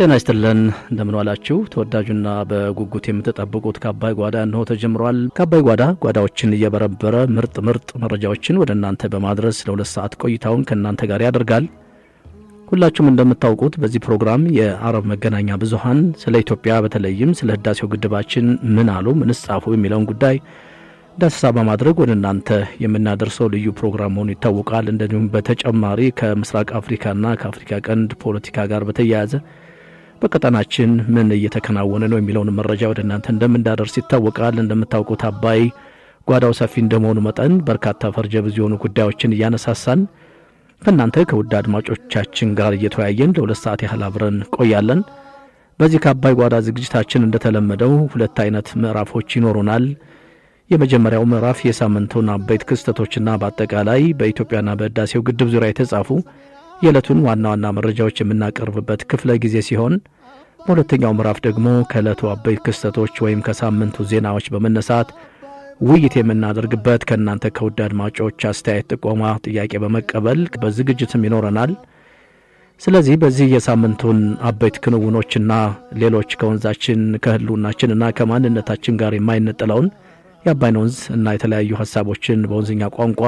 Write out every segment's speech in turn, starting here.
ጤና ይስጥልን እንደምን ዋላችሁ። ተወዳጁና በጉጉት የምትጠብቁት ከአባይ ጓዳ እንሆ ተጀምሯል። ከአባይ ጓዳ ጓዳዎችን እየበረበረ ምርጥ ምርጥ መረጃዎችን ወደ እናንተ በማድረስ ለሁለት ሰዓት ቆይታውን ከእናንተ ጋር ያደርጋል። ሁላችሁም እንደምታውቁት በዚህ ፕሮግራም የአረብ መገናኛ ብዙኃን ስለ ኢትዮጵያ በተለይም ስለ ህዳሴው ግድባችን ምን አሉ፣ ምንስ ጻፉ የሚለውን ጉዳይ ዳሰሳ በማድረግ ወደ እናንተ የምናደርሰው ልዩ ፕሮግራም መሆኑ ይታወቃል። እንደዚሁም በተጨማሪ ከምስራቅ አፍሪካና ከአፍሪካ ቀንድ ፖለቲካ ጋር በተያያዘ በቀጠናችን ምን እየተከናወነ ነው የሚለውን መረጃ ወደ እናንተ እንደምናደርስ ይታወቃል። እንደምታውቁት አባይ ጓዳው ሰፊ እንደመሆኑ መጠን በርካታ ፈርጀ ብዙ የሆኑ ጉዳዮችን እያነሳሳን ከእናንተ ከውድ አድማጮቻችን ጋር እየተወያየን ለሁለት ሰዓት ያህል አብረን ቆያለን። በዚህ ከአባይ ጓዳ ዝግጅታችን እንደተለመደው ሁለት አይነት ምዕራፎች ይኖሩናል። የመጀመሪያው ምዕራፍ የሳምንቱን አበይት ክስተቶችና በአጠቃላይ በኢትዮጵያና በህዳሴው ግድብ ዙሪያ የተጻፉ የዕለቱን ዋና ዋና መረጃዎች የምናቀርብበት ክፍለ ጊዜ ሲሆን በሁለተኛው ምዕራፍ ደግሞ ከዕለቱ አበይት ክስተቶች ወይም ከሳምንቱ ዜናዎች በመነሳት ውይይት የምናደርግበት ከእናንተ ከውድ አድማጮች አስተያየት፣ ጥቆማ፣ ጥያቄ በመቀበል በዝግጅትም ይኖረናል። ስለዚህ በዚህ የሳምንቱን አበይት ክንውኖችና ሌሎች ከወንዛችን ከህልውናችንና ከማንነታችን ጋር የማይነጠለውን የአባይን ወንዝ እና የተለያዩ ሀሳቦችን በወንዝኛ ቋንቋ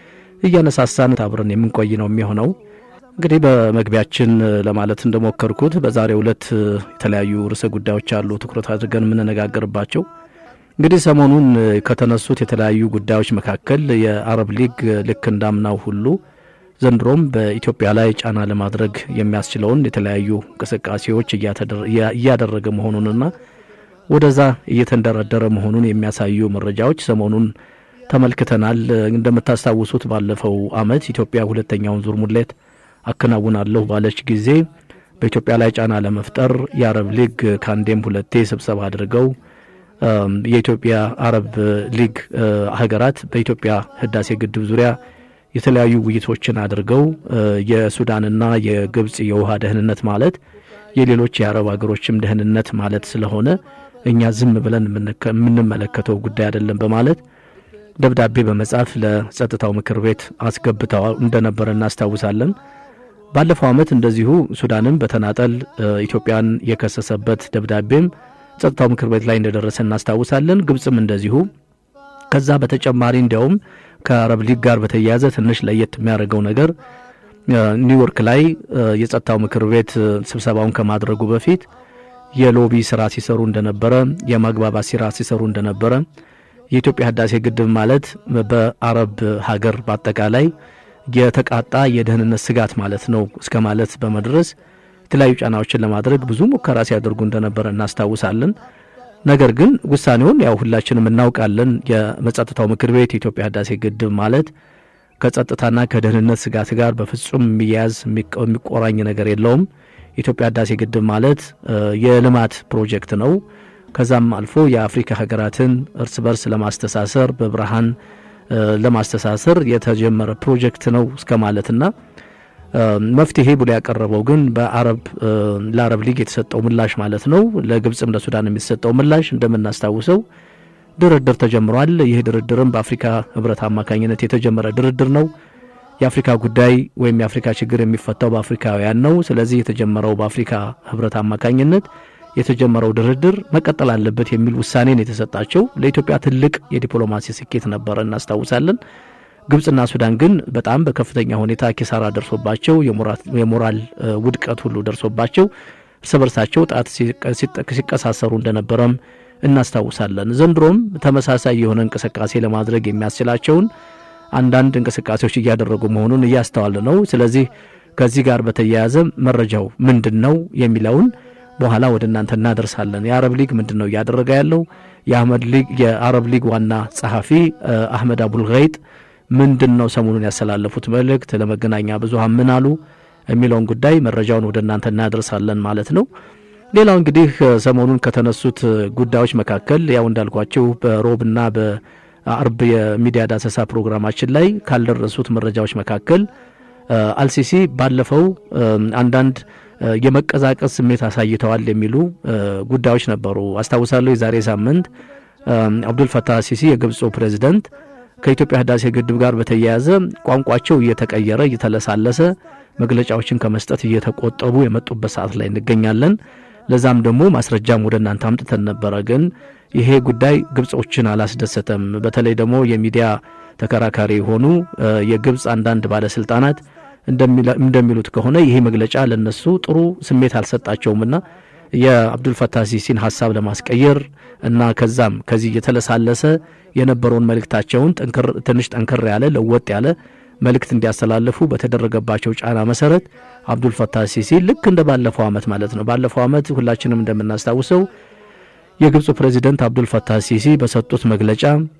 እያነሳሳን አብረን የምንቆይ ነው የሚሆነው። እንግዲህ በመግቢያችን ለማለት እንደሞከርኩት በዛሬው ዕለት የተለያዩ ርዕሰ ጉዳዮች አሉ ትኩረት አድርገን የምንነጋገርባቸው። እንግዲህ ሰሞኑን ከተነሱት የተለያዩ ጉዳዮች መካከል የአረብ ሊግ ልክ እንዳምናው ሁሉ ዘንድሮም በኢትዮጵያ ላይ ጫና ለማድረግ የሚያስችለውን የተለያዩ እንቅስቃሴዎች እያደረገ መሆኑንና ወደዛ እየተንደረደረ መሆኑን የሚያሳዩ መረጃዎች ሰሞኑን ተመልክተናል። እንደምታስታውሱት ባለፈው ዓመት ኢትዮጵያ ሁለተኛውን ዙር ሙሌት አከናውናለሁ ባለች ጊዜ በኢትዮጵያ ላይ ጫና ለመፍጠር የአረብ ሊግ ከአንዴም ሁለቴ ስብሰባ አድርገው የኢትዮጵያ አረብ ሊግ ሀገራት በኢትዮጵያ ህዳሴ ግድብ ዙሪያ የተለያዩ ውይይቶችን አድርገው የሱዳንና የግብፅ የውሃ ደህንነት ማለት የሌሎች የአረብ ሀገሮችም ደህንነት ማለት ስለሆነ እኛ ዝም ብለን የምንመለከተው ጉዳይ አይደለም በማለት ደብዳቤ በመጻፍ ለጸጥታው ምክር ቤት አስገብተው እንደነበረ እናስታውሳለን። ባለፈው ዓመት እንደዚሁ ሱዳንም በተናጠል ኢትዮጵያን የከሰሰበት ደብዳቤም ጸጥታው ምክር ቤት ላይ እንደደረሰ እናስታውሳለን። ግብፅም እንደዚሁ። ከዛ በተጨማሪ እንዲያውም ከአረብ ሊግ ጋር በተያያዘ ትንሽ ለየት የሚያደርገው ነገር ኒውዮርክ ላይ የጸጥታው ምክር ቤት ስብሰባውን ከማድረጉ በፊት የሎቢ ስራ ሲሰሩ እንደነበረ፣ የማግባባት ስራ ሲሰሩ እንደነበረ የኢትዮጵያ ህዳሴ ግድብ ማለት በአረብ ሀገር በአጠቃላይ የተቃጣ የደህንነት ስጋት ማለት ነው እስከ ማለት በመድረስ የተለያዩ ጫናዎችን ለማድረግ ብዙ ሙከራ ሲያደርጉ እንደነበረ እናስታውሳለን። ነገር ግን ውሳኔውን ያው ሁላችንም እናውቃለን። የጸጥታው ምክር ቤት የኢትዮጵያ ህዳሴ ግድብ ማለት ከጸጥታና ከደህንነት ስጋት ጋር በፍጹም የሚያያዝ የሚቆራኝ ነገር የለውም። የኢትዮጵያ ህዳሴ ግድብ ማለት የልማት ፕሮጀክት ነው። ከዛም አልፎ የአፍሪካ ሀገራትን እርስ በርስ ለማስተሳሰር በብርሃን ለማስተሳሰር የተጀመረ ፕሮጀክት ነው እስከ ማለትና መፍትሄ ብሎ ያቀረበው ግን በአረብ ለአረብ ሊግ የተሰጠው ምላሽ ማለት ነው። ለግብፅም ለሱዳን የተሰጠው ምላሽ እንደምናስታውሰው ድርድር ተጀምሯል። ይህ ድርድርም በአፍሪካ ህብረት አማካኝነት የተጀመረ ድርድር ነው። የአፍሪካ ጉዳይ ወይም የአፍሪካ ችግር የሚፈታው በአፍሪካውያን ነው። ስለዚህ የተጀመረው በአፍሪካ ህብረት አማካኝነት የተጀመረው ድርድር መቀጠል አለበት የሚል ውሳኔን የተሰጣቸው ለኢትዮጵያ ትልቅ የዲፕሎማሲ ስኬት ነበረ እናስታውሳለን። ግብፅና ሱዳን ግን በጣም በከፍተኛ ሁኔታ ኪሳራ ደርሶባቸው የሞራል ውድቀት ሁሉ ደርሶባቸው እርስ በርሳቸው ጣት ሲቀሳሰሩ እንደነበረም እናስታውሳለን። ዘንድሮም ተመሳሳይ የሆነ እንቅስቃሴ ለማድረግ የሚያስችላቸውን አንዳንድ እንቅስቃሴዎች እያደረጉ መሆኑን እያስተዋል ነው። ስለዚህ ከዚህ ጋር በተያያዘ መረጃው ምንድን ነው የሚለውን በኋላ ወደ እናንተ እናደርሳለን። የአረብ ሊግ ምንድን ነው እያደረገ ያለው? የአረብ ሊግ ዋና ጸሐፊ አህመድ አቡልገይጥ ምንድን ነው ሰሞኑን ያስተላለፉት መልእክት ለመገናኛ ብዙሃን ምን አሉ የሚለውን ጉዳይ መረጃውን ወደ እናንተ እናደርሳለን ማለት ነው። ሌላው እንግዲህ ሰሞኑን ከተነሱት ጉዳዮች መካከል ያው እንዳልኳቸው በሮብና በአርብ የሚዲያ ዳሰሳ ፕሮግራማችን ላይ ካልደረሱት መረጃዎች መካከል አልሲሲ ባለፈው አንዳንድ የመቀዛቀዝ ስሜት አሳይተዋል የሚሉ ጉዳዮች ነበሩ። አስታውሳለሁ የዛሬ ሳምንት አብዱልፈታህ ሲሲ የግብፁ ፕሬዚደንት ከኢትዮጵያ ህዳሴ ግድብ ጋር በተያያዘ ቋንቋቸው እየተቀየረ እየተለሳለሰ መግለጫዎችን ከመስጠት እየተቆጠቡ የመጡበት ሰዓት ላይ እንገኛለን። ለዛም ደግሞ ማስረጃም ወደ እናንተ አምጥተን ነበረ። ግን ይሄ ጉዳይ ግብጾችን አላስደሰተም። በተለይ ደግሞ የሚዲያ ተከራካሪ የሆኑ የግብፅ አንዳንድ ባለስልጣናት እንደሚሉት ከሆነ ይሄ መግለጫ ለነሱ ጥሩ ስሜት አልሰጣቸውምና የአብዱልፈታህ ሲሲን ሀሳብ ለማስቀየር እና ከዛም ከዚህ እየተለሳለሰ የነበረውን መልእክታቸውን ትንሽ ጠንከር ያለ ለወጥ ያለ መልእክት እንዲያስተላልፉ በተደረገባቸው ጫና መሰረት አብዱልፈታህ ሲሲ ልክ እንደ ባለፈው ዓመት ማለት ነው። ባለፈው ዓመት ሁላችንም እንደምናስታውሰው የግብፁ ፕሬዚደንት አብዱልፈታህ ሲሲ በሰጡት መግለጫ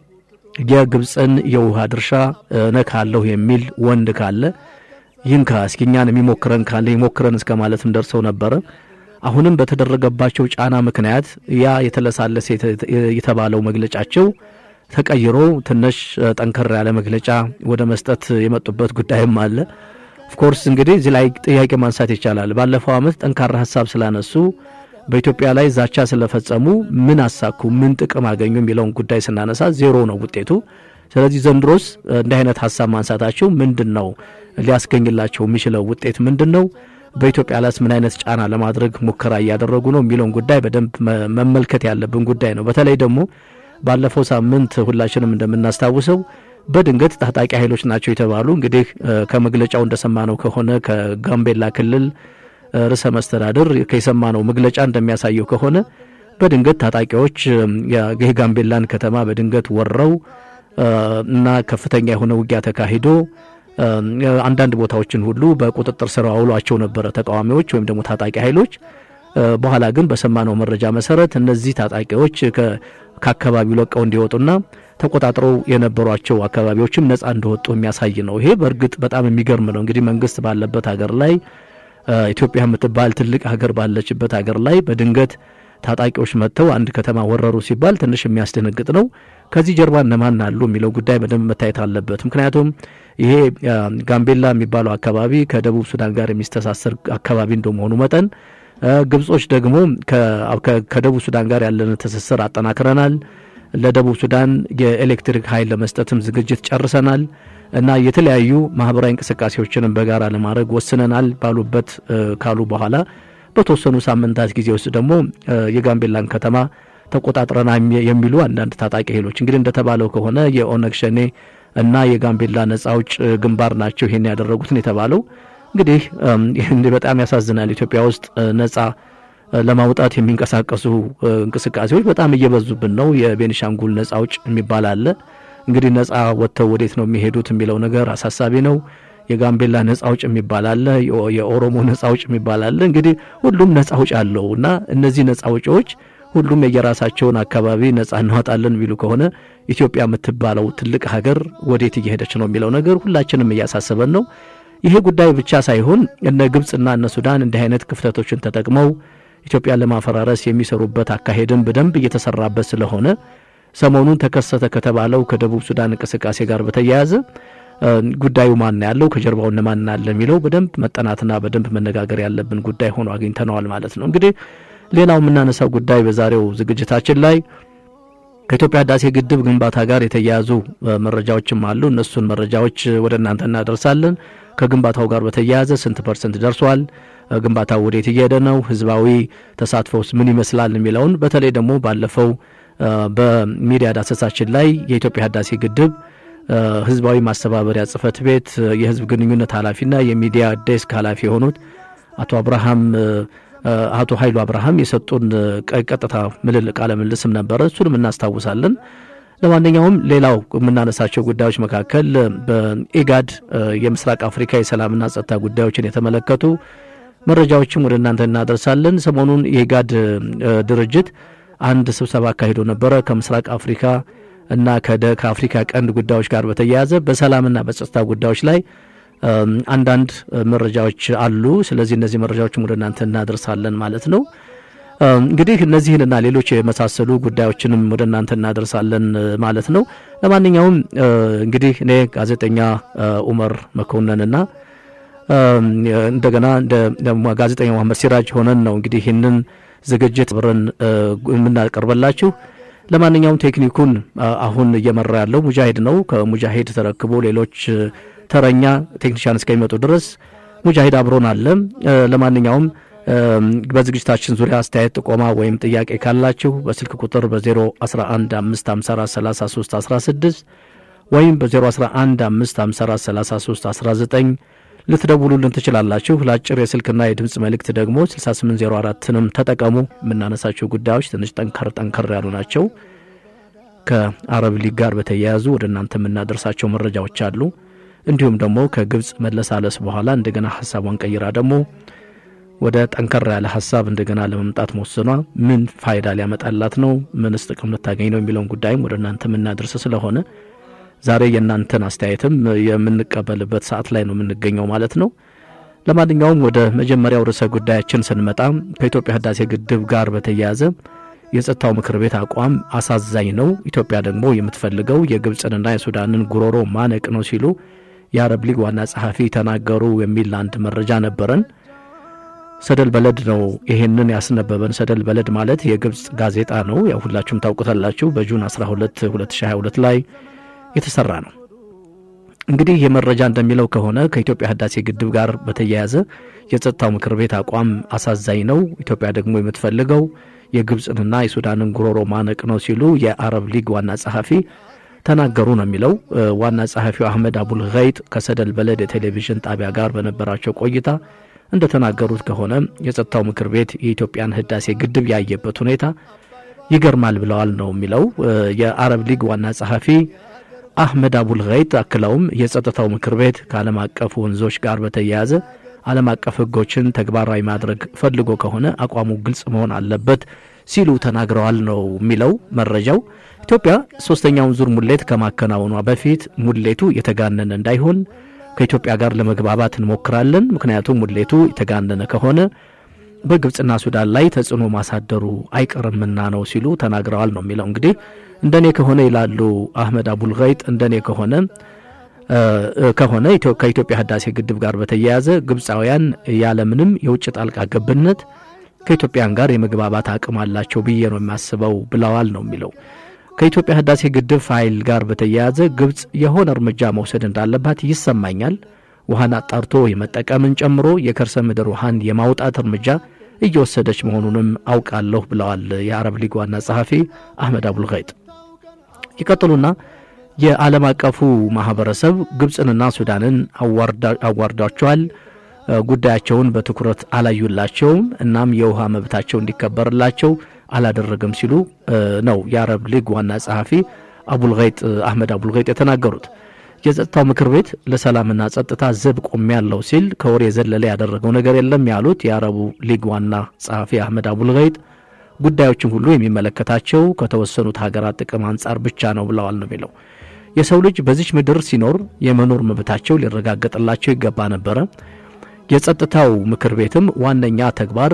የግብፅን የውሃ ድርሻ እነካለሁ የሚል ወንድ ካለ ይንካ፣ እስኪ እኛን የሚሞክረን ካለ ይሞክረን እስከ ማለትም ደርሰው ነበረ። አሁንም በተደረገባቸው ጫና ምክንያት ያ የተለሳለሰ የተባለው መግለጫቸው ተቀይሮ ትንሽ ጠንከር ያለ መግለጫ ወደ መስጠት የመጡበት ጉዳይም አለ። ኦፍኮርስ እንግዲህ እዚህ ላይ ጥያቄ ማንሳት ይቻላል። ባለፈው ዓመት ጠንካራ ሀሳብ ስላነሱ በኢትዮጵያ ላይ ዛቻ ስለፈጸሙ ምን አሳኩ፣ ምን ጥቅም አገኙ የሚለውን ጉዳይ ስናነሳ ዜሮ ነው ውጤቱ። ስለዚህ ዘንድሮስ እንዲህ አይነት ሀሳብ ማንሳታቸው ምንድን ነው ሊያስገኝላቸው የሚችለው ውጤት ምንድን ነው? በኢትዮጵያ ላይስ ምን አይነት ጫና ለማድረግ ሙከራ እያደረጉ ነው የሚለውን ጉዳይ በደንብ መመልከት ያለብን ጉዳይ ነው። በተለይ ደግሞ ባለፈው ሳምንት ሁላችንም እንደምናስታውሰው በድንገት ታጣቂ ኃይሎች ናቸው የተባሉ እንግዲህ ከመግለጫው እንደሰማነው ከሆነ ከጋምቤላ ክልል ርዕሰ መስተዳድር የሰማነው መግለጫ እንደሚያሳየው ከሆነ በድንገት ታጣቂዎች የጋምቤላን ከተማ በድንገት ወረው እና ከፍተኛ የሆነ ውጊያ ተካሂዶ አንዳንድ ቦታዎችን ሁሉ በቁጥጥር ስር አውሏቸው ነበረ ተቃዋሚዎች ወይም ደግሞ ታጣቂ ኃይሎች። በኋላ ግን በሰማነው መረጃ መሰረት እነዚህ ታጣቂዎች ከአካባቢው ለቀው እንዲወጡና ተቆጣጥረው የነበሯቸው አካባቢዎችም ነጻ እንደወጡ የሚያሳይ ነው። ይሄ በእርግጥ በጣም የሚገርም ነው። እንግዲህ መንግስት ባለበት ሀገር ላይ ኢትዮጵያ የምትባል ትልቅ ሀገር ባለችበት ሀገር ላይ በድንገት ታጣቂዎች መጥተው አንድ ከተማ ወረሩ ሲባል ትንሽ የሚያስደነግጥ ነው። ከዚህ ጀርባ እነማን አሉ የሚለው ጉዳይ በደንብ መታየት አለበት። ምክንያቱም ይሄ ጋምቤላ የሚባለው አካባቢ ከደቡብ ሱዳን ጋር የሚስተሳሰር አካባቢ እንደመሆኑ መጠን ግብጾች ደግሞ ከደቡብ ሱዳን ጋር ያለን ትስስር አጠናክረናል፣ ለደቡብ ሱዳን የኤሌክትሪክ ኃይል ለመስጠትም ዝግጅት ጨርሰናል እና የተለያዩ ማህበራዊ እንቅስቃሴዎችንም በጋራ ለማድረግ ወስነናል ባሉበት ካሉ በኋላ በተወሰኑ ሳምንታት ጊዜ ውስጥ ደግሞ የጋምቤላን ከተማ ተቆጣጥረና የሚሉ አንዳንድ ታጣቂ ኃይሎች እንግዲህ እንደተባለው ከሆነ የኦነግ ሸኔ እና የጋምቤላ ነጻ አውጭ ግንባር ናቸው ይሄን ያደረጉትን የተባለው እንግዲህ በጣም ያሳዝናል። ኢትዮጵያ ውስጥ ነጻ ለማውጣት የሚንቀሳቀሱ እንቅስቃሴዎች በጣም እየበዙብን ነው። የቤኒሻንጉል ነጻ አውጭ የሚባል አለ። እንግዲህ ነጻ ወጥተው ወዴት ነው የሚሄዱት የሚለው ነገር አሳሳቢ ነው። የጋምቤላ ነጻ አውጭ የሚባል አለ። የኦሮሞ ነጻ አውጭ የሚባል አለ። እንግዲህ ሁሉም ነጻ አውጭ አለው እና እነዚህ ነጻ አውጪዎች ሁሉም የየራሳቸውን አካባቢ ነጻ እናወጣለን የሚሉ ከሆነ ኢትዮጵያ የምትባለው ትልቅ ሀገር ወዴት እየሄደች ነው የሚለው ነገር ሁላችንም እያሳሰበን ነው። ይሄ ጉዳይ ብቻ ሳይሆን እነ ግብፅና እነ ሱዳን እንዲህ አይነት ክፍተቶችን ተጠቅመው ኢትዮጵያን ለማፈራረስ የሚሰሩበት አካሄድን በደንብ እየተሰራበት ስለሆነ ሰሞኑን ተከሰተ ከተባለው ከደቡብ ሱዳን እንቅስቃሴ ጋር በተያያዘ ጉዳዩ ማን ያለው ከጀርባው እነማን አለ የሚለው በደንብ መጠናትና በደንብ መነጋገር ያለብን ጉዳይ ሆኖ አግኝተነዋል ማለት ነው። እንግዲህ ሌላው የምናነሳው ጉዳይ በዛሬው ዝግጅታችን ላይ ከኢትዮጵያ ህዳሴ ግድብ ግንባታ ጋር የተያያዙ መረጃዎችም አሉ። እነሱን መረጃዎች ወደ እናንተ እናደርሳለን። ከግንባታው ጋር በተያያዘ ስንት ፐርሰንት ደርሷል? ግንባታው ወዴት እየሄደ ነው? ህዝባዊ ተሳትፎስ ምን ይመስላል? የሚለውን በተለይ ደግሞ ባለፈው በሚዲያ ዳሰሳችን ላይ የኢትዮጵያ ህዳሴ ግድብ ህዝባዊ ማስተባበሪያ ጽህፈት ቤት የህዝብ ግንኙነት ኃላፊና የሚዲያ ዴስክ ኃላፊ የሆኑት አቶ አብርሃም አቶ ኃይሉ አብርሃም የሰጡን ቀጥታ ምልል ቃለ ምልስም ነበረ። እሱንም እናስታውሳለን። ለማንኛውም ሌላው የምናነሳቸው ጉዳዮች መካከል በኢጋድ የምስራቅ አፍሪካ የሰላምና ጸጥታ ጉዳዮችን የተመለከቱ መረጃዎችም ወደ እናንተ እናደርሳለን። ሰሞኑን የኢጋድ ድርጅት አንድ ስብሰባ አካሂዶ ነበረ ከምስራቅ አፍሪካ እና ከአፍሪካ ቀንድ ጉዳዮች ጋር በተያያዘ በሰላምና በጸጥታ ጉዳዮች ላይ አንዳንድ መረጃዎች አሉ። ስለዚህ እነዚህ መረጃዎችም ወደ እናንተ እናደርሳለን ማለት ነው። እንግዲህ እነዚህንና ሌሎች የመሳሰሉ ጉዳዮችንም ወደ እናንተ እናደርሳለን ማለት ነው። ለማንኛውም እንግዲህ እኔ ጋዜጠኛ ኡመር መኮንንና እንደገና ጋዜጠኛ መሐመድ ሲራጅ ሆነን ነው እንግዲህ ይህንን ዝግጅት ብረን የምናቀርበላችሁ። ለማንኛውም ቴክኒኩን አሁን እየመራ ያለው ሙጃሂድ ነው። ከሙጃሂድ ተረክቦ ሌሎች ተረኛ ቴክኒሽያን እስከሚመጡ ድረስ ሙጃሂድ አብሮን አለ። ለማንኛውም በዝግጅታችን ዙሪያ አስተያየት፣ ጥቆማ ወይም ጥያቄ ካላችሁ በስልክ ቁጥር በ011554316 ወይም በ011554319 ልትደውሉልን ትችላላችሁ። ለአጭር የስልክና የድምፅ መልእክት ደግሞ 6804ንም ተጠቀሙ። የምናነሳቸው ጉዳዮች ትንሽ ጠንከር ጠንከር ያሉ ናቸው። ከአረብ ሊግ ጋር በተያያዙ ወደ እናንተ የምናደርሳቸው መረጃዎች አሉ። እንዲሁም ደግሞ ከግብፅ መለሳለስ በኋላ እንደገና ሀሳቧን ቀይራ ደግሞ ወደ ጠንከር ያለ ሀሳብ እንደገና ለመምጣት መወሰኗ ምን ፋይዳ ሊያመጣላት ነው፣ ምንስ ጥቅም ልታገኝ ነው የሚለውን ጉዳይም ወደ እናንተ የምናደርስ ስለሆነ ዛሬ የእናንተን አስተያየትም የምንቀበልበት ሰዓት ላይ ነው የምንገኘው ማለት ነው። ለማንኛውም ወደ መጀመሪያው ርዕሰ ጉዳያችን ስንመጣ ከኢትዮጵያ ህዳሴ ግድብ ጋር በተያያዘ የጸጥታው ምክር ቤት አቋም አሳዛኝ ነው፣ ኢትዮጵያ ደግሞ የምትፈልገው የግብፅንና የሱዳንን ጉሮሮ ማነቅ ነው ሲሉ የአረብ ሊግ ዋና ጸሐፊ ተናገሩ የሚል አንድ መረጃ ነበረን። ሰደል በለድ ነው ይሄንን ያስነበበን። ሰደል በለድ ማለት የግብፅ ጋዜጣ ነው። ያው ሁላችሁም ታውቁታላችሁ። በጁን 12 2022 ላይ የተሰራ ነው። እንግዲህ ይህ መረጃ እንደሚለው ከሆነ ከኢትዮጵያ ህዳሴ ግድብ ጋር በተያያዘ የጸጥታው ምክር ቤት አቋም አሳዛኝ ነው፣ ኢትዮጵያ ደግሞ የምትፈልገው የግብፅንና የሱዳንን ጉሮሮ ማነቅ ነው ሲሉ የአረብ ሊግ ዋና ጸሐፊ ተናገሩ ነው የሚለው። ዋና ጸሐፊው አህመድ አቡል ገይጥ ከሰደል በለድ የቴሌቪዥን ጣቢያ ጋር በነበራቸው ቆይታ እንደተናገሩት ከሆነ የጸጥታው ምክር ቤት የኢትዮጵያን ህዳሴ ግድብ ያየበት ሁኔታ ይገርማል ብለዋል ነው የሚለው የአረብ ሊግ ዋና ጸሐፊ አህመድ አቡል ገይጥ አክለውም የጸጥታው ምክር ቤት ከዓለም አቀፍ ወንዞች ጋር በተያያዘ ዓለም አቀፍ ህጎችን ተግባራዊ ማድረግ ፈልጎ ከሆነ አቋሙ ግልጽ መሆን አለበት ሲሉ ተናግረዋል ነው የሚለው መረጃው። ኢትዮጵያ ሶስተኛውን ዙር ሙሌት ከማከናወኗ በፊት ሙሌቱ የተጋነነ እንዳይሆን ከኢትዮጵያ ጋር ለመግባባት እንሞክራለን። ምክንያቱም ሙሌቱ የተጋነነ ከሆነ በግብፅና ሱዳን ላይ ተጽዕኖ ማሳደሩ አይቀርምና ነው ሲሉ ተናግረዋል ነው የሚለው። እንግዲህ እንደኔ ከሆነ ይላሉ አህመድ አቡል ገይጥ እንደኔ ከሆነ ከሆነ ከኢትዮጵያ ህዳሴ ግድብ ጋር በተያያዘ ግብፃውያን ያለምንም የውጭ ጣልቃ ገብነት ከኢትዮጵያን ጋር የመግባባት አቅም አላቸው ብዬ ነው የሚያስበው ብለዋል ነው የሚለው። ከኢትዮጵያ ህዳሴ ግድብ ፋይል ጋር በተያያዘ ግብፅ የሆነ እርምጃ መውሰድ እንዳለባት ይሰማኛል። ውሃን አጣርቶ የመጠቀምን ጨምሮ የከርሰ ምድር ውሃን የማውጣት እርምጃ እየወሰደች መሆኑንም አውቃለሁ ብለዋል የአረብ ሊግ ዋና ጸሐፊ አህመድ አቡል ገይጥ። ይቀጥሉና የዓለም አቀፉ ማህበረሰብ ግብፅንና ሱዳንን አዋርዷቸዋል፣ ጉዳያቸውን በትኩረት አላዩላቸውም፣ እናም የውሃ መብታቸው እንዲከበርላቸው አላደረገም ሲሉ ነው የአረብ ሊግ ዋና ጸሐፊ አቡልገይጥ አህመድ አቡልገይጥ የተናገሩት። የጸጥታው ምክር ቤት ለሰላምና ጸጥታ ዘብ ቆም ያለው ሲል ከወር የዘለለ ያደረገው ነገር የለም ያሉት የአረቡ ሊግ ዋና ጸሐፊ አህመድ አቡልገይጥ ጉዳዮችን ሁሉ የሚመለከታቸው ከተወሰኑት ሀገራት ጥቅም አንጻር ብቻ ነው ብለዋል ነው የሚለው። የሰው ልጅ በዚች ምድር ሲኖር የመኖር መብታቸው ሊረጋገጥላቸው ይገባ ነበረ። የጸጥታው ምክር ቤትም ዋነኛ ተግባር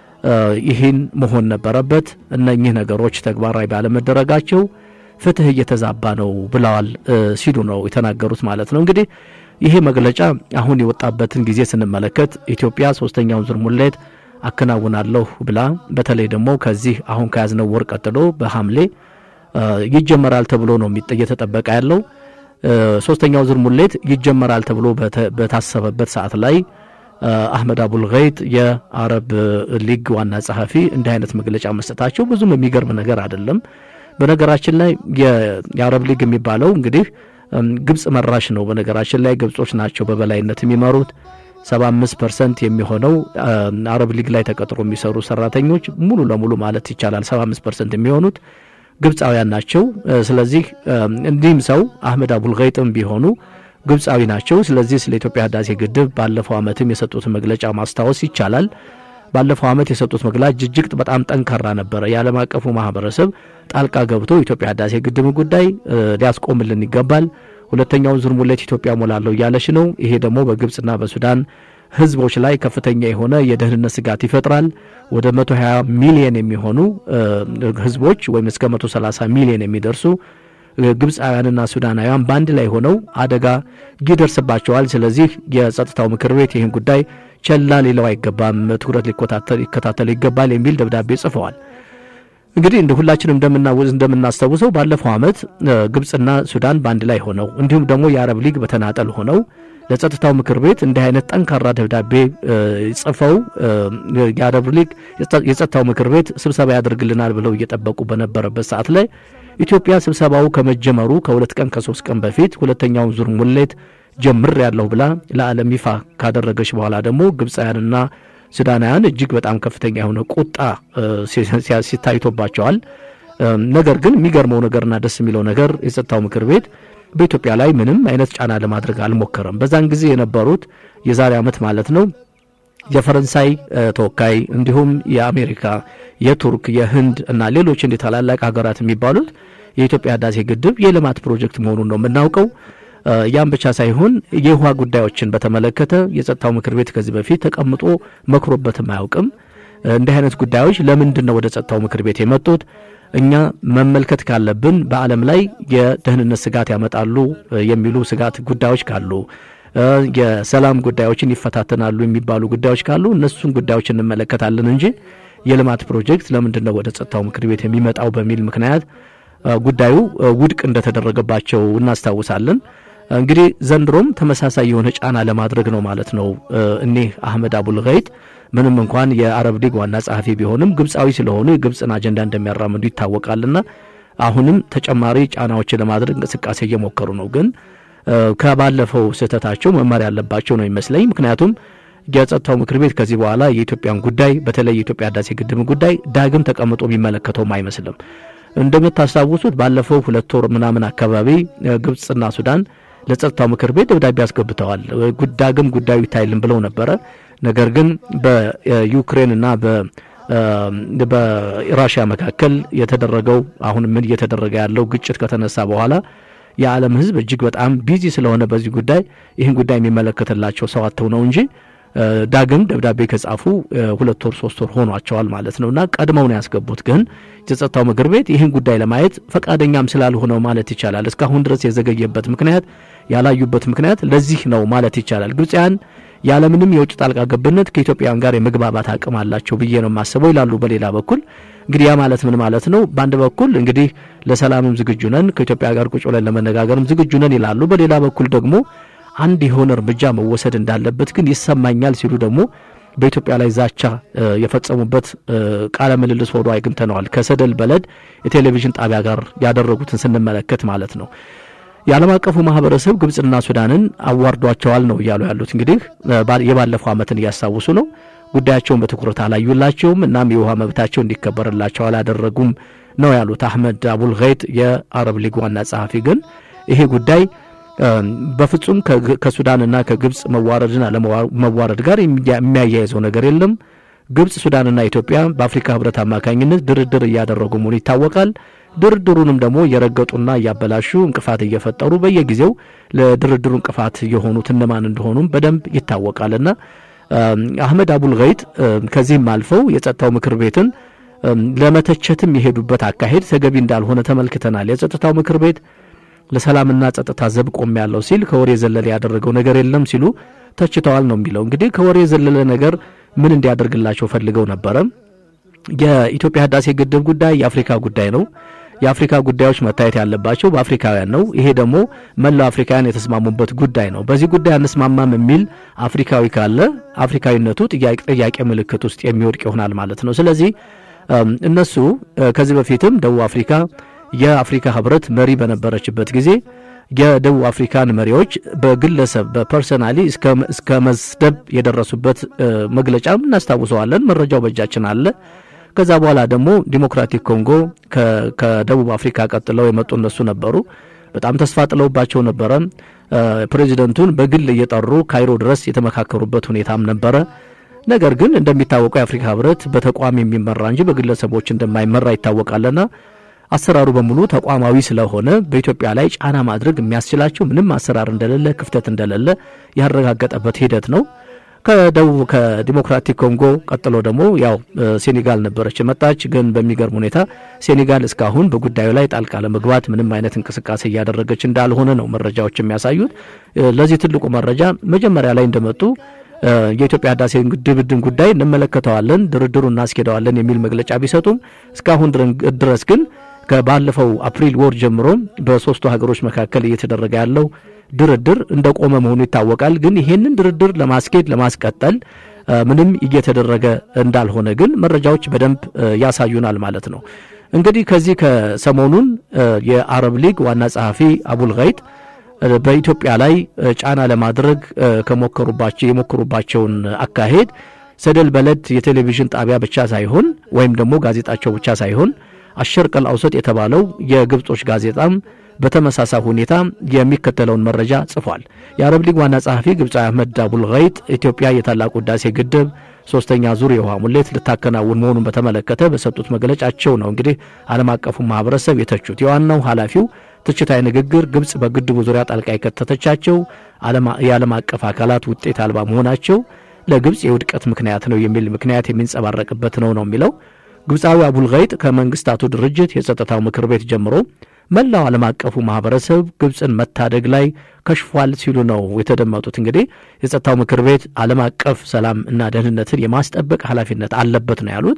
ይህን መሆን ነበረበት። እነኚህ ነገሮች ተግባራዊ ባለመደረጋቸው ፍትህ እየተዛባ ነው ብለዋል ሲሉ ነው የተናገሩት ማለት ነው። እንግዲህ ይሄ መግለጫ አሁን የወጣበትን ጊዜ ስንመለከት ኢትዮጵያ ሶስተኛውን ዙር ሙሌት አከናውናለሁ ብላ በተለይ ደግሞ ከዚህ አሁን ከያዝነው ወር ቀጥሎ በሐምሌ ይጀመራል ተብሎ ነው እየተጠበቀ ያለው። ሶስተኛው ዙር ሙሌት ይጀመራል ተብሎ በታሰበበት ሰዓት ላይ አህመድ አቡል ገይጥ የአረብ ሊግ ዋና ጸሐፊ እንዲህ አይነት መግለጫ መስጠታቸው ብዙም የሚገርም ነገር አይደለም። በነገራችን ላይ የአረብ ሊግ የሚባለው እንግዲህ ግብፅ መራሽ ነው። በነገራችን ላይ ግብጾች ናቸው በበላይነት የሚመሩት። 75 ፐርሰንት የሚሆነው አረብ ሊግ ላይ ተቀጥሮ የሚሰሩ ሰራተኞች ሙሉ ለሙሉ ማለት ይቻላል 75 ፐርሰንት የሚሆኑት ግብፃውያን ናቸው። ስለዚህ እንዲህም ሰው አህመድ አቡል ገይጥም ቢሆኑ ግብፃዊ ናቸው። ስለዚህ ስለ ኢትዮጵያ ህዳሴ ግድብ ባለፈው ዓመትም የሰጡት መግለጫ ማስታወስ ይቻላል። ባለፈው ዓመት የሰጡት መግለጫ እጅግ በጣም ጠንካራ ነበረ። የዓለም አቀፉ ማህበረሰብ ጣልቃ ገብቶ ኢትዮጵያ ህዳሴ ግድብ ጉዳይ ሊያስቆምልን ይገባል። ሁለተኛውን ዙር ሙሌት ኢትዮጵያ ሞላለሁ እያለች ነው። ይሄ ደግሞ በግብፅና በሱዳን ህዝቦች ላይ ከፍተኛ የሆነ የደህንነት ስጋት ይፈጥራል። ወደ 120 ሚሊየን የሚሆኑ ህዝቦች ወይም እስከ 130 ሚሊየን የሚደርሱ ግብፃውያንና ሱዳናውያን በአንድ ላይ ሆነው አደጋ ይደርስባቸዋል። ስለዚህ የጸጥታው ምክር ቤት ይህን ጉዳይ ቸላ ሊለው አይገባም፣ ትኩረት ሊከታተል ይገባል የሚል ደብዳቤ ጽፈዋል። እንግዲህ እንደ ሁላችንም እንደምናስታውሰው ባለፈው ዓመት ግብፅና ሱዳን በአንድ ላይ ሆነው እንዲሁም ደግሞ የአረብ ሊግ በተናጠል ሆነው ለጸጥታው ምክር ቤት እንዲህ አይነት ጠንካራ ደብዳቤ ጽፈው የአረብ ሊግ የጸጥታው ምክር ቤት ስብሰባ ያደርግልናል ብለው እየጠበቁ በነበረበት ሰዓት ላይ ኢትዮጵያ ስብሰባው ከመጀመሩ ከሁለት ቀን ከሶስት ቀን በፊት ሁለተኛውን ዙር ሙሌት ጀምር ያለሁ ብላ ለዓለም ይፋ ካደረገች በኋላ ደግሞ ግብፃውያንና ሱዳናውያን እጅግ በጣም ከፍተኛ የሆነ ቁጣ ሲታይቶባቸዋል። ነገር ግን የሚገርመው ነገርና ደስ የሚለው ነገር የጸጥታው ምክር ቤት በኢትዮጵያ ላይ ምንም አይነት ጫና ለማድረግ አልሞከረም። በዛን ጊዜ የነበሩት የዛሬ ዓመት ማለት ነው የፈረንሳይ ተወካይ እንዲሁም የአሜሪካ፣ የቱርክ፣ የህንድ እና ሌሎች እንደ ታላላቅ ሀገራት የሚባሉት የኢትዮጵያ ህዳሴ ግድብ የልማት ፕሮጀክት መሆኑን ነው የምናውቀው። ያም ብቻ ሳይሆን የውሃ ጉዳዮችን በተመለከተ የጸጥታው ምክር ቤት ከዚህ በፊት ተቀምጦ መክሮበትም አያውቅም። እንዲህ አይነት ጉዳዮች ለምንድን ነው ወደ ጸጥታው ምክር ቤት የመጡት? እኛ መመልከት ካለብን በዓለም ላይ የደህንነት ስጋት ያመጣሉ የሚሉ ስጋት ጉዳዮች ካሉ የሰላም ጉዳዮችን ይፈታተናሉ የሚባሉ ጉዳዮች ካሉ እነሱን ጉዳዮች እንመለከታለን እንጂ የልማት ፕሮጀክት ለምንድን ነው ወደ ጸጥታው ምክር ቤት የሚመጣው በሚል ምክንያት ጉዳዩ ውድቅ እንደተደረገባቸው እናስታውሳለን። እንግዲህ ዘንድሮም ተመሳሳይ የሆነ ጫና ለማድረግ ነው ማለት ነው። እኒህ አህመድ አቡል ገይት ምንም እንኳን የአረብ ሊግ ዋና ጸሐፊ ቢሆንም ግብፃዊ ስለሆኑ የግብፅን አጀንዳ እንደሚያራምዱ ይታወቃልና አሁንም ተጨማሪ ጫናዎችን ለማድረግ እንቅስቃሴ እየሞከሩ ነው። ግን ከባለፈው ስህተታቸው መማር ያለባቸው ነው ይመስለኝ። ምክንያቱም የጸጥታው ምክር ቤት ከዚህ በኋላ የኢትዮጵያን ጉዳይ በተለይ የኢትዮጵያ ህዳሴ ግድብ ጉዳይ ዳግም ተቀምጦ የሚመለከተውም አይመስልም። እንደምታስታውሱት ባለፈው ሁለት ወር ምናምን አካባቢ ግብፅና ሱዳን ለጸጥታው ምክር ቤት ደብዳቤ አስገብተዋል። ዳግም ጉዳዩ ይታይልን ብለው ነበረ። ነገር ግን በዩክሬንና በራሽያ መካከል የተደረገው አሁን ምን እየተደረገ ያለው ግጭት ከተነሳ በኋላ የዓለም ህዝብ እጅግ በጣም ቢዚ ስለሆነ በዚህ ጉዳይ ይህን ጉዳይ የሚመለከትላቸው ሰው አጥተው ነው እንጂ ዳግም ደብዳቤ ከጻፉ ሁለት ወር ሶስት ወር ሆኗቸዋል ማለት ነው። እና ቀድመው ነው ያስገቡት። ግን የጸጥታው ምክር ቤት ይህን ጉዳይ ለማየት ፈቃደኛም ስላልሆነው ማለት ይቻላል እስካሁን ድረስ የዘገየበት ምክንያት ያላዩበት ምክንያት ለዚህ ነው ማለት ይቻላል። ግብፃውያን ያለምንም የውጭ ጣልቃ ገብነት ከኢትዮጵያውያን ጋር የመግባባት አቅም አላቸው ብዬ ነው የማስበው ይላሉ። በሌላ በኩል እንግዲህ ያ ማለት ምን ማለት ነው? በአንድ በኩል እንግዲህ ለሰላምም ዝግጁ ነን፣ ከኢትዮጵያ ጋር ቁጭ ብለን ለመነጋገርም ዝግጁ ነን ይላሉ። በሌላ በኩል ደግሞ አንድ የሆነ እርምጃ መወሰድ እንዳለበት ግን ይሰማኛል ሲሉ ደግሞ በኢትዮጵያ ላይ ዛቻ የፈጸሙበት ቃለ ምልልስ ሆኖ አግኝተነዋል። ከሰደል በለድ የቴሌቪዥን ጣቢያ ጋር ያደረጉትን ስንመለከት ማለት ነው። የዓለም አቀፉ ማህበረሰብ ግብፅና ሱዳንን አዋርዷቸዋል ነው እያሉ ያሉት። እንግዲህ የባለፈው ዓመትን እያስታውሱ ነው። ጉዳያቸውን በትኩረት አላዩላቸውም። እናም የውሃ መብታቸው እንዲከበርላቸው አላደረጉም ነው ያሉት አህመድ አቡል ገይጥ የአረብ ሊግ ዋና ጸሐፊ። ግን ይሄ ጉዳይ በፍጹም ከሱዳንና ከግብፅ መዋረድና ለመዋረድ ጋር የሚያያይዘው ነገር የለም። ግብፅ፣ ሱዳንና ኢትዮጵያ በአፍሪካ ህብረት አማካኝነት ድርድር እያደረጉ መሆኑ ይታወቃል። ድርድሩንም ደግሞ እየረገጡና እያበላሹ እንቅፋት እየፈጠሩ በየጊዜው ለድርድሩ እንቅፋት የሆኑት እነማን እንደሆኑም በደንብ ይታወቃልና አህመድ አቡል ገይጥ ከዚህም አልፈው የጸጥታው ምክር ቤትን ለመተቸትም የሄዱበት አካሄድ ተገቢ እንዳልሆነ ተመልክተናል። የጸጥታው ምክር ቤት ለሰላምና ጸጥታ ዘብ ቆም ያለው ሲል ከወሬ ዘለለ ያደረገው ነገር የለም ሲሉ ተችተዋል ነው የሚለው። እንግዲህ ከወሬ ዘለለ ነገር ምን እንዲያደርግላቸው ፈልገው ነበረ? የኢትዮጵያ ህዳሴ ግድብ ጉዳይ የአፍሪካ ጉዳይ ነው። የአፍሪካ ጉዳዮች መታየት ያለባቸው በአፍሪካውያን ነው። ይሄ ደግሞ መላው አፍሪካውያን የተስማሙበት ጉዳይ ነው። በዚህ ጉዳይ አንስማማም የሚል አፍሪካዊ ካለ አፍሪካዊነቱ ጥያቄ ምልክት ውስጥ የሚወድቅ ይሆናል ማለት ነው። ስለዚህ እነሱ ከዚህ በፊትም ደቡብ አፍሪካ የአፍሪካ ህብረት መሪ በነበረችበት ጊዜ የደቡብ አፍሪካን መሪዎች በግለሰብ በፐርሰናሊ እስከ መስደብ የደረሱበት መግለጫም እናስታውሰዋለን። መረጃው በእጃችን አለ። ከዛ በኋላ ደግሞ ዲሞክራቲክ ኮንጎ ከደቡብ አፍሪካ ቀጥለው የመጡ እነሱ ነበሩ። በጣም ተስፋ ጥለውባቸው ነበረ። ፕሬዚደንቱን በግል እየጠሩ ካይሮ ድረስ የተመካከሩበት ሁኔታም ነበረ። ነገር ግን እንደሚታወቀው የአፍሪካ ህብረት በተቋም የሚመራ እንጂ በግለሰቦች እንደማይመራ ይታወቃልና አሰራሩ በሙሉ ተቋማዊ ስለሆነ በኢትዮጵያ ላይ ጫና ማድረግ የሚያስችላቸው ምንም አሰራር እንደሌለ ክፍተት እንደሌለ ያረጋገጠበት ሂደት ነው። ከደቡብ ከዲሞክራቲክ ኮንጎ ቀጥሎ ደግሞ ያው ሴኔጋል ነበረች የመጣች። ግን በሚገርም ሁኔታ ሴኔጋል እስካሁን በጉዳዩ ላይ ጣልቃ ለመግባት ምንም አይነት እንቅስቃሴ እያደረገች እንዳልሆነ ነው መረጃዎች የሚያሳዩት። ለዚህ ትልቁ መረጃ መጀመሪያ ላይ እንደመጡ የኢትዮጵያ ህዳሴ ግድብን ጉዳይ እንመለከተዋለን፣ ድርድሩ እናስኬደዋለን የሚል መግለጫ ቢሰጡም እስካሁን ድረስ ግን ከባለፈው አፕሪል ወር ጀምሮ በሶስቱ ሀገሮች መካከል እየተደረገ ያለው ድርድር እንደቆመ መሆኑ ይታወቃል። ግን ይህንን ድርድር ለማስኬድ ለማስቀጠል ምንም እየተደረገ እንዳልሆነ ግን መረጃዎች በደንብ ያሳዩናል ማለት ነው። እንግዲህ ከዚህ ከሰሞኑን የአረብ ሊግ ዋና ጸሐፊ አቡል ገይጥ በኢትዮጵያ ላይ ጫና ለማድረግ ከሞከሩባቸው የሞከሩባቸውን አካሄድ ሰደል በለድ የቴሌቪዥን ጣቢያ ብቻ ሳይሆን ወይም ደግሞ ጋዜጣቸው ብቻ ሳይሆን አሸርቀል አውሰጥ የተባለው የግብጾች ጋዜጣም በተመሳሳይ ሁኔታ የሚከተለውን መረጃ ጽፏል። የአረብ ሊግ ዋና ጸሐፊ ግብፃዊ አህመድ አቡል ገይጥ ኢትዮጵያ የታላቁ ህዳሴ ግድብ ሶስተኛ ዙር የውሃ ሙሌት ልታከናውን መሆኑን በተመለከተ በሰጡት መግለጫቸው ነው እንግዲህ ዓለም አቀፉ ማህበረሰብ የተቹት። የዋናው ኃላፊው ትችታዊ ንግግር ግብፅ በግድቡ ዙሪያ ጣልቃ የከተተቻቸው የዓለም አቀፍ አካላት ውጤት አልባ መሆናቸው ለግብፅ የውድቀት ምክንያት ነው የሚል ምክንያት የሚንጸባረቅበት ነው ነው የሚለው ግብፃዊ አቡል ገይጥ ከመንግስታቱ ድርጅት የጸጥታው ምክር ቤት ጀምሮ መላው ዓለም አቀፉ ማህበረሰብ ግብፅን መታደግ ላይ ከሽፏል ሲሉ ነው የተደመጡት። እንግዲህ የጸጥታው ምክር ቤት ዓለም አቀፍ ሰላም እና ደህንነትን የማስጠበቅ ኃላፊነት አለበት ነው ያሉት።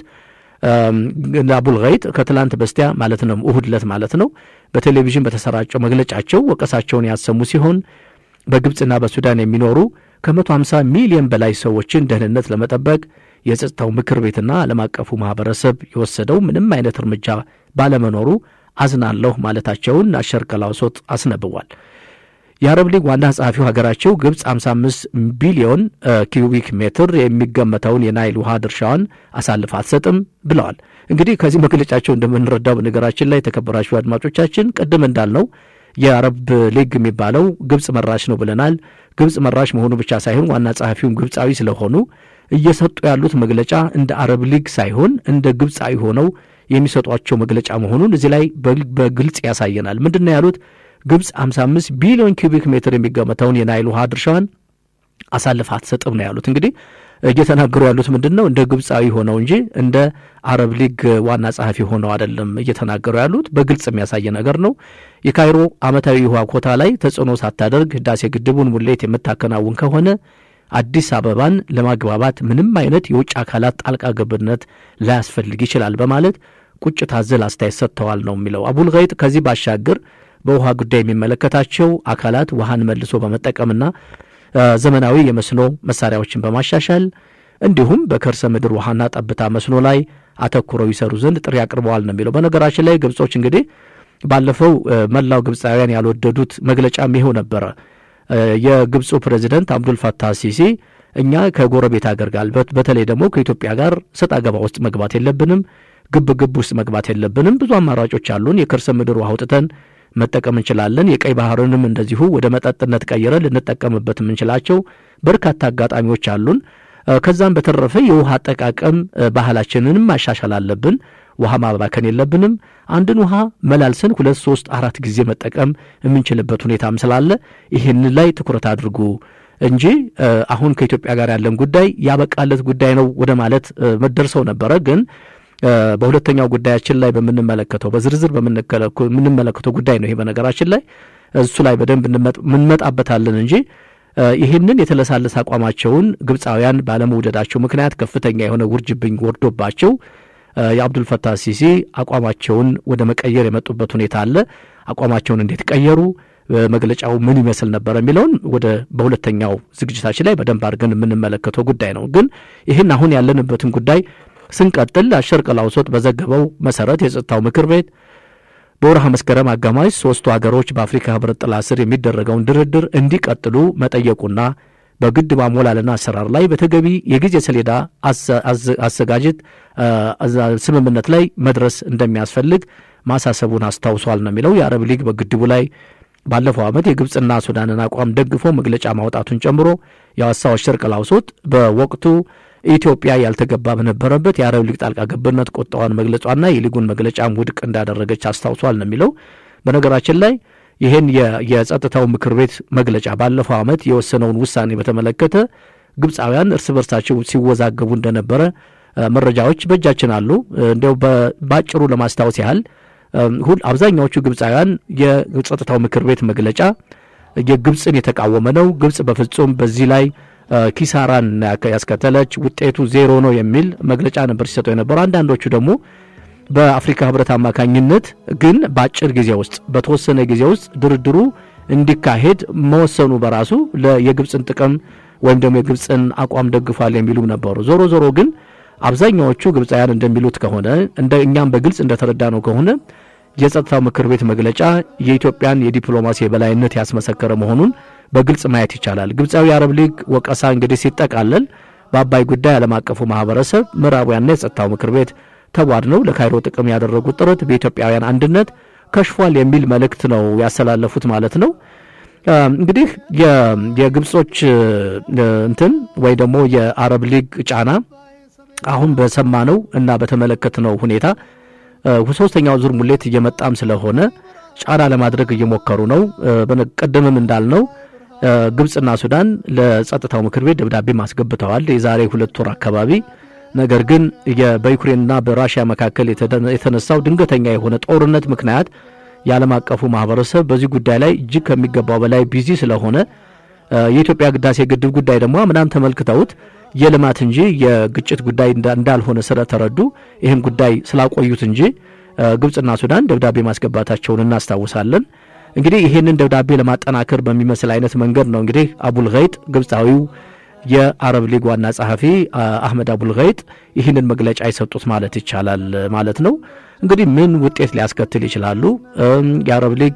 አቡል ገይጥ ከትላንት በስቲያ ማለት ነው እሁድ ዕለት ማለት ነው በቴሌቪዥን በተሰራጨው መግለጫቸው ወቀሳቸውን ያሰሙ ሲሆን በግብፅና በሱዳን የሚኖሩ ከ150 ሚሊዮን በላይ ሰዎችን ደህንነት ለመጠበቅ የጸጥታው ምክር ቤትና ዓለም አቀፉ ማህበረሰብ የወሰደው ምንም አይነት እርምጃ ባለመኖሩ አዝናለሁ ማለታቸውን አሸርቀል አውሶጥ አስነብቧል። የአረብ ሊግ ዋና ጸሐፊው ሀገራቸው ግብፅ 55 ቢሊዮን ኪዩቢክ ሜትር የሚገመተውን የናይል ውሃ ድርሻዋን አሳልፍ አትሰጥም ብለዋል። እንግዲህ ከዚህ መግለጫቸው እንደምንረዳው በነገራችን ላይ የተከበራችሁ አድማጮቻችን ቅድም እንዳልነው የአረብ ሊግ የሚባለው ግብፅ መራሽ ነው ብለናል። ግብፅ መራሽ መሆኑ ብቻ ሳይሆን ዋና ጸሐፊውም ግብፃዊ ስለሆኑ እየሰጡ ያሉት መግለጫ እንደ አረብ ሊግ ሳይሆን እንደ ግብፃዊ ሆነው የሚሰጧቸው መግለጫ መሆኑን እዚህ ላይ በግልጽ ያሳየናል። ምንድን ነው ያሉት? ግብፅ 55 ቢሊዮን ኪዩቢክ ሜትር የሚገመተውን የናይል ውሃ ድርሻዋን አሳልፍ አትሰጥም ነው ያሉት። እንግዲህ እየተናገሩ ያሉት ምንድን ነው? እንደ ግብፃዊ ሆነው እንጂ እንደ አረብ ሊግ ዋና ጸሐፊ ሆነው አይደለም እየተናገሩ ያሉት። በግልጽ የሚያሳይ ነገር ነው። የካይሮ ዓመታዊ ውሃ ኮታ ላይ ተጽዕኖ ሳታደርግ ህዳሴ ግድቡን ሙሌት የምታከናውን ከሆነ አዲስ አበባን ለማግባባት ምንም አይነት የውጭ አካላት ጣልቃ ገብነት ላያስፈልግ ይችላል በማለት ቁጭት አዘል አስተያየት ሰጥተዋል ነው የሚለው አቡል ገይጥ። ከዚህ ባሻገር በውሃ ጉዳይ የሚመለከታቸው አካላት ውሃን መልሶ በመጠቀምና ዘመናዊ የመስኖ መሳሪያዎችን በማሻሻል እንዲሁም በከርሰ ምድር ውሃና ጠብታ መስኖ ላይ አተኩረው ይሰሩ ዘንድ ጥሪ አቅርበዋል ነው የሚለው። በነገራችን ላይ ግብጾች እንግዲህ ባለፈው መላው ግብፃውያን ያልወደዱት መግለጫም ይኸው ነበረ። የግብፁ ፕሬዚደንት አብዱል ፈታህ ሲሲ እኛ ከጎረቤት ሀገር ጋር በተለይ ደግሞ ከኢትዮጵያ ጋር ሰጥ አገባ ውስጥ መግባት የለብንም፣ ግብ ግብ ውስጥ መግባት የለብንም። ብዙ አማራጮች አሉን። የከርሰ ምድር ውሃ አውጥተን መጠቀም እንችላለን። የቀይ ባህርንም እንደዚሁ ወደ መጠጥነት ቀይረን ልንጠቀምበት የምንችላቸው በርካታ አጋጣሚዎች አሉን። ከዛም በተረፈ የውሃ አጠቃቀም ባህላችንንም ማሻሻል አለብን። ውሃ ማባከን የለብንም። አንድን ውሃ መላልሰን ሁለት ሶስት አራት ጊዜ መጠቀም የምንችልበት ሁኔታም ስላለ ይህን ላይ ትኩረት አድርጉ እንጂ አሁን ከኢትዮጵያ ጋር ያለን ጉዳይ ያበቃለት ጉዳይ ነው ወደ ማለት መደርሰው ነበረ። ግን በሁለተኛው ጉዳያችን ላይ በምንመለከተው በዝርዝር በምንመለከተው ጉዳይ ነው ይሄ በነገራችን ላይ እሱ ላይ በደንብ እንመጣበታለን እንጂ ይህንን የተለሳለሰ አቋማቸውን ግብፃውያን ባለመውደዳቸው ምክንያት ከፍተኛ የሆነ ውርጅብኝ ወርዶባቸው የአብዱልፈታህ ሲሲ አቋማቸውን ወደ መቀየር የመጡበት ሁኔታ አለ። አቋማቸውን እንዴት ቀየሩ? መግለጫው ምን ይመስል ነበር የሚለውን ወደ በሁለተኛው ዝግጅታችን ላይ በደንብ አድርገን የምንመለከተው ጉዳይ ነው። ግን ይህን አሁን ያለንበትን ጉዳይ ስንቀጥል አሸርቀል አውሶጥ በዘገበው መሰረት የጸጥታው ምክር ቤት በወርሃ መስከረም አጋማሽ ሶስቱ ሀገሮች በአፍሪካ ህብረት ጥላ ስር የሚደረገውን ድርድር እንዲቀጥሉ መጠየቁና በግድብ አሞላልና አሰራር ላይ በተገቢ የጊዜ ሰሌዳ አዘጋጀት ስምምነት ላይ መድረስ እንደሚያስፈልግ ማሳሰቡን አስታውሷል ነው የሚለው። የአረብ ሊግ በግድቡ ላይ ባለፈው ዓመት የግብፅና ሱዳንን አቋም ደግፎ መግለጫ ማውጣቱን ጨምሮ የአዋሳው አሸርቀል አውሶጥ በወቅቱ ኢትዮጵያ ያልተገባ በነበረበት የአረብ ሊግ ጣልቃ ገብነት ቁጣዋን መግለጿና የሊጉን መግለጫም ውድቅ እንዳደረገች አስታውሷል ነው የሚለው። በነገራችን ላይ ይህን የጸጥታው ምክር ቤት መግለጫ ባለፈው ዓመት የወሰነውን ውሳኔ በተመለከተ ግብፃውያን እርስ በርሳቸው ሲወዛገቡ እንደነበረ መረጃዎች በእጃችን አሉ። እንዲያው በአጭሩ ለማስታወስ ያህል ሁል አብዛኛዎቹ ግብፃውያን የጸጥታው ምክር ቤት መግለጫ የግብፅን የተቃወመ ነው፣ ግብፅ በፍጹም በዚህ ላይ ኪሳራን ያስከተለች ውጤቱ ዜሮ ነው የሚል መግለጫ ነበር ሲሰጠው የነበረው። አንዳንዶቹ ደግሞ በአፍሪካ ህብረት አማካኝነት ግን በአጭር ጊዜ ውስጥ በተወሰነ ጊዜ ውስጥ ድርድሩ እንዲካሄድ መወሰኑ በራሱ የግብፅን ጥቅም ወይም ደግሞ የግብፅን አቋም ደግፏል የሚሉም ነበሩ። ዞሮ ዞሮ ግን አብዛኛዎቹ ግብፃውያን እንደሚሉት ከሆነ እንደ እኛም በግልጽ እንደተረዳ ነው ከሆነ የጸጥታው ምክር ቤት መግለጫ የኢትዮጵያን የዲፕሎማሲ የበላይነት ያስመሰከረ መሆኑን በግልጽ ማየት ይቻላል። ግብፃዊ የአረብ ሊግ ወቀሳ እንግዲህ ሲጠቃለል በአባይ ጉዳይ ዓለም አቀፉ ማህበረሰብ ምዕራባውያንና የጸጥታው ምክር ቤት ተቧድነው ለካይሮ ጥቅም ያደረጉት ጥረት በኢትዮጵያውያን አንድነት ከሽፏል የሚል መልእክት ነው ያስተላለፉት ማለት ነው። እንግዲህ የግብጾች እንትን ወይ ደግሞ የአረብ ሊግ ጫና አሁን በሰማነው እና በተመለከትነው ሁኔታ ሶስተኛው ዙር ሙሌት እየመጣም ስለሆነ ጫና ለማድረግ እየሞከሩ ነው። ቀደምም እንዳልነው ግብፅና ሱዳን ለጸጥታው ምክር ቤት ደብዳቤ ማስገብተዋል የዛሬ ሁለት ወር አካባቢ። ነገር ግን በዩክሬንና በራሽያ መካከል የተነሳው ድንገተኛ የሆነ ጦርነት ምክንያት የዓለም አቀፉ ማህበረሰብ በዚህ ጉዳይ ላይ እጅግ ከሚገባው በላይ ቢዚ ስለሆነ የኢትዮጵያ ህዳሴ ግድብ ጉዳይ ደግሞ አምናም ተመልክተውት የልማት እንጂ የግጭት ጉዳይ እንዳልሆነ ስለተረዱ ይህን ጉዳይ ስላቆዩት እንጂ ግብፅና ሱዳን ደብዳቤ ማስገባታቸውን እናስታውሳለን። እንግዲህ ይህንን ደብዳቤ ለማጠናከር በሚመስል አይነት መንገድ ነው እንግዲህ አቡል ገይጥ ግብፃዊው የአረብ ሊግ ዋና ጸሐፊ አህመድ አቡል ገይጥ ይህንን መግለጫ የሰጡት ማለት ይቻላል ማለት ነው። እንግዲህ ምን ውጤት ሊያስከትል ይችላሉ? የአረብ ሊግ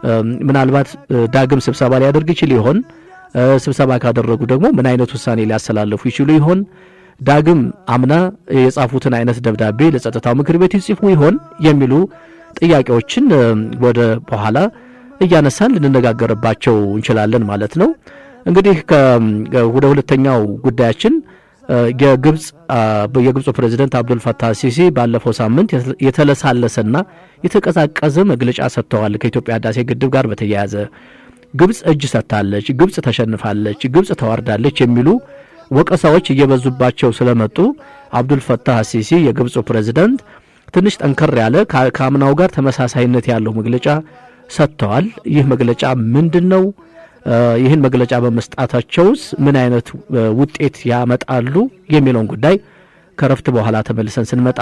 ምናልባት ዳግም ስብሰባ ሊያደርግ ይችል ይሆን? ስብሰባ ካደረጉ ደግሞ ምን አይነት ውሳኔ ሊያስተላልፉ ይችሉ ይሆን? ዳግም አምና የጻፉትን አይነት ደብዳቤ ለጸጥታው ምክር ቤት ይጽፉ ይሆን የሚሉ ጥያቄዎችን ወደ በኋላ እያነሳን ልንነጋገርባቸው እንችላለን ማለት ነው። እንግዲህ ወደ ሁለተኛው ጉዳያችን የግብፅ የግብፁ ፕሬዚደንት አብዱል ፈታህ ሲሲ ባለፈው ሳምንት የተለሳለሰና የተቀዛቀዘ መግለጫ ሰጥተዋል። ከኢትዮጵያ ህዳሴ ግድብ ጋር በተያያዘ ግብፅ እጅ ሰጥታለች፣ ግብፅ ተሸንፋለች፣ ግብፅ ተዋርዳለች የሚሉ ወቀሳዎች እየበዙባቸው ስለመጡ አብዱል ፈታህ ሲሲ የግብፁ ፕሬዚደንት ትንሽ ጠንከር ያለ ከአምናው ጋር ተመሳሳይነት ያለው መግለጫ ሰጥተዋል። ይህ መግለጫ ምንድን ነው? ይህን መግለጫ በመስጣታቸውስ ምን አይነት ውጤት ያመጣሉ የሚለውን ጉዳይ ከረፍት በኋላ ተመልሰን ስንመጣ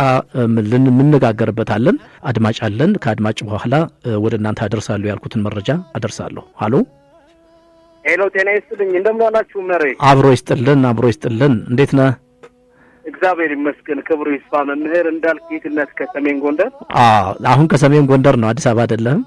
እንነጋገርበታለን። አድማጭ አለን። ከአድማጭ በኋላ ወደ እናንተ አደርሳለሁ ያልኩትን መረጃ አደርሳለሁ። ሀሎ ሄሎ፣ ጤና ይስጥልኝ። እንደምን ዋላችሁ? መሬ አብሮ ይስጥልን፣ አብሮ ይስጥልን። እንዴት ነህ? እግዚአብሔር ይመስገን። ክብሩ ይስፋ። መምህር እንዳልክ ጌትነት ከሰሜን ጎንደር። አሁን ከሰሜን ጎንደር ነው፣ አዲስ አበባ አይደለም።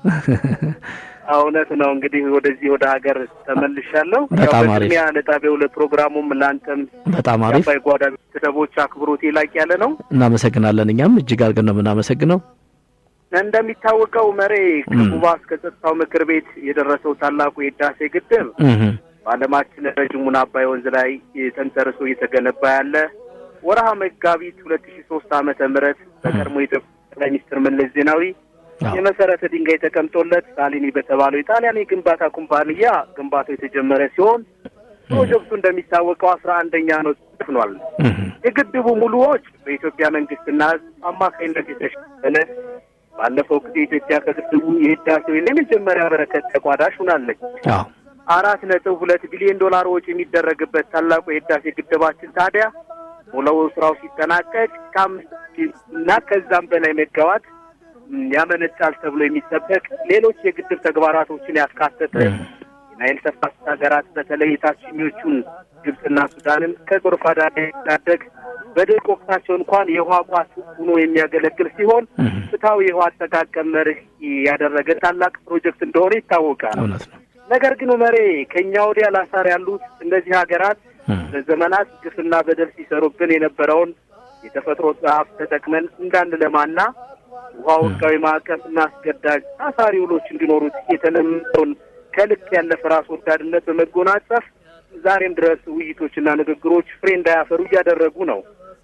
እውነት ነው። እንግዲህ ወደዚህ ወደ ሀገር ተመልሻለሁ። በጣም አሪፍ። በቅድሚያ ለጣቢያው ለፕሮግራሙም ለአንተም በጣም አሪፍ። የአባይ ጓዳ ቤተሰቦች አክብሮቴ ላቅ ያለ ነው። እናመሰግናለን። እኛም እጅግ አድርገን ነው የምናመሰግነው። እንደሚታወቀው መሬ ከኩባ እስከ ጸጥታው ምክር ቤት የደረሰው ታላቁ የህዳሴ ግድብ በዓለማችን ረጅሙን አባይ ወንዝ ላይ ተንተርሶ እየተገነባ ያለ ወርሃ መጋቢት ሁለት ሺ ሶስት ዓመተ ምህረት በቀድሞ የኢትዮጵያ ጠቅላይ ሚኒስትር መለስ ዜናዊ የመሰረተ ድንጋይ ተቀምጦለት ሳሊኒ በተባለው የጣሊያን የግንባታ ኩምፓንያ ግንባታው የተጀመረ ሲሆን ፕሮጀክቱ እንደሚታወቀው አስራ አንደኛ ነው ተፍኗል። የግድቡ ሙሉ ወጪ በኢትዮጵያ መንግስትና ሕዝብ አማካኝነት የተሸፈነ ባለፈው ጊዜ ኢትዮጵያ ከግድቡ የህዳሴው የመጀመሪያ በረከት ተቋዳሽ ሆናለች። አራት ነጥብ ሁለት ቢሊዮን ዶላር ወጪ የሚደረግበት ታላቁ የህዳሴ ግድባችን ታዲያ ሙሉ ስራው ሲጠናቀቅ ከአምስት እና ከዛም በላይ ሜጋዋት ያመነጫል ተብሎ የሚጠበቅ ሌሎች የግድብ ተግባራቶችን ያካተተ የናይል ተፋሰስ ሀገራት በተለይ የታችኞቹን ግብፅና ሱዳንን ከጎርፍ አደጋ የሚታደግ በድርቅ ወቅታቸው እንኳን የውሃ ቋት ሆኖ የሚያገለግል ሲሆን ፍትሐዊ የውሃ አጠቃቀም መርህ ያደረገ ታላቅ ፕሮጀክት እንደሆነ ይታወቃል። ነገር ግን መሬ ከእኛ ወዲያ ላሳር ያሉት እነዚህ ሀገራት ለዘመናት ግፍና በደል ሲሰሩብን የነበረውን የተፈጥሮ ጸሀፍ ተጠቅመን እንዳንለማና ውሃ ወቃዊ ማዕቀፍና አስገዳጅ አሳሪ ውሎች እንዲኖሩት የተለመደውን ከልክ ያለፈ ራስ ወዳድነት በመጎናጸፍ ዛሬም ድረስ ውይይቶችና ንግግሮች ፍሬ እንዳያፈሩ እያደረጉ ነው።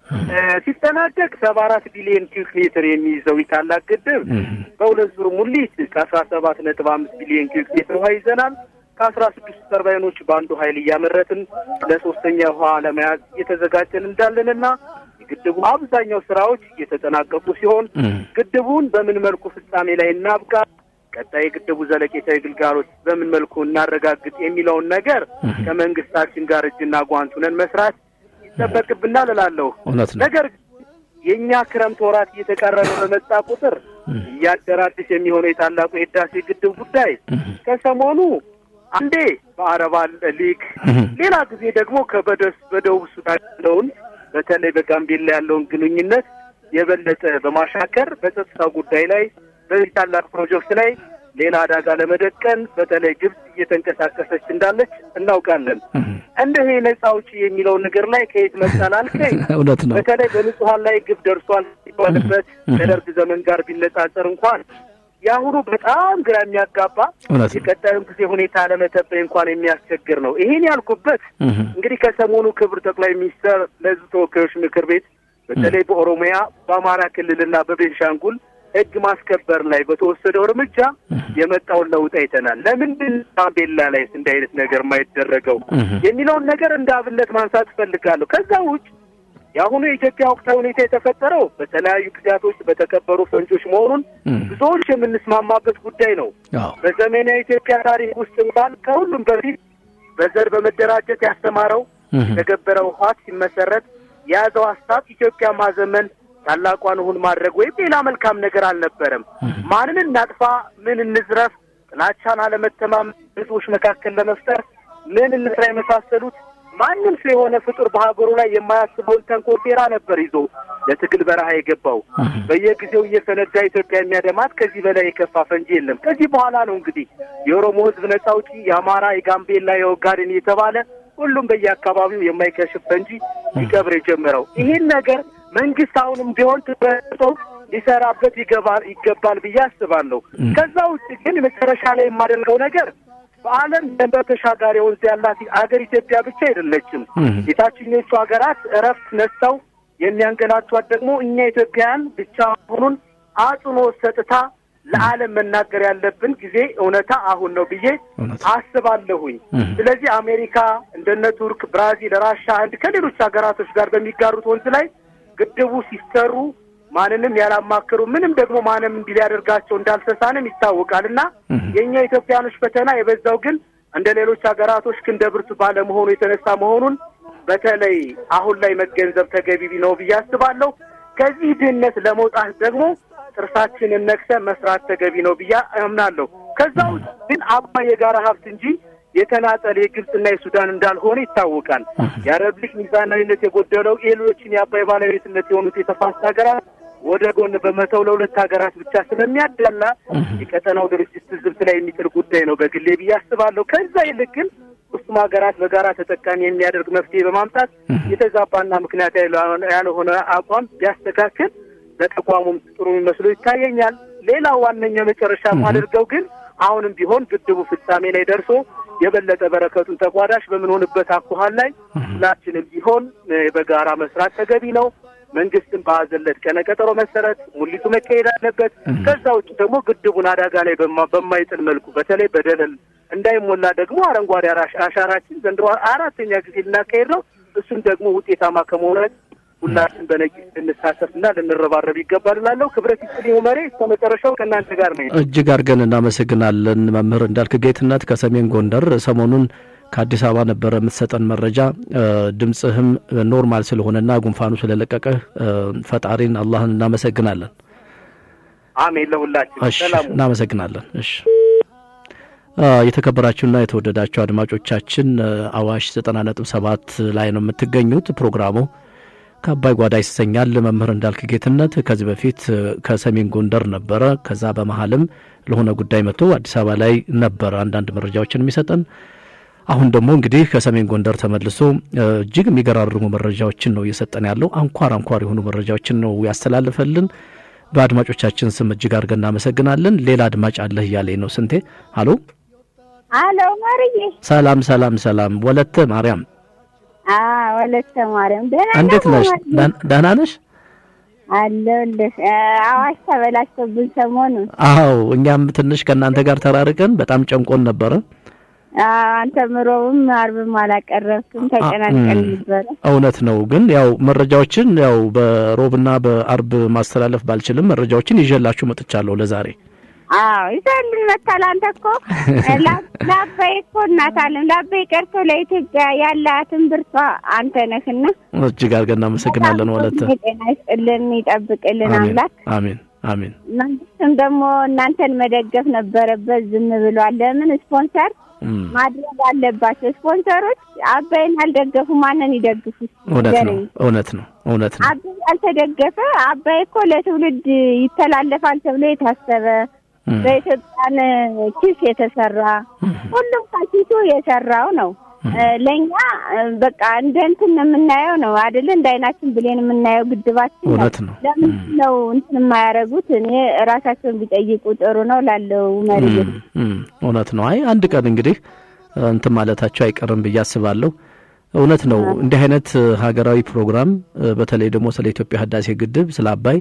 ሲጠናቀቅ ሰባ አራት ቢሊዮን ኪዩክ ሜትር የሚይዘው ታላቅ ግድብ በሁለት ዙር ሙሊት ከአስራ ሰባት ነጥብ አምስት ቢሊዮን ኪዩክ ሜትር ውሃ ይዘናል። ከአስራ ስድስቱ ተርባይኖች በአንዱ ኃይል እያመረትን ለሶስተኛ ውሃ ለመያዝ እየተዘጋጀን እንዳለንና የግድቡ አብዛኛው ስራዎች እየተጠናቀቁ ሲሆን ግድቡን በምን መልኩ ፍጻሜ ላይ እናብቃ፣ ቀጣይ የግድቡ ዘለቄታዊ ግልጋሎት በምን መልኩ እናረጋግጥ የሚለውን ነገር ከመንግስታችን ጋር እጅና ጓንት ሆነን መስራት ይጠበቅብናል እላለሁ። እውነት ነው። ነገር የእኛ ክረምት ወራት እየተቃረበ በመጣ ቁጥር እያደረ አዲስ የሚሆነው የታላቁ የህዳሴ ግድብ ጉዳይ ከሰሞኑ አንዴ በአረብ ሊግ ሌላ ጊዜ ደግሞ ከበደስ በደቡብ ሱዳን ያለውን በተለይ በጋምቤላ ያለውን ግንኙነት የበለጠ በማሻከር በጸጥታ ጉዳይ ላይ በዚህ ታላቅ ፕሮጀክት ላይ ሌላ አደጋ ለመደቀን በተለይ ግብጽ እየተንቀሳቀሰች እንዳለች እናውቃለን። እንደ ይሄ ነጻ አውጪ የሚለው ነገር ላይ ከየት መጣል አልከኝ። እውነት ነው። በተለይ በንጹሀን ላይ ግብ ደርሷል ሲባልበት ከደርግ ዘመን ጋር ቢነጻጸር እንኳን የአሁኑ በጣም ግራ የሚያጋባ እውነት ነው። የቀጣዩን ጊዜ ሁኔታ ለመተበይ እንኳን የሚያስቸግር ነው። ይሄን ያልኩበት እንግዲህ ከሰሞኑ ክብር ጠቅላይ ሚኒስትር ለሕዝብ ተወካዮች ምክር ቤት በተለይ በኦሮሚያ በአማራ ክልልና በቤንሻንጉል ሕግ ማስከበር ላይ በተወሰደው እርምጃ የመጣውን ለውጥ አይተናል። ለምንድን ጋምቤላ ላይ እንዲህ አይነት ነገር የማይደረገው የሚለውን ነገር እንደ አብነት ማንሳት እፈልጋለሁ። ከዛ ውጭ የአሁኑ የኢትዮጵያ ወቅታዊ ሁኔታ የተፈጠረው በተለያዩ ጊዜያቶች በተከበሩ ፈንጆች መሆኑን ብዙዎች የምንስማማበት ጉዳይ ነው። አዎ በዘመናዊ ኢትዮጵያ ታሪክ ውስጥ እንኳን ከሁሉም በፊት በዘር በመደራጀት ያስተማረው የተገበረው ህወሓት ሲመሰረት የያዘው ሀሳብ ኢትዮጵያ ማዘመን ታላቋን እሁን ማድረግ ወይም ሌላ መልካም ነገር አልነበረም። ማንን እናጥፋ፣ ምን እንዝረፍ፣ ጥላቻን፣ አለመተማመን ህዝቦች መካከል ለመፍጠር ምን እንስራ የመሳሰሉት ማንም ሰው የሆነ ፍጡር በሀገሩ ላይ የማያስበውን ተንኮል ሴራ ነበር ይዞ ለትግል በረሃ የገባው። በየጊዜው እየፈነዳ ኢትዮጵያ የሚያደማት ከዚህ በላይ የከፋ ፈንጂ የለም። ከዚህ በኋላ ነው እንግዲህ የኦሮሞ ህዝብ ነጻ አውጪ፣ የአማራ፣ የጋምቤላ፣ የኦጋዴን እየተባለ ሁሉም በየአካባቢው የማይከሽፍ ፈንጂ ሊቀብር የጀመረው። ይህን ነገር መንግስት አሁንም ቢሆን ትበቶ ሊሰራበት ይገባል ይገባል ብዬ አስባለሁ። ከዛ ውጭ ግን መጨረሻ ላይ የማደርገው ነገር በዓለም ድንበር ተሻጋሪ ወንዝ ያላት አገር ኢትዮጵያ ብቻ አይደለችም። የታችኞቹ ሀገራት እረፍት ነስተው የሚያንገላቷት ደግሞ እኛ ኢትዮጵያውያን ብቻ መሆኑን አጽንኦት ሰጥታ ለዓለም መናገር ያለብን ጊዜ እውነታ አሁን ነው ብዬ እውነት አስባለሁኝ። ስለዚህ አሜሪካ እንደነ ቱርክ፣ ብራዚል፣ ራሻ፣ ህንድ ከሌሎች ሀገራቶች ጋር በሚጋሩት ወንዝ ላይ ግድቡ ሲሰሩ ማንንም ያላማከሩ ምንም ደግሞ ማንም እንዲህ ሊያደርጋቸው እንዳልተሳንም ይታወቃል እና የእኛ ኢትዮጵያኖች ፈተና የበዛው ግን እንደ ሌሎች ሀገራቶች ክንደ ብርቱ ባለመሆኑ የተነሳ መሆኑን በተለይ አሁን ላይ መገንዘብ ተገቢ ነው ብዬ አስባለሁ። ከዚህ ድህነት ለመውጣት ደግሞ ጥርሳችንን ነክሰን መስራት ተገቢ ነው ብዬ አምናለሁ። ከዛ ውጭ ግን አባይ የጋራ ሀብት እንጂ የተናጠል የግብፅና የሱዳን እንዳልሆነ ይታወቃል። የአረብ ሊግ ሚዛናዊነት የጎደለው የሌሎችን የአባይ ባለቤትነት የሆኑት የተፋሰስ ሀገራት ወደ ጎን በመተው ለሁለት ሀገራት ብቻ ስለሚያዳላ የቀጠናው ድርጅት ትዝብት ላይ የሚጥል ጉዳይ ነው በግሌ ብዬ አስባለሁ። ከዛ ይልቅ ግን ሶስቱም ሀገራት በጋራ ተጠቃሚ የሚያደርግ መፍትሄ በማምጣት የተዛባና ምክንያት ያልሆነ አቋም ቢያስተካክል ለተቋሙም ጥሩ መስሎ ይታየኛል። ሌላው ዋነኛ መጨረሻ የማደርገው ግን አሁንም ቢሆን ግድቡ ፍጻሜ ላይ ደርሶ የበለጠ በረከቱን ተቋዳሽ በምንሆንበት አኳኋን ላይ ሁላችንም ቢሆን በጋራ መስራት ተገቢ ነው። መንግስትም በያዘለት ቀነ ቀጠሮ መሰረት ሙሊቱ መካሄድ አለበት። ከዛ ውጭ ደግሞ ግድቡን አደጋ ላይ በማ- በማይጥል መልኩ በተለይ በደለል እንዳይሞላ ደግሞ አረንጓዴ አራሽ- አሻራችን ዘንድሮ አራተኛ ጊዜ ልናካሄድ ነው። እሱም ደግሞ ውጤታማ ከመሆኑ ሁላችን በነቂስ ልንሳተፍና ልንረባረብ ይገባል እላለሁ። ክብረት ይስጥልኝ መሬ እስከ መጨረሻው ከእናንተ ጋር ነው። እጅግ አድርገን እናመሰግናለን መምህር እንዳልክ ጌትነት ከሰሜን ጎንደር። ሰሞኑን ከአዲስ አበባ ነበረ የምትሰጠን መረጃ። ድምፅህም ኖርማል ስለሆነና ጉንፋኑ ስለለቀቀህ ፈጣሪን አላህን እናመሰግናለን። አሜን ለሁላችን እሺ ሰላሙ እናመሰግናለን። እሺ የተከበራችሁና የተወደዳችሁ አድማጮቻችን አዋሽ ዘጠና ነጥብ ሰባት ላይ ነው የምትገኙት። ፕሮግራሙ ከአባይ ጓዳ ይሰኛል። መምህር እንዳልክ ጌትነት ከዚህ በፊት ከሰሜን ጎንደር ነበረ። ከዛ በመሀልም ለሆነ ጉዳይ መጥቶ አዲስ አበባ ላይ ነበረ አንዳንድ መረጃዎችን የሚሰጠን። አሁን ደግሞ እንግዲህ ከሰሜን ጎንደር ተመልሶ እጅግ የሚገራርሙ መረጃዎችን ነው እየሰጠን ያለው። አንኳር አንኳር የሆኑ መረጃዎችን ነው ያስተላልፈልን። በአድማጮቻችን ስም እጅግ አድርገን እናመሰግናለን። ሌላ አድማጭ አለህ እያለኝ ነው ስንቴ። አሎ አሎ ማርዬ። ሰላም ሰላም ሰላም። ወለተ ማርያም አዎ ወለተ ማርያም ደህና እንዴት ነው ነሽ? ማርዬ? ደህና- ደህና ነሽ? አለሁልህ። እ፣ አዋሽ ተበላሽቶብን ሰሞኑን። አዎ እኛም ትንሽ ከእናንተ ጋር ተራርቀን በጣም ጨንቆን ነበረ። አዎ አንተም ሮብም አርብም አላቀረብክም፣ ተጨናንቀን ም። ነበረ። እውነት ነው። ግን ያው መረጃዎችን ያው በሮብና በአርብ ማስተላለፍ ባልችልም መረጃዎችን ይዤላችሁ መጥቻለሁ ለዛሬ። አዎ ይዘህልን መታል። አንተ እኮ ለአባይ እኮ እናት አለም ለአባይ ቀርቶ ለኢትዮጵያ ያላትን ብርቷ አንተ ነህና እጅግ አድርገን እናመሰግናለን። ወለተ ጤና ይስጥልን፣ ይጠብቅልን አምላክ። አሜን አሜን። መንግስትም ደግሞ እናንተን መደገፍ ነበረበት፣ ዝም ብሏል። ለምን ስፖንሰር ማድረግ አለባቸው። ስፖንሰሮች አባይን አልደገፉ ማንን ይደግፉ? እውነት ነው እውነት ነው እውነት ነው። አባይ ያልተደገፈ አባይ እኮ ለትውልድ ይተላለፋል ተብሎ የታሰበ በኢትዮጵያን ኪስ የተሰራ ሁሉም ከኪሱ የሰራው ነው። ለእኛ በቃ እንደ እንትን የምናየው ነው አይደለ? እንደ አይናችን ብሌን የምናየው ግድባችን እውነት ነው። ለምንድን ነው እንትን የማያደርጉት? እኔ ራሳቸውን ቢጠይቁ ጥሩ ነው ላለው መሪ እውነት ነው። አይ አንድ ቀን እንግዲህ እንትን ማለታቸው አይቀርም ብዬ አስባለሁ። እውነት ነው። እንዲህ አይነት ሀገራዊ ፕሮግራም በተለይ ደግሞ ስለ ኢትዮጵያ ህዳሴ ግድብ ስለ አባይ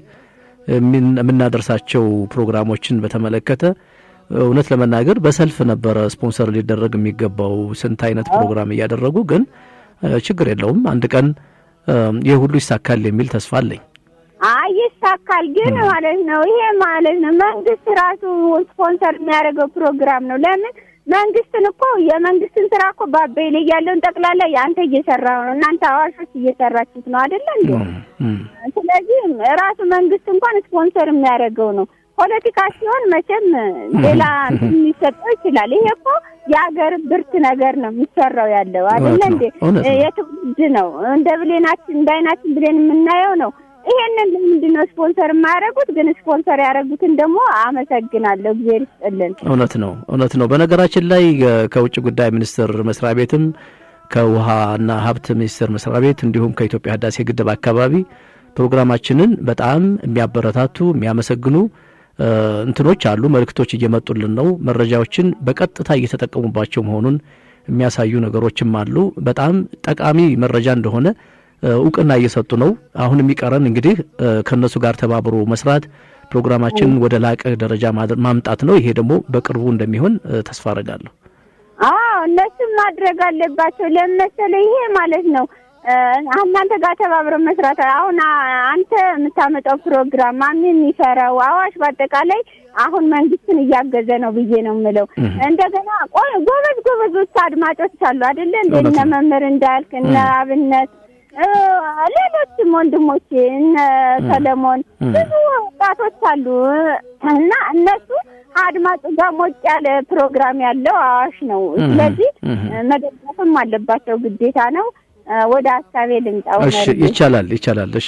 የምናደርሳቸው ፕሮግራሞችን በተመለከተ እውነት ለመናገር በሰልፍ ነበረ ስፖንሰር ሊደረግ የሚገባው ስንት አይነት ፕሮግራም እያደረጉ ግን ችግር የለውም አንድ ቀን ይህ ሁሉ ይሳካል የሚል ተስፋ አለኝ። አይ ይሳካል፣ ግን ማለት ነው ይሄ ማለት ነው መንግስት ራሱ ስፖንሰር የሚያደርገው ፕሮግራም ነው። ለምን መንግስትን እኮ የመንግስትን ስራ እኮ በአባይ ላይ ያለውን ጠቅላላ አንተ እየሰራ ነው፣ እናንተ አዋሾች እየሰራችሁት ነው አይደለ እንዴ? ስለዚህ ራሱ መንግስት እንኳን ስፖንሰር የሚያደርገው ነው። ፖለቲካ ሲሆን መቼም ሌላ ሊሰጠው ይችላል። ይሄ እኮ የሀገር ብርት ነገር ነው የሚሰራው ያለው አይደለ እንዴ? የትውልድ ነው። እንደ ብሌናችን እንደ አይናችን ብሌን የምናየው ነው። ይሄንን ለምንድን ነው ስፖንሰር የማያደርጉት? ግን ስፖንሰር ያደረጉትን ደግሞ አመሰግናለሁ። እግዚአብሔር ይስጥልን። እውነት ነው እውነት ነው። በነገራችን ላይ ከውጭ ጉዳይ ሚኒስቴር መስሪያ ቤትም ከውሃና ሀብት ሚኒስቴር መስሪያ ቤት እንዲሁም ከኢትዮጵያ ህዳሴ ግድብ አካባቢ ፕሮግራማችንን በጣም የሚያበረታቱ የሚያመሰግኑ እንትኖች አሉ። መልእክቶች እየመጡልን ነው። መረጃዎችን በቀጥታ እየተጠቀሙባቸው መሆኑን የሚያሳዩ ነገሮችም አሉ። በጣም ጠቃሚ መረጃ እንደሆነ እውቅና እየሰጡ ነው። አሁን የሚቀረን እንግዲህ ከእነሱ ጋር ተባብሮ መስራት፣ ፕሮግራማችን ወደ ላቀ ደረጃ ማምጣት ነው። ይሄ ደግሞ በቅርቡ እንደሚሆን ተስፋ አረጋለሁ። አዎ እነሱም ማድረግ አለባቸው። ለምን መሰለህ? ይሄ ማለት ነው እናንተ ጋር ተባብረው መስራት። አሁን አንተ የምታመጣው ፕሮግራም ማን የሚሰራው አዋሽ በአጠቃላይ አሁን መንግስትን እያገዘ ነው ብዬ ነው የምለው። እንደገና ጎበዝ ጎበዞች አድማጮች አሉ አይደለ? እንደ እነ መምህር እንዳልክ እነ አብነት ሌሎችም ወንድሞቼ እነ ሰለሞን ብዙ ወጣቶች አሉ እና እነሱ አድማጩ ጋር ሞቅ ያለ ፕሮግራም ያለው አዋሽ ነው። ስለዚህ መደገፍም አለባቸው፣ ግዴታ ነው። ወደ ሀሳቤ ልምጣው። እሺ፣ ይቻላል ይቻላል። እሺ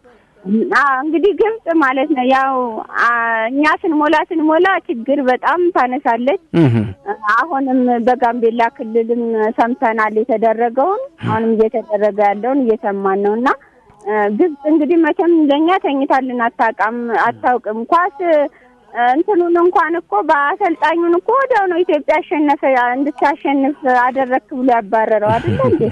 እንግዲህ ግብጽ ማለት ነው ያው እኛ ስንሞላ ስንሞላ ችግር በጣም ታነሳለች። አሁንም በጋምቤላ ክልልም ሰምተናል የተደረገውን፣ አሁንም እየተደረገ ያለውን እየሰማን ነው እና ግብጽ እንግዲህ መቼም ለእኛ ተኝታልን አታውቃም አታውቅም ኳስ እንትኑን እንኳን እኮ በአሰልጣኙን እኮ ወዲያው ነው ኢትዮጵያ አሸነፈ እንድታሸንፍ አደረክ ብሎ ያባረረው አይደለ እንዴ?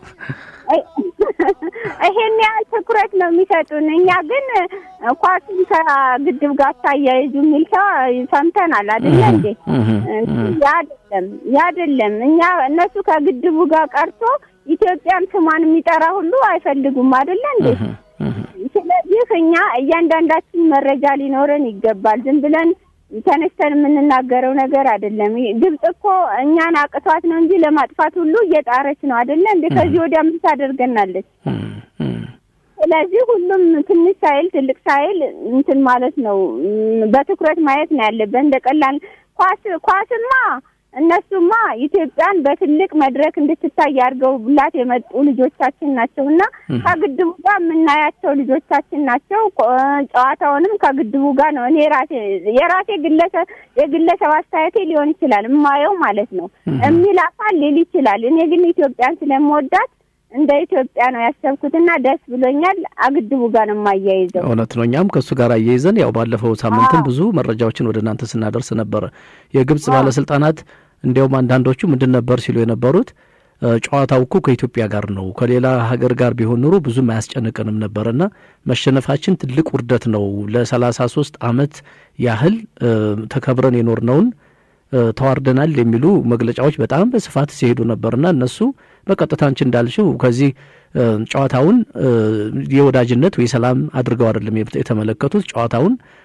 ይሄን ያህል ትኩረት ነው የሚሰጡን። እኛ ግን ኳሱን ከግድብ ጋር ታያይዙ የሚል ሰው ሰምተናል አይደለ እንዴ? ያደለም ያደለም እኛ እነሱ ከግድቡ ጋር ቀርቶ ኢትዮጵያን ስሟን የሚጠራ ሁሉ አይፈልጉም አይደለ እንዴ? ስለዚህ እኛ እያንዳንዳችን መረጃ ሊኖረን ይገባል። ዝም ብለን ተነስተን የምንናገረው ነገር አይደለም። ግብጽ እኮ እኛን አቅቷት ነው እንጂ ለማጥፋት ሁሉ እየጣረች ነው አይደለ እንዴ? ከዚህ ወዲያ ምን ታደርገናለች? ስለዚህ ሁሉም ትንሽ ሳይል ትልቅ ሳይል እንትን ማለት ነው፣ በትኩረት ማየት ነው ያለበት። እንደ ቀላል ኳስ ኳስማ እነሱማ ኢትዮጵያን በትልቅ መድረክ እንድትታይ አድርገውላት የመጡ ልጆቻችን ናቸው እና ከግድቡ ጋር የምናያቸው ልጆቻችን ናቸው። ጨዋታውንም ከግድቡ ጋር ነው። እኔ ራሴ የራሴ ግለሰብ የግለሰብ አስተያየቴ ሊሆን ይችላል የማየው ማለት ነው የሚል አካል ሊል ይችላል። እኔ ግን ኢትዮጵያን ስለምወዳት እንደ ኢትዮጵያ ነው ያሰብኩትና ደስ ብሎኛል። አግድቡ ጋር ነው የማያይዘው። እውነት ነው። እኛም ከእሱ ጋር አያይዘን ያው ባለፈው ሳምንትም ብዙ መረጃዎችን ወደ እናንተ ስናደርስ ነበረ። የግብጽ ባለስልጣናት እንዲያውም አንዳንዶቹ ምንድን ነበር ሲሉ የነበሩት ጨዋታው እኮ ከኢትዮጵያ ጋር ነው፣ ከሌላ ሀገር ጋር ቢሆን ኑሮ ብዙም አያስጨንቀንም ነበርና መሸነፋችን ትልቅ ውርደት ነው። ለሰላሳ ሶስት አመት ያህል ተከብረን የኖርነውን ተዋርደናል የሚሉ መግለጫዎች በጣም በስፋት ሲሄዱ ነበርና እነሱ በቀጥታ አንቺ እንዳልሽው ከዚህ ጨዋታውን የወዳጅነት ወይ ሰላም አድርገው አይደለም የተመለከቱት። ጨዋታውን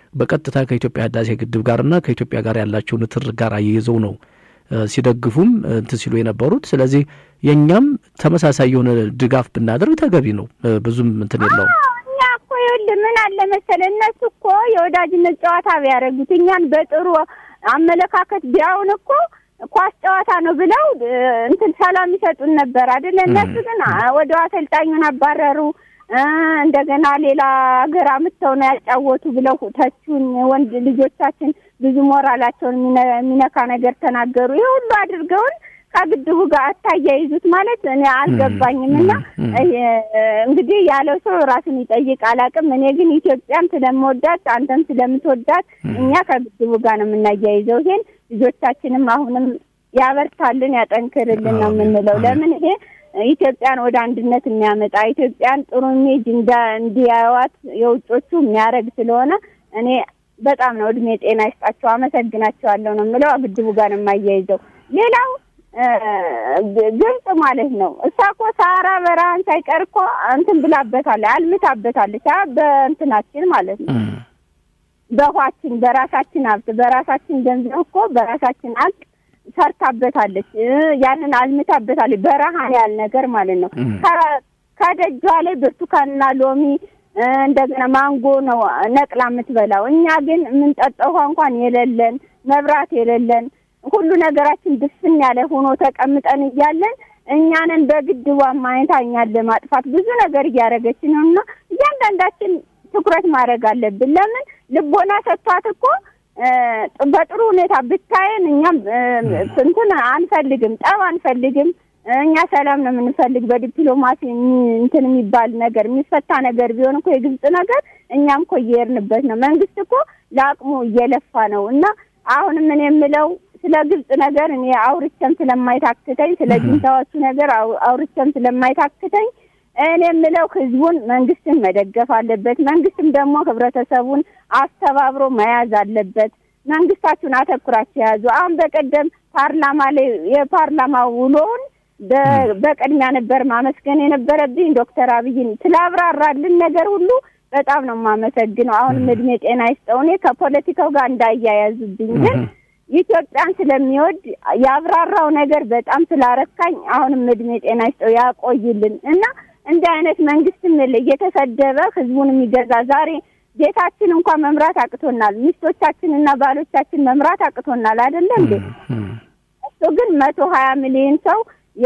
በቀጥታ ከኢትዮጵያ ህዳሴ ግድብ ጋርና ከኢትዮጵያ ጋር ያላቸው ንትርክ ጋር አያይዘው ነው ሲደግፉም እንትን ሲሉ የነበሩት። ስለዚህ የእኛም ተመሳሳይ የሆነ ድጋፍ ብናደርግ ተገቢ ነው። ብዙም እንትን የለውም። እኛ እኮ ይኸውልህ ምን አለ መሰለህ እነሱ እኮ የወዳጅነት ጨዋታ ቢያደርጉት እኛን በጥሩ አመለካከት ቢያውን እኮ ኳስ ጨዋታ ነው ብለው እንትን ሰላም ይሰጡን ነበር አይደለ? እነሱ ግን ወደ አሰልጣኙን አባረሩ። እንደገና ሌላ ሀገር አምጥተው ነው ያጫወቱ ብለው ተቹን። ወንድ ልጆቻችን ብዙ ሞራላቸውን የሚነካ ነገር ተናገሩ። ይህ ሁሉ አድርገውን ከግድቡ ጋር አታያይዙት ማለት እኔ አልገባኝም። እና እንግዲህ ያለው ሰው ራሱን ይጠይቅ አላውቅም። እኔ ግን ኢትዮጵያን ስለምወዳት አንተም ስለምትወዳት እኛ ከግድቡ ጋር ነው የምናያይዘው። ይሄን ልጆቻችንም አሁንም ያበርታልን፣ ያጠንክርልን ነው የምንለው። ለምን ይሄ ኢትዮጵያን ወደ አንድነት የሚያመጣ ኢትዮጵያን ጥሩ ኢሜጅ እንዲያዩዋት የውጮቹ የሚያደርግ ስለሆነ እኔ በጣም ነው እድሜ ጤና ይስጣቸው፣ አመሰግናቸዋለሁ ነው የምለው። ግድቡ ጋር ነው የማያይዘው። ሌላው ግብጽ ማለት ነው። እሷ እኮ ሳራ በረሃን ሳይቀር እኮ እንትን ብላበታለች፣ አልምታበታለች። በእንትናችን ማለት ነው በውሃችን በራሳችን ሀብት በራሳችን ገንዘብ እኮ በራሳችን ሀቅ ሰርታበታለች። ያንን አልምታበታለች። በረሃን ያህል ነገር ማለት ነው። ከደጇ ላይ ብርቱካንና ሎሚ እንደገና ማንጎ ነው ነቅላ የምትበላው። እኛ ግን የምንጠጣው ውሃ እንኳን የሌለን መብራት የሌለን ሁሉ ነገራችን ድፍን ያለ ሆኖ ተቀምጠን እያለን እኛንን በግድቧ ማየታ እኛን ለማጥፋት ብዙ ነገር እያደረገች ነው እና እያንዳንዳችን ትኩረት ማድረግ አለብን። ለምን ልቦና ሰጥቷት እኮ በጥሩ ሁኔታ ብታየን እኛም እንትን አንፈልግም፣ ጠብ አንፈልግም። እኛ ሰላም ነው የምንፈልግ። በዲፕሎማሲ እንትን የሚባል ነገር የሚፈታ ነገር ቢሆን እኮ የግብጽ ነገር እኛም እኮ እየሄድንበት ነው። መንግስት እኮ ለአቅሙ እየለፋ ነው እና አሁንም እኔ የምለው ስለ ግብጽ ነገር እኔ አውርቼም ስለማይታክተኝ ስለ ጅንታዎቹ ነገር አውርቼም ስለማይታክተኝ እኔ የምለው ህዝቡን መንግስትን መደገፍ አለበት። መንግስትም ደግሞ ህብረተሰቡን አስተባብሮ መያዝ አለበት። መንግስታችሁን አተኩራችሁ የያዙ አሁን በቀደም ፓርላማ ላይ የፓርላማ ውሎውን በቅድሚያ ነበር ማመስገን የነበረብኝ ዶክተር አብይን ስላብራራልን ነገር ሁሉ በጣም ነው የማመሰግነው። አሁንም እድሜ ጤና ይስጠው። እኔ ከፖለቲካው ጋር እንዳያያዙብኝ ግን ኢትዮጵያን ስለሚወድ ያብራራው ነገር በጣም ስላረካኝ አሁንም እድሜ ጤና ይስጠው ያቆይልን እና እንዲህ አይነት መንግስትም እየተሰደበ ህዝቡን የሚገዛ ዛሬ ቤታችን እንኳን መምራት አቅቶናል። ሚስቶቻችንና ባሎቻችን መምራት አቅቶናል አይደለ እንዴ? እሱ ግን መቶ ሀያ ሚሊዮን ሰው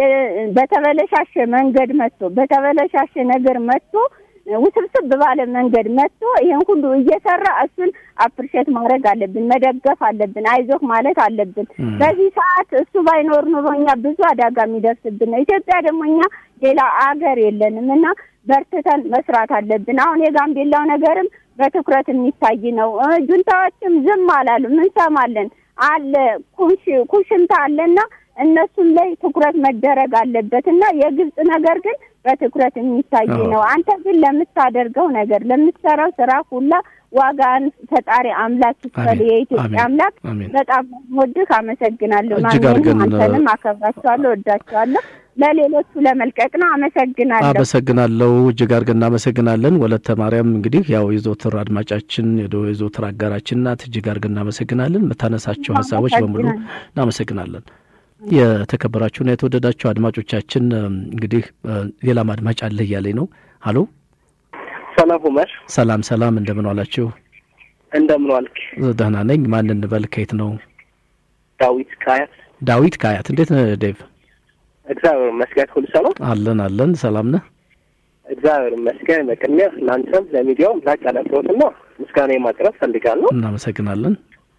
በተበለሻሸ መንገድ መጥቶ በተበለሻሸ ነገር መጥቶ ውስብስብ ባለ መንገድ መጥቶ ይሄን ሁሉ እየሰራ እሱን አፕሪሼት ማድረግ አለብን፣ መደገፍ አለብን፣ አይዞህ ማለት አለብን። በዚህ ሰዓት እሱ ባይኖር ኑሮ እኛ ብዙ አደጋ የሚደርስብን ነው። ኢትዮጵያ ደግሞ እኛ ሌላ አገር የለንም እና በርትተን መስራት አለብን። አሁን የጋምቤላው ነገርም በትኩረት የሚታይ ነው። ጁንታዎችም ዝም አላሉም፣ እንሰማለን አለ ኩሽ ኩሽንታ አለና እነሱም ላይ ትኩረት መደረግ አለበት እና የግብጽ ነገር ግን በትኩረት የሚታይ ነው። አንተ ግን ለምታደርገው ነገር ለምትሰራው ስራ ሁላ ዋጋን ፈጣሪ አምላክ ይክፈል። የኢትዮጵያ አምላክ በጣም ወድህ አመሰግናለሁ። ማንንም አንተንም አከብራቸዋለሁ፣ ወዳቸዋለሁ። ለሌሎቹ ለመልቀቅ ነው። አመሰግናለሁ። አመሰግናለሁ። እጅግ አድርገን እናመሰግናለን። ወለተ ማርያም እንግዲህ ያው የዘወትር አድማጫችን የዘወትር አጋራችን ናት። እጅግ አድርገን እናመሰግናለን። የምታነሳቸው ሀሳቦች በሙሉ እናመሰግናለን። የተከበራችሁና የተወደዳችሁ አድማጮቻችን እንግዲህ ሌላም አድማጭ አለ እያለኝ ነው። ሀሎ፣ ሰላም ኡመር። ሰላም ሰላም፣ እንደምን ዋላችሁ? እንደምን ዋልክ? ደህና ነኝ። ማን እንበል? ከየት ነው? ዳዊት ከአያት። ዳዊት ከአያት። እንዴት ነህ ዴቭ? እግዚአብሔር ይመስገን፣ ሁሉ ሰላም አለን አለን። ሰላም ነህ? እግዚአብሔር ይመስገን። በቅድሚያ ለአንተም ለሚዲያውም ላቅ ያለ አክብሮትና ምስጋና ማቅረብ ፈልጋለሁ። እናመሰግናለን።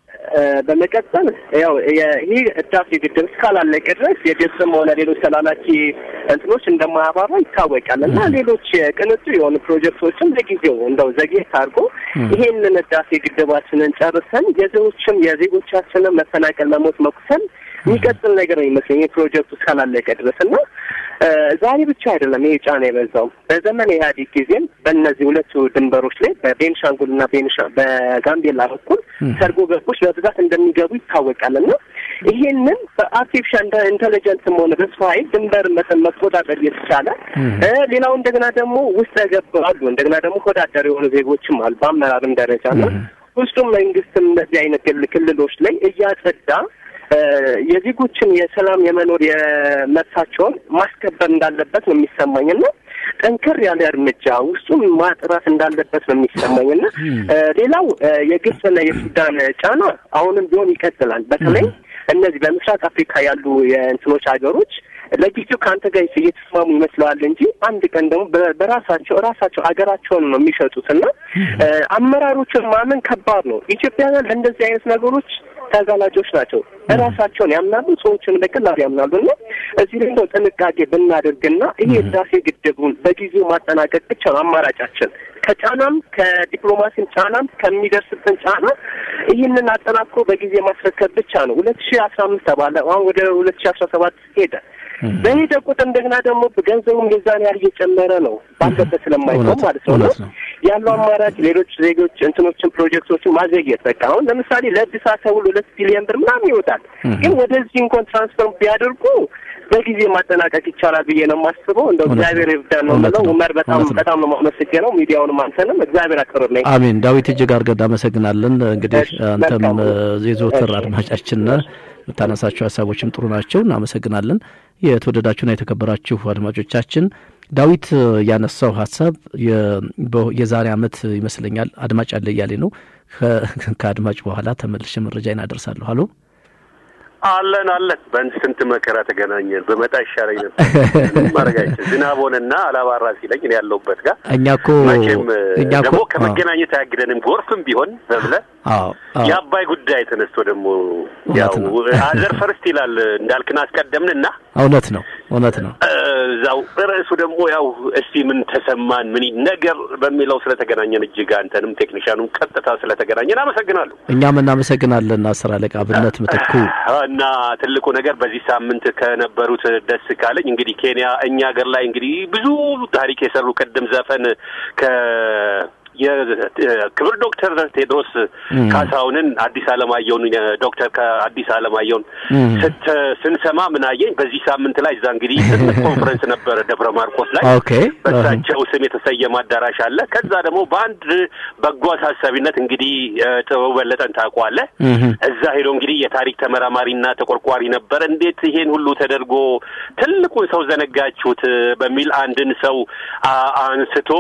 በመቀጠል ያው ይህ ህዳሴ ግድብ እስካላለቀ ድረስ የግብፅም ሆነ ሌሎች ተላላኪ እንትኖች እንደማያባራ ይታወቃል እና ሌሎች ቅንጡ የሆኑ ፕሮጀክቶችም ለጊዜው እንደው ዘግየት አድርጎ ይሄንን ህዳሴ ግድባችንን ጨርሰን የዜጎችም የዜጎቻችንን መፈናቀል፣ መሞት፣ መቁሰል የሚቀጥል ነገር ነው ይመስለኝ ይህ ፕሮጀክቱ እስካላለቀ ድረስ እና ዛሬ ብቻ አይደለም ይሄ ጫና የበዛው በዘመን ኢህአዴግ ጊዜም በእነዚህ ሁለቱ ድንበሮች ላይ በቤንሻንጉልና ቤንሻ በጋምቤላ በኩል ሰርጎ ገቦች በብዛት እንደሚገቡ ይታወቃል እና ይሄንን በአርቲፊሻል ኢንቴሊጀንስም ሆነ በሰው ኃይል ድንበር መቆጣጠር እየተቻለ ሌላው እንደገና ደግሞ ውስጥ ገብ አሉ እንደገና ደግሞ ወዳደር የሆኑ ዜጎችም አሉ በአመራርም ደረጃ ነው ውስጡም መንግስትም እነዚህ አይነት ክልሎች ላይ እያጸዳ የዜጎችን የሰላም የመኖር የመብታቸውን ማስከበር እንዳለበት ነው የሚሰማኝ እና ጠንከር ያለ እርምጃ ውስጡን ማጥራት እንዳለበት ነው የሚሰማኝ እና ሌላው የግብፅና የሱዳን ጫና አሁንም ቢሆን ይቀጥላል። በተለይ እነዚህ በምስራቅ አፍሪካ ያሉ የእንትኖች ሀገሮች ለጊዜው ከአንተ ጋር እየተስማሙ ይመስለዋል እንጂ አንድ ቀን ደግሞ በራሳቸው ራሳቸው ሀገራቸውን ነው የሚሸጡት እና አመራሮችን ማመን ከባድ ነው። ኢትዮጵያውያን ለእንደዚህ አይነት ነገሮች ተጋላጮች ናቸው። እራሳቸውን ያምናሉ፣ ሰዎችን በቀላሉ ያምናሉ እና እዚህ ላይ ነው ጥንቃቄ ብናደርግና ይሄ ህዳሴ ግድቡን በጊዜው ማጠናቀቅ ብቻ ነው አማራጫችን። ከጫናም ከዲፕሎማሲም ጫናም ከሚደርስብን ጫና ይህንን አጠናክሮ በጊዜ ማስረከብ ብቻ ነው። ሁለት ሺህ አስራ አምስት ተባለ። አሁን ወደ ሁለት ሺህ አስራ ሰባት ሄደ። በሄደ ቁጥር እንደገና ደግሞ ገንዘቡም የዛን ያህል እየጨመረ ነው ባለበት ስለማይቆም ማለት ነው ነው ያለው አማራጭ ሌሎች ዜጎች እንትኖችን ፕሮጀክቶችን ማዘግየት በቃ አሁን ለምሳሌ ለእድሳት ተብሎ ሁለት ቢሊዮን ብር ምናምን ይወጣል። ግን ወደዚህ እንኳን ትራንስፈር ቢያደርጉ በጊዜ ማጠናቀቅ ይቻላል ብዬ ነው የማስበው። እንደው እግዚአብሔር ይርዳን ነው የምለው። ኡመር በጣም በጣም ነው የማመሰግነው። ሚዲያውንም አንተንም እግዚአብሔር አክብርልኝ። አሜን። ዳዊት እጅግ አድርገን እናመሰግናለን። እንግዲህ አንተም የዘወትር አድማጫችን ነህ። የምታነሳቸው ሀሳቦችም ጥሩ ናቸው። እናመሰግናለን። የተወደዳችሁና የተከበራችሁ አድማጮቻችን ዳዊት ያነሳው ሀሳብ የዛሬ ዓመት ይመስለኛል አድማጭ አለ እያሌ ነው። ከአድማጭ በኋላ ተመልሼ መረጃ እናደርሳለሁ። ሀሎ አለን አለን። በስንት መከራ ተገናኘን። በመጣ ይሻለኝ ነበር ማድረጋችን ዝናብ ሆነና አላባራ ሲለኝ እኔ ያለሁበት ጋር እኛ እኮ መቼም እኛ እኮ ደግሞ ከመገናኘት አያግደንም። ጎርፍም ቢሆን በብለ የአባይ ጉዳይ ተነስቶ ደግሞ ያው አዘር ፈርስት ይላል እንዳልክን አስቀደምንና እውነት ነው እውነት ነው። እዛው ርዕሱ ደግሞ ያው እስቲ ምን ተሰማን ምን ነገር በሚለው ስለተገናኘን እጅግ አንተንም ቴክኒሻኑም ቀጥታ ስለተገናኘን አመሰግናለሁ። እኛም እናመሰግናለን አስር አለቃ ብነት ምትኩ እና ትልቁ ነገር በዚህ ሳምንት ከነበሩት ደስ ካለኝ እንግዲህ ኬንያ እኛ ሀገር ላይ እንግዲህ ብዙ ታሪክ የሰሩ ቅድም ዘፈን ከ የክብር ዶክተር ቴድሮስ ካሳሁንን አዲስ አለማየሁን ዶክተር ከአዲስ አለማየሁን ስንሰማ ምን አየኝ። በዚህ ሳምንት ላይ እዛ እንግዲህ ትልቅ ኮንፈረንስ ነበረ ደብረ ማርቆስ ላይ በእሳቸው ስም የተሰየመ አዳራሽ አለ። ከዛ ደግሞ በአንድ በጎ አሳሳቢነት እንግዲህ ጥበቡ በለጠን ታውቀዋለህ። እዛ ሄዶ እንግዲህ የታሪክ ተመራማሪና ተቆርቋሪ ነበር። እንዴት ይሄን ሁሉ ተደርጎ ትልቁን ሰው ዘነጋችሁት በሚል አንድን ሰው አንስቶ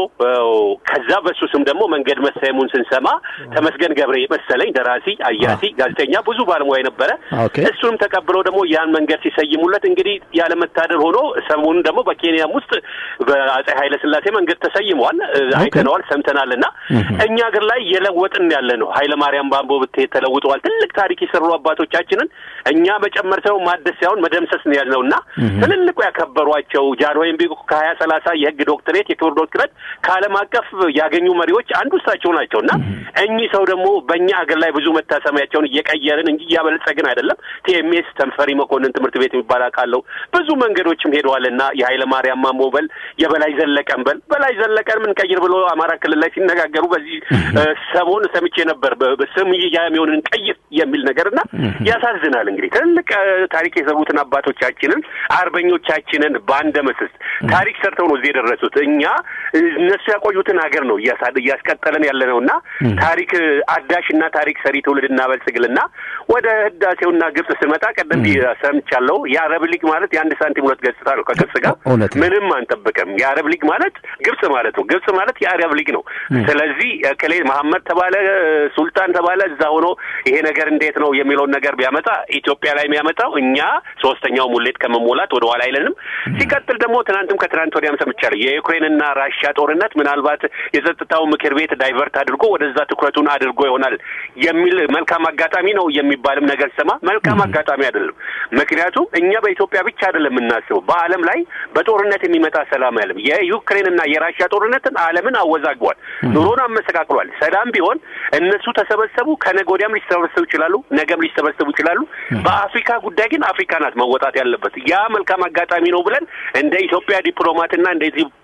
ከዛ በሱ ስም ደግሞ መንገድ መሰየሙን ስንሰማ ተመስገን ገብሬ መሰለኝ ደራሲ፣ አያሲ፣ ጋዜጠኛ ብዙ ባለሙያ ነበረ። እሱንም ተቀብለው ደግሞ ያን መንገድ ሲሰይሙለት እንግዲህ ያለመታደር ሆኖ ሰሞኑን ደግሞ በኬንያም ውስጥ በአጼ ኃይለ ሥላሴ መንገድ ተሰይመዋል። አይተነዋል፣ ሰምተናል። እና እኛ ሀገር ላይ የለወጥን ያለ ነው። ኃይለ ማርያም ባምቦ ብትሄድ ተለውጠዋል። ትልቅ ታሪክ የሰሩ አባቶቻችንን እኛ መጨመር ሳይሆን ማደስ ሳይሆን መደምሰስ ነው ያልነው እና ትልልቁ ያከበሯቸው ጃንሆይም ቢሆን ከሀያ ሰላሳ የህግ ዶክትሬት የክብር ዶክትሬት ከዓለም አቀፍ ያገኙ መሪዎች አንዱ እሳቸው ናቸው እና እኚህ ሰው ደግሞ በእኛ ሀገር ላይ ብዙ መታሰቢያቸውን እየቀየርን እንጂ እያበለጸግን አይደለም። ቲኤምኤስ ተንፈሪ መኮንን ትምህርት ቤት የሚባል አውቃለሁ። ብዙ መንገዶችም ሄደዋል እና የኃይለ ማርያም ማሞ በል የበላይ ዘለቀን በል በላይ ዘለቀን ምን ቀይር ብሎ አማራ ክልል ላይ ሲነጋገሩ በዚህ ሰሞን ሰምቼ ነበር። ስም የሚሆንን ቀይር የሚል ነገር እና ያሳዝናል። እንግዲህ ትልቅ ታሪክ የሰሩትን አባቶቻችንን አርበኞቻችንን በአንድ መስስ ታሪክ ሰርተው ነው እዚህ የደረሱት። እኛ እነሱ ያቆዩትን ሀገር ነው እያስቀጠለን ያለ ነው እና ታሪክ አዳሽና ታሪክ ሰሪ ትውልድ እናበልጽግልና ወደ ህዳሴውና ግብጽ ስመጣ ቀደም ሰምቻለሁ። የአረብ ሊግ ማለት የአንድ ሳንቲም ሁለት ገጽታ ነው። ከግብጽ ጋር ምንም አንጠብቅም። የአረብ ሊግ ማለት ግብጽ ማለት ነው። ግብጽ ማለት የአረብ ሊግ ነው። ስለዚህ ክሌ መሐመድ ተባለ ሱልጣን ተባለ እዛ ሆኖ ይሄ ነገር እንዴት ነው የሚለውን ነገር ቢያመጣ ኢትዮጵያ ላይ የሚያመጣው እኛ ሶስተኛው ሙሌት ከመሞላት ወደ ኋላ አይለንም። ሲቀጥል ደግሞ ትናንትም ከትናንት ወዲያም ሰምቻለሁ የዩክሬንና ራሽያ ጦርነት ምናልባት የጸጥታው ምክር ቤት ዳይቨርት አድርጎ ወደዛ ትኩረቱን አድርጎ ይሆናል የሚል መልካም አጋጣሚ ነው የሚባልም ነገር ሰማ። መልካም አጋጣሚ አይደለም። ምክንያቱም እኛ በኢትዮጵያ ብቻ አይደለም የምናስበው፣ በዓለም ላይ በጦርነት የሚመጣ ሰላም አይደለም። የዩክሬንና የራሽያ ጦርነትን ዓለምን አወዛግቧል፣ ኑሮን አመሰቃቅሏል። ሰላም ቢሆን እነሱ ተሰበሰቡ፣ ከነገ ወዲያም ሊሰበሰቡ ይችላሉ፣ ነገም ሊሰበሰቡ ይችላሉ። በአፍሪካ ጉዳይ ግን አፍሪካ ናት መወጣት ያለበት። ያ መልካም አጋጣሚ ነው ብለን እንደ ኢትዮጵያ ዲፕሎማትና እንደ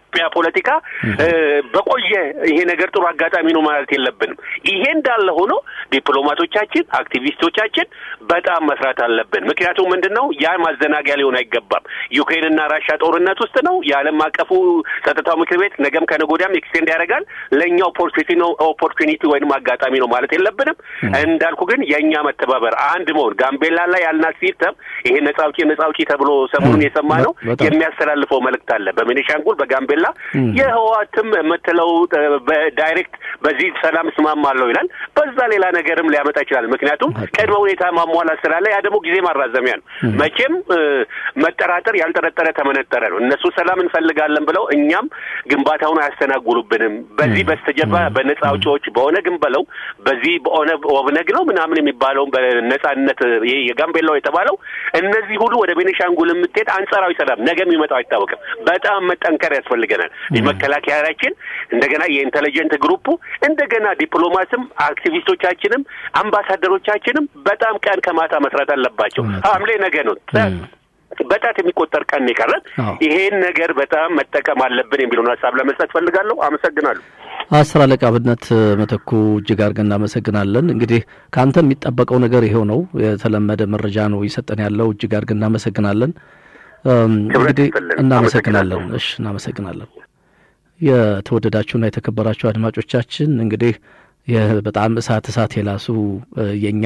የኢትዮጵያ ፖለቲካ በቆየ ይሄ ነገር ጥሩ አጋጣሚ ነው ማለት የለብንም። ይሄ እንዳለ ሆኖ ዲፕሎማቶቻችን፣ አክቲቪስቶቻችን በጣም መስራት አለብን። ምክንያቱም ምንድን ነው ያ ማዘናጊያ ሊሆን አይገባም። ዩክሬንና ራሻ ጦርነት ውስጥ ነው። የዓለም አቀፉ ጸጥታው ምክር ቤት ነገም ከነገ ወዲያም ኤክስቴንድ ያደርጋል። ለእኛ ኦፖርቹኒቲ ነው ኦፖርቹኒቲ ወይንም አጋጣሚ ነው ማለት የለብንም። እንዳልኩ ግን የእኛ መተባበር አንድ መሆን ጋምቤላ ላይ ያልናት ሲስተም ይሄ ነጻ አውጪ ነጻ አውጪ ተብሎ ሰሞኑን የሰማ ነው የሚያስተላልፈው መልእክት አለ። በቤኒሻንጉል በጋምቤላ የህወሓትም የምትለው በዳይሬክት በዚህ ሰላም እስማማለሁ ይላል። በዛ ሌላ ነገርም ሊያመጣ ይችላል። ምክንያቱም ቅድመ ሁኔታ ማሟላት ስላለ ያ ደግሞ ጊዜ ማራዘሚያ ነው። መቼም መጠራጠር ያልጠረጠረ ተመነጠረ ነው። እነሱ ሰላም እንፈልጋለን ብለው እኛም ግንባታውን አያስተናጉሉብንም። በዚህ በስተጀርባ በነጻ አውጪዎች በኦነግም በለው በዚህ በኦነግ ኦብነግ ነው ምናምን የሚባለው በነጻነት ይሄ የጋምቤላው የተባለው እነዚህ ሁሉ ወደ ቤኒሻንጉል የምትሄድ አንጻራዊ ሰላም ነገ የሚመጣው አይታወቅም። በጣም መጠንከር ያስፈልገናል። መከላከያችን እንደገና የኢንቴሊጀንት ግሩፑ እንደገና ዲፕሎማትም አክቲቪስቶቻችንም አምባሳደሮቻችንም በጣም ቀን ከማታ መስራት አለባቸው። ሐምሌ ነገ ነው። በጣት የሚቆጠር ቀን የቀረን ይሄን ነገር በጣም መጠቀም አለብን የሚለውን ሀሳብ ለመስጠት ፈልጋለሁ። አመሰግናለሁ። አስር አለቃ ብነት መተኩ እጅግ አድርገን እናመሰግናለን። እንግዲህ ከአንተ የሚጠበቀው ነገር ይሄው ነው። የተለመደ መረጃ ነው እየሰጠን ያለው። እጅግ አድርገን እናመሰግናለን። እንግዲህ እናመሰግናለን። እሺ፣ እናመሰግናለን። የተወደዳችሁና የተከበራችሁ አድማጮቻችን እንግዲህ በጣም እሳት እሳት የላሱ የእኛ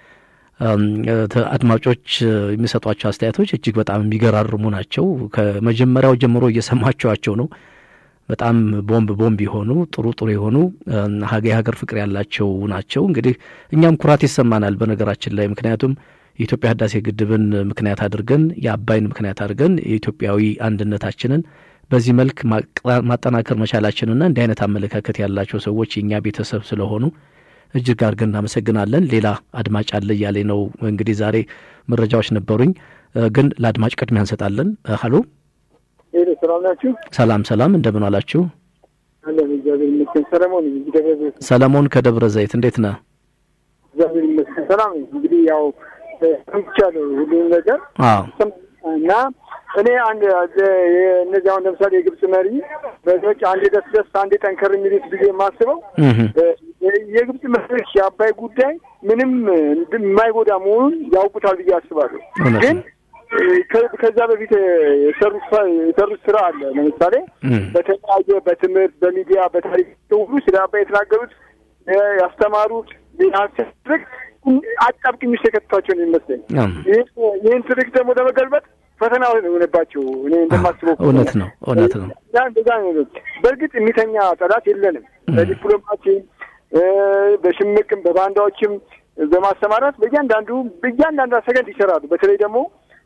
አድማጮች የሚሰጧቸው አስተያየቶች እጅግ በጣም የሚገራርሙ ናቸው። ከመጀመሪያው ጀምሮ እየሰማችኋቸው ነው። በጣም ቦምብ ቦምብ የሆኑ ጥሩ ጥሩ የሆኑ የሀገር ፍቅር ያላቸው ናቸው። እንግዲህ እኛም ኩራት ይሰማናል በነገራችን ላይ ምክንያቱም የኢትዮጵያ ህዳሴ ግድብን ምክንያት አድርገን የአባይን ምክንያት አድርገን የኢትዮጵያዊ አንድነታችንን በዚህ መልክ ማጠናከር መቻላችንና እንዲህ አይነት አመለካከት ያላቸው ሰዎች የእኛ ቤተሰብ ስለሆኑ እጅግ አድርገን እናመሰግናለን። ሌላ አድማጭ አለ እያለ ነው። እንግዲህ ዛሬ መረጃዎች ነበሩኝ፣ ግን ለአድማጭ ቅድሚያ እንሰጣለን። ሀሎ፣ ሰላም ናችሁ? ሰላም ሰላም፣ እንደምን አላችሁ? አለን እግዚአብሔር ይመስገን። ሰለሞን ደብረ ዘይት። ሰለሞን ከደብረ ዘይት እንዴት ነህ? እግዚአብሔር ይመስገን ሰላም። እንግዲህ ያው ሰምቻለሁ ሁሉም ነገር እና እኔ አንድ እነዚህ አሁን ለምሳሌ የግብጽ መሪ መሪዎች አንዴ ደስ ደስ አንዴ ጠንከር የሚሉት ብዬ የማስበው የግብጽ መሪዎች የአባይ ጉዳይ ምንም የማይጎዳ መሆኑን ያውቁታል ብዬ አስባለሁ። ግን ከዛ በፊት የሰሩት ስራ አለ። ለምሳሌ በተለያየ በትምህርት፣ በሚዲያ፣ በታሪክ ሁሉ ስለ አባይ የተናገሩት ያስተማሩት ትርክ አጣብቂኝ ውስጥ የከተቷቸው ነው የሚመስለኝ። ይህን ትርክ ደግሞ ለመገልበጥ ፈተና የሆነባቸው እኔ እንደማስበው እውነት ነው እውነት ነው። እንደዛ ነው። በእርግጥ የሚተኛ ጠላት የለንም። በዲፕሎማሲም በሽምቅም በባንዳዎችም በማሰማራት በእያንዳንዱ በእያንዳንዱ ሰከንድ ይሰራሉ። በተለይ ደግሞ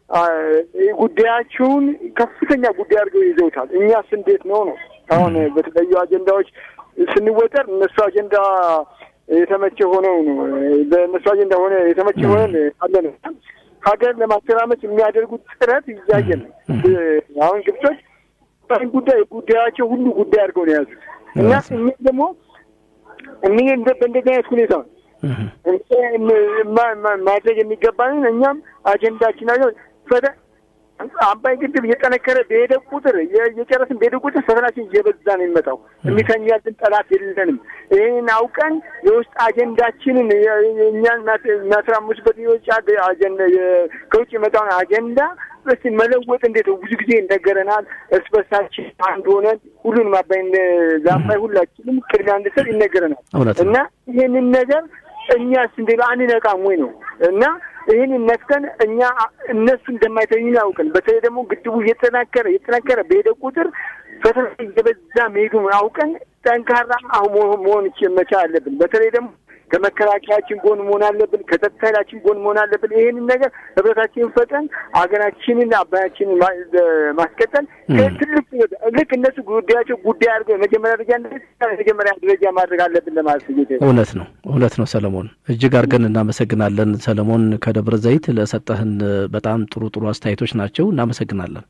ጉዳያቸውን ከፍተኛ ጉዳይ አድርገው ይዘውታል። እኛስ እንዴት ነው ነው አሁን በተለያዩ አጀንዳዎች ስንወጠር እነሱ አጀንዳ የተመቸ ሆነው ነው በእነሱ አጀንዳ ሆነ የተመቸ ሆነን አለን ሀገር ለማተራመስ የሚያደርጉት ጥረት እያየን ነው። አሁን ግብጾች ጉዳይ ጉዳያቸው ሁሉ ጉዳይ አድርገው ነው የያዙት እና እኛ ደግሞ እኒ በእንደዚህ አይነት ሁኔታ ማድረግ የሚገባንን እኛም አጀንዳችን አለ አባይ ግድብ እየጠነከረ በሄደ ቁጥር እየጨረስን በሄደ ቁጥር ፈተናችን እየበዛ ነው የሚመጣው። የሚተኛልን ጠላት የለንም። ይህን አውቀን የውስጥ አጀንዳችንን እኛን የሚያስራምሱበት የውጭ አጀንዳ ከውጭ የመጣውን አጀንዳ እስቲ መለወጥ እንዴት ነው? ብዙ ጊዜ ይነገረናል። እርስ በርሳችን አንድ ሆነን ሁሉንም አባይ ለአባይ ሁላችንም ቅድሚያ እንድሰጥ ይነገረናል እና ይህንን ነገር እኛስ እንደ አንነቃም ወይ ነው እና ይህንን ነፍተን እኛ እነሱ እንደማይተኙ ያውቅን። በተለይ ደግሞ ግድቡ እየጠናከረ እየጠናከረ በሄደ ቁጥር ፈተና እየበዛ መሄዱን አውቀን ጠንካራ መሆን መቻል አለብን። በተለይ ደግሞ ከመከላከያችን ጎን መሆን አለብን። ከጸጥታ ኃይላችን ጎን መሆን አለብን። ይህንን ነገር ህብረታችንን ፈጠን ሀገራችንን አባያችንን ማስቀጠል ትልቅ ልክ እነሱ ጉዳያቸው ጉዳይ አድርገው መጀመሪያ ደረጃ መጀመሪያ ደረጃ ማድረግ አለብን ለማለት እውነት ነው እውነት ነው። ሰለሞን እጅግ አድርገን እናመሰግናለን። ሰለሞን ከደብረ ዘይት ለሰጠህን በጣም ጥሩ ጥሩ አስተያየቶች ናቸው። እናመሰግናለን።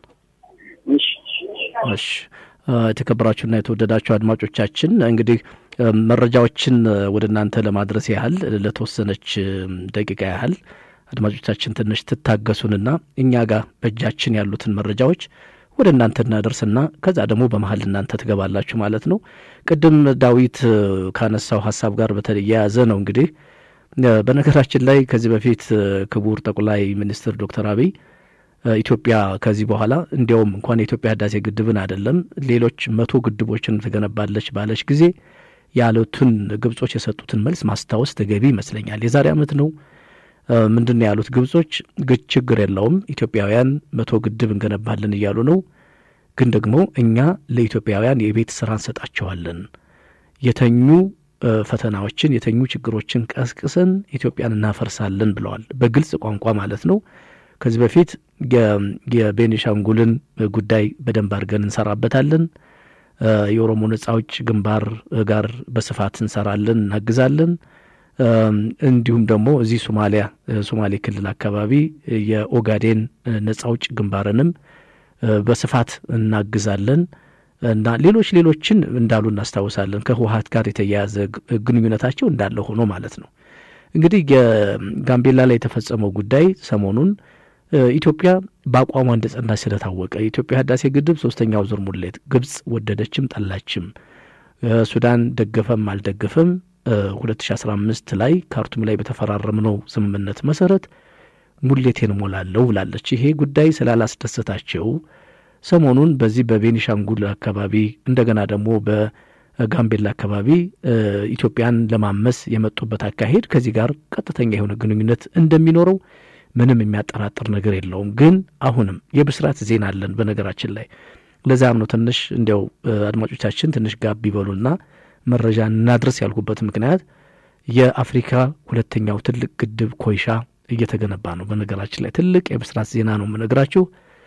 እሺ የተከበራችሁና የተወደዳችሁ አድማጮቻችን እንግዲህ መረጃዎችን ወደ እናንተ ለማድረስ ያህል ለተወሰነች ደቂቃ ያህል አድማጮቻችን ትንሽ ትታገሱንና እኛ ጋር በእጃችን ያሉትን መረጃዎች ወደ እናንተ እናደርስና ከዛ ደግሞ በመሀል እናንተ ትገባላችሁ ማለት ነው። ቅድም ዳዊት ካነሳው ሀሳብ ጋር በተያያዘ ነው እንግዲህ በነገራችን ላይ ከዚህ በፊት ክቡር ጠቅላይ ሚኒስትር ዶክተር አብይ ኢትዮጵያ ከዚህ በኋላ እንዲያውም እንኳን የኢትዮጵያ ህዳሴ ግድብን አይደለም ሌሎች መቶ ግድቦችን ትገነባለች ባለች ጊዜ ያሉትን ግብጾች የሰጡትን መልስ ማስታወስ ተገቢ ይመስለኛል። የዛሬ ዓመት ነው ምንድን ነው ያሉት ግብጾች? ችግር የለውም ኢትዮጵያውያን መቶ ግድብ እንገነባለን እያሉ ነው፣ ግን ደግሞ እኛ ለኢትዮጵያውያን የቤት ስራ እንሰጣቸዋለን የተኙ ፈተናዎችን የተኙ ችግሮችን ቀስቅሰን ኢትዮጵያን እናፈርሳለን ብለዋል። በግልጽ ቋንቋ ማለት ነው። ከዚህ በፊት የቤኒሻንጉልን ጉዳይ በደንብ አድርገን እንሰራበታለን። የኦሮሞ ነጻ አውጪ ግንባር ጋር በስፋት እንሰራለን፣ እናግዛለን። እንዲሁም ደግሞ እዚህ ሶማሊያ ሶማሌ ክልል አካባቢ የኦጋዴን ነጻ አውጪ ግንባርንም በስፋት እናግዛለን እና ሌሎች ሌሎችን እንዳሉ እናስታውሳለን። ከህወሀት ጋር የተያያዘ ግንኙነታቸው እንዳለ ሆኖ ማለት ነው። እንግዲህ የጋምቤላ ላይ የተፈጸመው ጉዳይ ሰሞኑን ኢትዮጵያ በአቋሟ እንደጸናች ስለታወቀ የኢትዮጵያ ህዳሴ ግድብ ሶስተኛው ዙር ሙሌት ግብጽ ወደደችም ጠላችም፣ ሱዳን ደገፈም አልደገፈም 2015 ላይ ካርቱም ላይ በተፈራረምነው ስምምነት መሰረት ሙሌቴን እሞላለሁ ብላለች። ይሄ ጉዳይ ስላላስደሰታቸው ሰሞኑን በዚህ በቤኒሻንጉል አካባቢ እንደገና ደግሞ በጋምቤላ አካባቢ ኢትዮጵያን ለማመስ የመጡበት አካሄድ ከዚህ ጋር ቀጥተኛ የሆነ ግንኙነት እንደሚኖረው ምንም የሚያጠራጥር ነገር የለውም። ግን አሁንም የብስራት ዜና አለን በነገራችን ላይ ለዚያም ነው ትንሽ እንዲያው አድማጮቻችን ትንሽ ጋብ ይበሉና መረጃ እናድረስ ያልኩበት ምክንያት የአፍሪካ ሁለተኛው ትልቅ ግድብ ኮይሻ እየተገነባ ነው። በነገራችን ላይ ትልቅ የብስራት ዜና ነው የምነግራችሁ።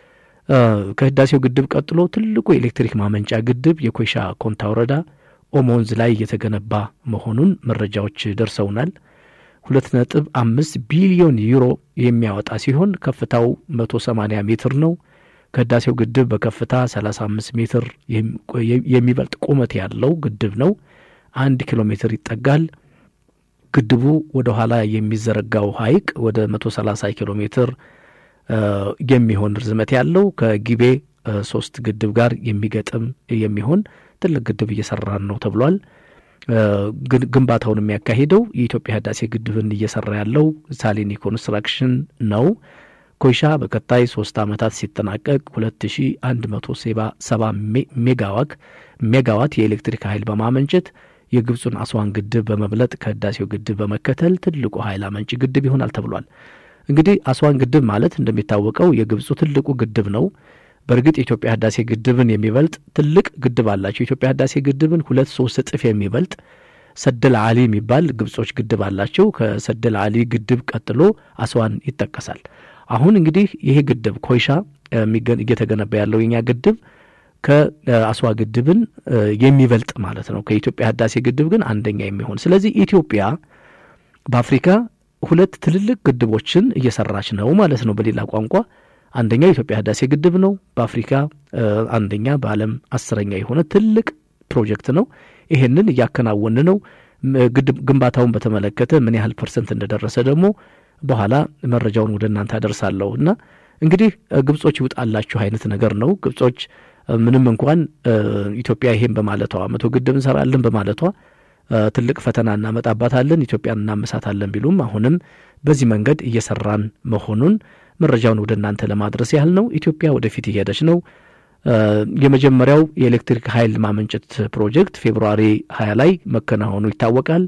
ከህዳሴው ግድብ ቀጥሎ ትልቁ የኤሌክትሪክ ማመንጫ ግድብ የኮይሻ ኮንታ ወረዳ ኦሞ ወንዝ ላይ እየተገነባ መሆኑን መረጃዎች ደርሰውናል። ሁለት ነጥብ አምስት ቢሊዮን ዩሮ የሚያወጣ ሲሆን ከፍታው መቶ ሰማኒያ ሜትር ነው። ከህዳሴው ግድብ በከፍታ ሰላሳ አምስት ሜትር የሚበልጥ ቁመት ያለው ግድብ ነው። አንድ ኪሎ ሜትር ይጠጋል። ግድቡ ወደ ኋላ የሚዘረጋው ሐይቅ ወደ መቶ ሰላሳ ኪሎ ሜትር የሚሆን ርዝመት ያለው ከጊቤ ሶስት ግድብ ጋር የሚገጥም የሚሆን ትልቅ ግድብ እየሰራን ነው ተብሏል። ግንባታውን የሚያካሂደው የኢትዮጵያ ህዳሴ ግድብን እየሰራ ያለው ሳሊኒ ኮንስትራክሽን ነው። ኮይሻ በቀጣይ ሶስት ዓመታት ሲጠናቀቅ ሁለት ሺ አንድ መቶ ሰባ ሜጋዋት ሜጋዋት የኤሌክትሪክ ኃይል በማመንጨት የግብፁን አስዋን ግድብ በመብለጥ ከህዳሴው ግድብ በመከተል ትልቁ ኃይል አመንጭ ግድብ ይሆናል ተብሏል። እንግዲህ አስዋን ግድብ ማለት እንደሚታወቀው የግብፁ ትልቁ ግድብ ነው። በእርግጥ የኢትዮጵያ ህዳሴ ግድብን የሚበልጥ ትልቅ ግድብ አላቸው። የኢትዮጵያ ህዳሴ ግድብን ሁለት ሶስት እጥፍ የሚበልጥ ሰደል አሊ የሚባል ግብጾች ግድብ አላቸው። ከሰደል አሊ ግድብ ቀጥሎ አስዋን ይጠቀሳል። አሁን እንግዲህ ይሄ ግድብ ኮይሻ እየተገነባ ያለው የኛ ግድብ ከአስዋ ግድብን የሚበልጥ ማለት ነው። ከኢትዮጵያ ህዳሴ ግድብ ግን አንደኛ የሚሆን ስለዚህ ኢትዮጵያ በአፍሪካ ሁለት ትልልቅ ግድቦችን እየሰራች ነው ማለት ነው። በሌላ ቋንቋ አንደኛው የኢትዮጵያ ህዳሴ ግድብ ነው። በአፍሪካ አንደኛ፣ በዓለም አስረኛ የሆነ ትልቅ ፕሮጀክት ነው። ይሄንን እያከናወን ነው። ግድብ ግንባታውን በተመለከተ ምን ያህል ፐርሰንት እንደደረሰ ደግሞ በኋላ መረጃውን ወደ እናንተ አደርሳለሁ እና እንግዲህ ግብጾች ይውጣላችሁ አይነት ነገር ነው። ግብጾች ምንም እንኳን ኢትዮጵያ ይሄን በማለቷ መቶ ግድብ እንሰራለን በማለቷ ትልቅ ፈተና እናመጣባታለን፣ ኢትዮጵያን እናመሳታለን ቢሉም አሁንም በዚህ መንገድ እየሰራን መሆኑን መረጃውን ወደ እናንተ ለማድረስ ያህል ነው። ኢትዮጵያ ወደፊት እየሄደች ነው። የመጀመሪያው የኤሌክትሪክ ኃይል ማመንጨት ፕሮጀክት ፌብርዋሪ ሀያ ላይ መከናወኑ ይታወቃል።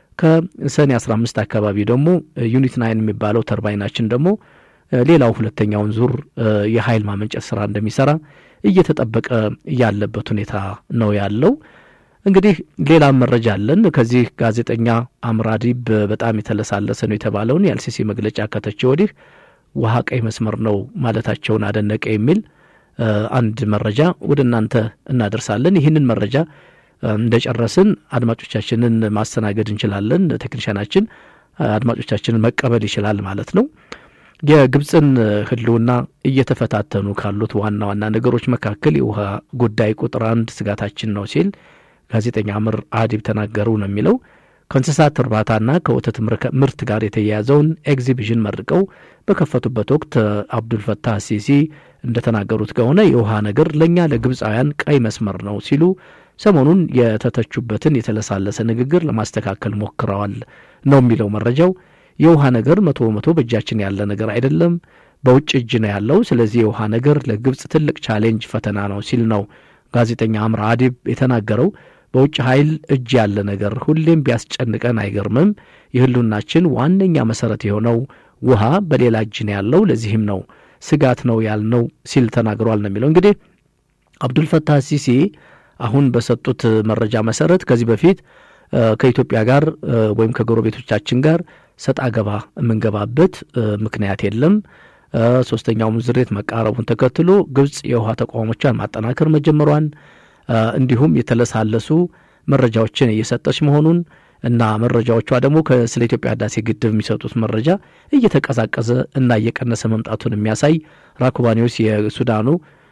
ከሰኔ አስራ አምስት አካባቢ ደግሞ ዩኒት ናይን የሚባለው ተርባይናችን ደግሞ ሌላው ሁለተኛውን ዙር የኃይል ማመንጨት ስራ እንደሚሰራ እየተጠበቀ ያለበት ሁኔታ ነው ያለው። እንግዲህ ሌላም መረጃ አለን። ከዚህ ጋዜጠኛ አምራዲብ በጣም የተለሳለሰ ነው የተባለውን የአልሲሲ መግለጫ ከተቸ ወዲህ ውሃ ቀይ መስመር ነው ማለታቸውን አደነቀ የሚል አንድ መረጃ ወደ እናንተ እናደርሳለን። ይህንን መረጃ እንደጨረስን አድማጮቻችንን ማስተናገድ እንችላለን። ቴክኒሻናችን አድማጮቻችንን መቀበል ይችላል ማለት ነው። የግብፅን ሕልውና እየተፈታተኑ ካሉት ዋና ዋና ነገሮች መካከል የውሃ ጉዳይ ቁጥር አንድ ስጋታችን ነው ሲል ጋዜጠኛ አምር አዲብ ተናገሩ ነው የሚለው። ከእንስሳት እርባታና ከወተት ምርት ጋር የተያያዘውን ኤግዚቢሽን መርቀው በከፈቱበት ወቅት አብዱልፈታህ ሲሲ እንደተናገሩት ከሆነ የውሃ ነገር ለእኛ ለግብፃውያን ቀይ መስመር ነው ሲሉ ሰሞኑን የተተቹበትን የተለሳለሰ ንግግር ለማስተካከል ሞክረዋል ነው የሚለው መረጃው። የውሃ ነገር መቶ በመቶ በእጃችን ያለ ነገር አይደለም፣ በውጭ እጅ ነው ያለው። ስለዚህ የውሃ ነገር ለግብፅ ትልቅ ቻሌንጅ ፈተና ነው ሲል ነው ጋዜጠኛ አምራ አዲብ የተናገረው። በውጭ ኃይል እጅ ያለ ነገር ሁሌም ቢያስጨንቀን አይገርምም። የህልውናችን ዋነኛ መሰረት የሆነው ውሃ በሌላ እጅ ነው ያለው። ለዚህም ነው ስጋት ነው ያልነው ሲል ተናግሯል ነው የሚለው። እንግዲህ አብዱልፈታህ ሲሲ አሁን በሰጡት መረጃ መሰረት ከዚህ በፊት ከኢትዮጵያ ጋር ወይም ከጎረቤቶቻችን ጋር ሰጣ ገባ የምንገባበት ምክንያት የለም። ሶስተኛው ሙዝሬት መቃረቡን ተከትሎ ግብጽ የውሃ ተቋሞቿን ማጠናከር መጀመሯን እንዲሁም የተለሳለሱ መረጃዎችን እየሰጠች መሆኑን እና መረጃዎቿ ደግሞ ስለ ኢትዮጵያ ህዳሴ ግድብ የሚሰጡት መረጃ እየተቀዛቀዘ እና እየቀነሰ መምጣቱን የሚያሳይ ራኩባ ኒውስ የሱዳኑ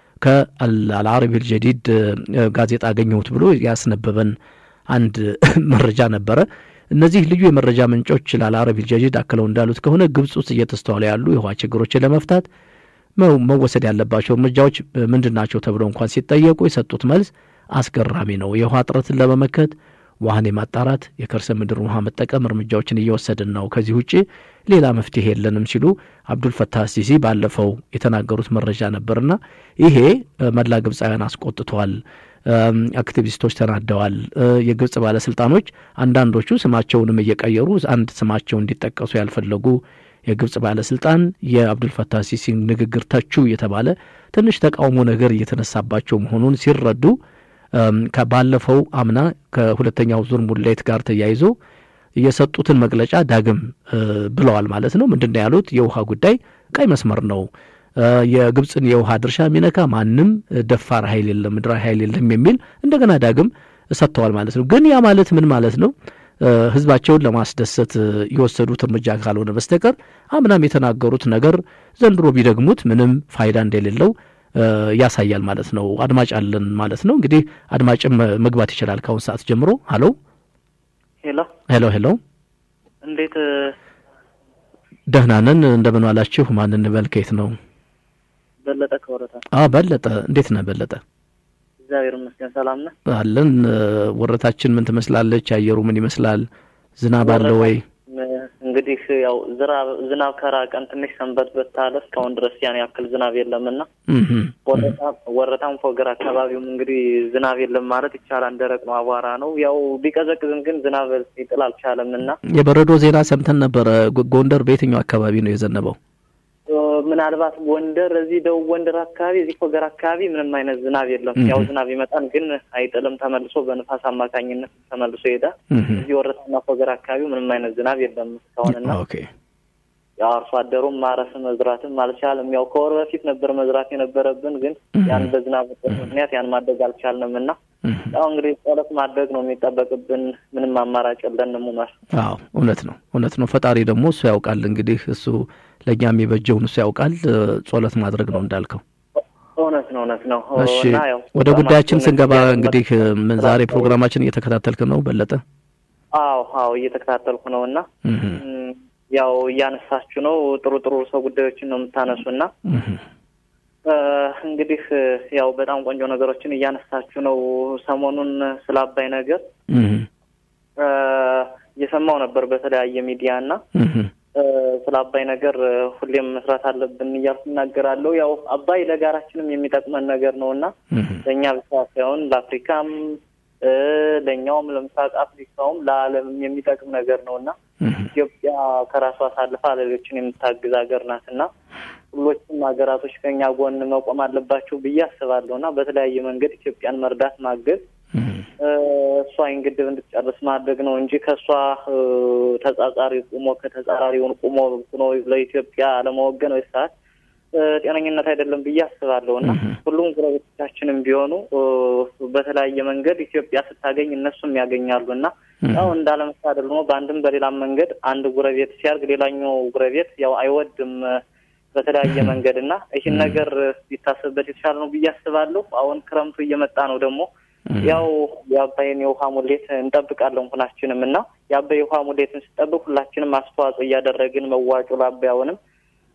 ከአልአረቢል ጀዲድ ጋዜጣ አገኘሁት ብሎ ያስነበበን አንድ መረጃ ነበረ። እነዚህ ልዩ የመረጃ ምንጮች ለአልአረቢል ጀዲድ አክለው እንዳሉት ከሆነ ግብጽ ውስጥ እየተስተዋሉ ያሉ የውሃ ችግሮችን ለመፍታት መወሰድ ያለባቸው እርምጃዎች ምንድን ናቸው ተብለው እንኳን ሲጠየቁ የሰጡት መልስ አስገራሚ ነው። የውሃ እጥረትን ለመመከት ውሃን የማጣራት የከርሰ ምድር ውሃ መጠቀም እርምጃዎችን እየወሰድን ነው። ከዚህ ውጭ ሌላ መፍትሄ የለንም ሲሉ አብዱልፈታህ ሲሲ ባለፈው የተናገሩት መረጃ ነበርና ይሄ መላ ግብፃውያን አስቆጥቷል። አክቲቪስቶች ተናደዋል። የግብጽ ባለስልጣኖች አንዳንዶቹ ስማቸውንም እየቀየሩ አንድ ስማቸው እንዲጠቀሱ ያልፈለጉ የግብጽ ባለስልጣን የአብዱልፈታህ ሲሲ ንግግር ተቹ እየተባለ ትንሽ ተቃውሞ ነገር እየተነሳባቸው መሆኑን ሲረዱ ከባለፈው አምና ከሁለተኛው ዙር ሙሌት ጋር ተያይዞ የሰጡትን መግለጫ ዳግም ብለዋል ማለት ነው። ምንድን ነው ያሉት? የውሃ ጉዳይ ቀይ መስመር ነው። የግብፅን የውሃ ድርሻ የሚነካ ማንም ደፋር ኃይል የለም፣ ምድራዊ ኃይል የለም የሚል እንደገና ዳግም ሰጥተዋል ማለት ነው። ግን ያ ማለት ምን ማለት ነው? ህዝባቸውን ለማስደሰት የወሰዱት እርምጃ ካልሆነ በስተቀር አምናም የተናገሩት ነገር ዘንድሮ ቢደግሙት ምንም ፋይዳ እንደሌለው ያሳያል ማለት ነው። አድማጭ አለን ማለት ነው። እንግዲህ አድማጭም መግባት ይችላል ከአሁን ሰዓት ጀምሮ። ሀሎ ሄሎ ሄሎ ሄሎ፣ እንዴት ደህና ነን። እንደምን ዋላችሁ? ማን እንበል? ከየት ነው? በለጠ ከወረታ። አ በለጠ፣ እንዴት ነህ በለጠ? እግዚአብሔር ይመስገን ሰላም ነህ? አለን። ወረታችን ምን ትመስላለች? አየሩ ምን ይመስላል? ዝናብ አለ ወይ? እንግዲህ ያው ዝናብ ከራቀን ትንሽ ሰንበት በታለ እስካሁን ድረስ ያን ያክል ዝናብ የለምና ወረታም ፎገር አካባቢውም እንግዲህ ዝናብ የለም ማለት ይቻላል። ደረቅ ነው፣ አቧራ ነው። ያው ቢቀዘቅዝም ግን ዝናብ ሊጥል አልቻለም እና የበረዶ ዜና ሰምተን ነበረ። ጎንደር በየትኛው አካባቢ ነው የዘነበው? ምናልባት ጎንደር እዚህ ደቡብ ጎንደር አካባቢ እዚህ ፎገር አካባቢ ምንም አይነት ዝናብ የለም። ያው ዝናብ ይመጣል ግን አይጥልም። ተመልሶ በንፋስ አማካኝነት ተመልሶ ይሄዳል። እዚህ ወረታና ፎገር አካባቢ ምንም አይነት ዝናብ የለም እስካሁንና ያው አርሶ አደሩም ማረስ መዝራትም አልቻለም። ያው ከወር በፊት ነበር መዝራት የነበረብን ግን ያን በዝናብ ምክንያት ያን ማድረግ አልቻልንም እና ያው እንግዲህ ጸሎት ማድረግ ነው የሚጠበቅብን። ምንም አማራጭ የለንም። ኡመር አዎ እውነት ነው እውነት ነው። ፈጣሪ ደግሞ እሱ ያውቃል። እንግዲህ እሱ ለእኛ የሚበጀውን እሱ ያውቃል። ጸሎት ማድረግ ነው እንዳልከው። እውነት ነው እውነት ነው። እሺ ወደ ጉዳያችን ስንገባ እንግዲህ ምን ዛሬ ፕሮግራማችን እየተከታተልክ ነው በለጠ? አዎ አዎ እየተከታተልኩ ነው እና ያው እያነሳችሁ ነው። ጥሩ ጥሩ ሰው ጉዳዮችን ነው የምታነሱና እንግዲህ ያው በጣም ቆንጆ ነገሮችን እያነሳችሁ ነው። ሰሞኑን ስለ አባይ ነገር እየሰማው ነበር በተለያየ ሚዲያ እና ስለ አባይ ነገር ሁሌም መስራት አለብን እያልኩ እናገራለሁ። ያው አባይ ለጋራችንም የሚጠቅመን ነገር ነው እና ለእኛ ብቻ ሳይሆን ለአፍሪካም ለእኛውም ለምስራቅ አፍሪካውም ለዓለምም የሚጠቅም ነገር ነው እና ኢትዮጵያ ከራሷ አሳልፋ ሌሎችን የምታግዝ ሀገር ናት እና ሁሎችም ሀገራቶች ከኛ ጎን መቆም አለባቸው ብዬ አስባለሁ እና በተለያየ መንገድ ኢትዮጵያን መርዳት ማገዝ እሷ ይህን ግድብ እንድትጨርስ ማድረግ ነው እንጂ ከእሷ ተጻጻሪ ቁሞ ከተጻራሪውን ቁሞ ነው ለኢትዮጵያ ለመወገን ወይ ሰዓት ጤነኝነት አይደለም ብዬ አስባለሁ እና ሁሉም ጎረቤቶቻችንም ቢሆኑ በተለያየ መንገድ ኢትዮጵያ ስታገኝ እነሱም ያገኛሉ እና ያው እንዳለመታደል ደግሞ በአንድም በሌላም መንገድ አንድ ጉረቤት ሲያርግ ሌላኛው ጉረቤት ያው አይወድም በተለያየ መንገድ እና ይህን ነገር ሊታሰብበት የተሻለ ነው ብዬ አስባለሁ። አሁን ክረምቱ እየመጣ ነው ደግሞ ያው የአባይን የውሃ ሙሌት እንጠብቃለን ሁላችንም እና የአባይ የውሃ ሙሌትን ስጠብቅ ሁላችንም አስተዋጽኦ እያደረግን መዋጮ ለአባይ አሁንም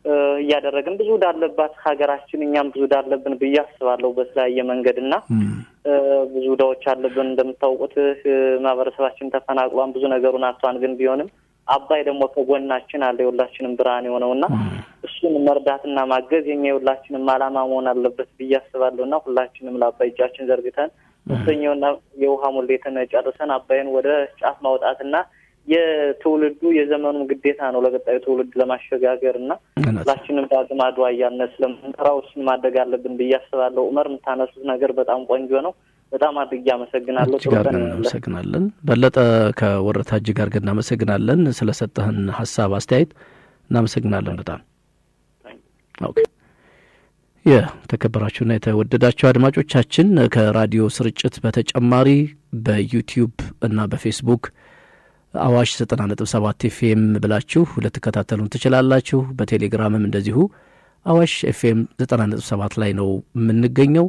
እያደረግን ብዙ ዕዳ ሀገራችን፣ እኛም ብዙ ዕዳ አለብን ብዬ አስባለሁ በተለያየ መንገድ እና ብዙ ዕዳዎች አለብን። እንደምታውቁት ማህበረሰባችን ተፈናቅሏን ብዙ ነገሩን አጥቷን፣ ግን ቢሆንም አባይ ደግሞ ከጎናችን አለ የሁላችንም ብርሃን የሆነው እና እሱን መርዳትና ማገዝ የኛ የሁላችንም ዓላማ መሆን አለበት ብዬ አስባለሁ እና ሁላችንም ለአባይ እጃችን ዘርግተን ሶስተኛውና የውሃ ሙሌትን ጨርሰን አባይን ወደ ጫፍ ማውጣትና የትውልዱ የዘመኑም ግዴታ ነው ለቀጣዩ ትውልድ ለማሸጋገር እና ሁላችንም ዳግም አድዋ እያልን ስለምንጠራው እሱን ማድረግ አለብን ብዬ አስባለሁ። ዑመር የምታነሱት ነገር በጣም ቆንጆ ነው። በጣም አድርጌ አመሰግናለሁ። እጅግ አድርገን እናመሰግናለን። በለጠ ከወረታ እጅግ አድርገን እናመሰግናለን ስለሰጠህን ሀሳብ አስተያየት እናመሰግናለን በጣም ኦኬ። የተከበራችሁና የተወደዳችሁ አድማጮቻችን ከራዲዮ ስርጭት በተጨማሪ በዩቲዩብ እና በፌስቡክ አዋሽ ዘጠና ነጥብ ሰባት ኤፍኤም ብላችሁ ልትከታተሉን ትችላላችሁ። በቴሌግራምም እንደዚሁ አዋሽ ኤፍኤም ዘጠና ነጥብ ሰባት ላይ ነው የምንገኘው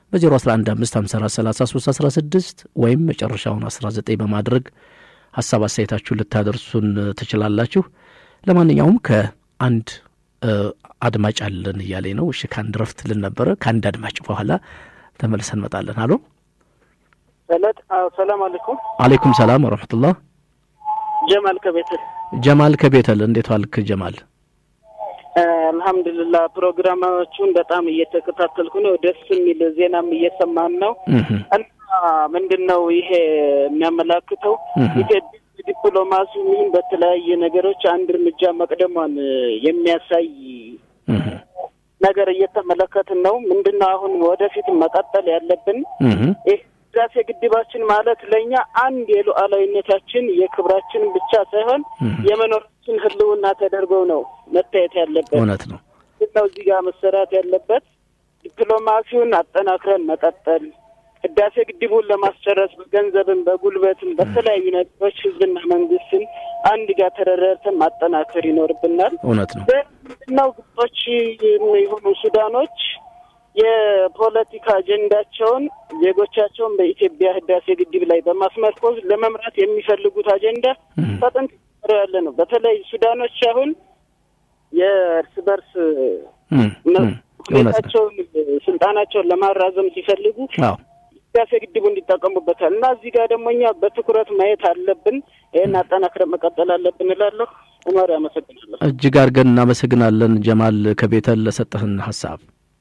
በ011554316 ወይም መጨረሻውን 19 በማድረግ ሀሳብ አስተያየታችሁን ልታደርሱን ትችላላችሁ። ለማንኛውም ከአንድ አድማጭ አለን እያለኝ ነው። እሺ ከአንድ ረፍት ልን ነበረ። ከአንድ አድማጭ በኋላ ተመልሰን እንመጣለን። አሎ ሰላም አለይኩም። አሌይኩም ሰላም ወረሕመቱላህ። ጀማል ከቤተል ጀማል ከቤተል እንዴት ዋልክ ጀማል? አልሐምዱሊላህ ፕሮግራማዎቹን በጣም እየተከታተልኩ ነው። ደስ የሚል ዜናም እየሰማን ነው እና ምንድን ነው ይሄ የሚያመላክተው ኢትዮጵያ ዲፕሎማሲ ይሁን በተለያየ ነገሮች አንድ እርምጃ መቅደሟን የሚያሳይ ነገር እየተመለከትን ነው። ምንድን ነው አሁን ወደፊት መቀጠል ያለብን ይህ ህዳሴ ግድባችን ማለት ለእኛ አንድ የሉዓላዊነታችን የክብራችን ብቻ ሳይሆን የመኖራችን ህልውና ተደርገው ነው መታየት ያለበት። እውነት ነው ነው እዚህ ጋር መሰራት ያለበት ዲፕሎማሲውን አጠናክረን መቀጠል ህዳሴ ግድቡን ለማስጨረስ በገንዘብም በጉልበትም በተለያዩ ነገሮች ህዝብና መንግስትን አንድ ጋር ተረረርተን ማጠናከር ይኖርብናል። እውነት ነው። ምንድነው ግብጾች የሆኑ ሱዳኖች የፖለቲካ አጀንዳቸውን ዜጎቻቸውን በኢትዮጵያ ህዳሴ ግድብ ላይ በማስመርኮዝ ለመምራት የሚፈልጉት አጀንዳ ከጥንት ያለ ነው። በተለይ ሱዳኖች አሁን የእርስ በርስ ሁኔታቸውን ስልጣናቸውን ለማራዘም ሲፈልጉ ህዳሴ ግድቡ እንዲጠቀሙበታል እና እዚህ ጋር ደግሞ እኛ በትኩረት ማየት አለብን። ይህን አጠናክረን መቀጠል አለብን እላለሁ። ኡመር አመሰግናለሁ። እጅግ አድርገን እናመሰግናለን ጀማል ከቤተል ለሰጠህን ሀሳብ።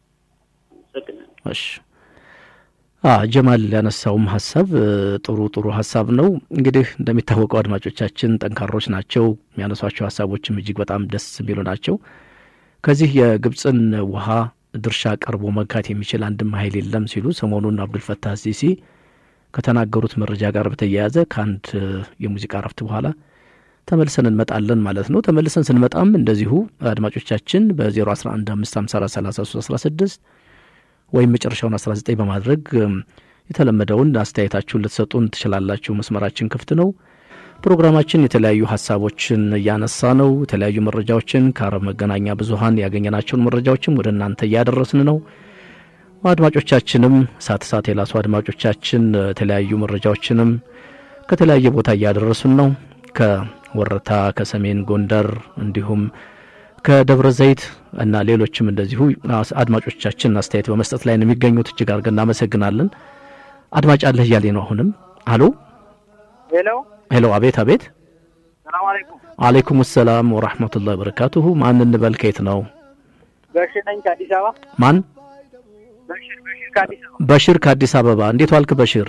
እሺ ጀማል ያነሳውም ሀሳብ ጥሩ ጥሩ ሀሳብ ነው። እንግዲህ እንደሚታወቀው አድማጮቻችን ጠንካሮች ናቸው። የሚያነሷቸው ሀሳቦችም እጅግ በጣም ደስ የሚሉ ናቸው። ከዚህ የግብፅን ውሃ ድርሻ ቀርቦ መግካት የሚችል አንድም ኃይል የለም ሲሉ ሰሞኑን አብዱልፈታህ ሲሲ ከተናገሩት መረጃ ጋር በተያያዘ ከአንድ የሙዚቃ ረፍት በኋላ ተመልሰን እንመጣለን ማለት ነው። ተመልሰን ስንመጣም እንደዚሁ አድማጮቻችን በ011554316 ወይም መጨረሻውን 19 በማድረግ የተለመደውን አስተያየታችሁን ልትሰጡን ትችላላችሁ። መስመራችን ክፍት ነው። ፕሮግራማችን የተለያዩ ሀሳቦችን እያነሳ ነው። የተለያዩ መረጃዎችን ከአረብ መገናኛ ብዙኃን ያገኘናቸውን መረጃዎችም ወደ እናንተ እያደረስን ነው። አድማጮቻችንም ሳት ሳት የላሱ አድማጮቻችን የተለያዩ መረጃዎችንም ከተለያየ ቦታ እያደረሱን ነው። ከወረታ፣ ከሰሜን ጎንደር እንዲሁም ከደብረ ዘይት እና ሌሎችም እንደዚሁ አድማጮቻችን አስተያየት በመስጠት ላይ ነው የሚገኙት። እጅግ አድርገን እናመሰግናለን። አድማጭ አለህ እያሌ ነው። አሁንም አሎ ሄሎ ሄሎ፣ አቤት አቤት። ሰላም አለይኩም። አለይኩም ሰላም ወራህመቱላሂ ወበረካቱሁ። ማን እንበል? ከየት ነው? በሽር ነኝ ከአዲስ አበባ። ማን? በሽር በሽር ከአዲስ አበባ። በሽር ከአዲስ አበባ። እንዴት ዋልክ በሽር?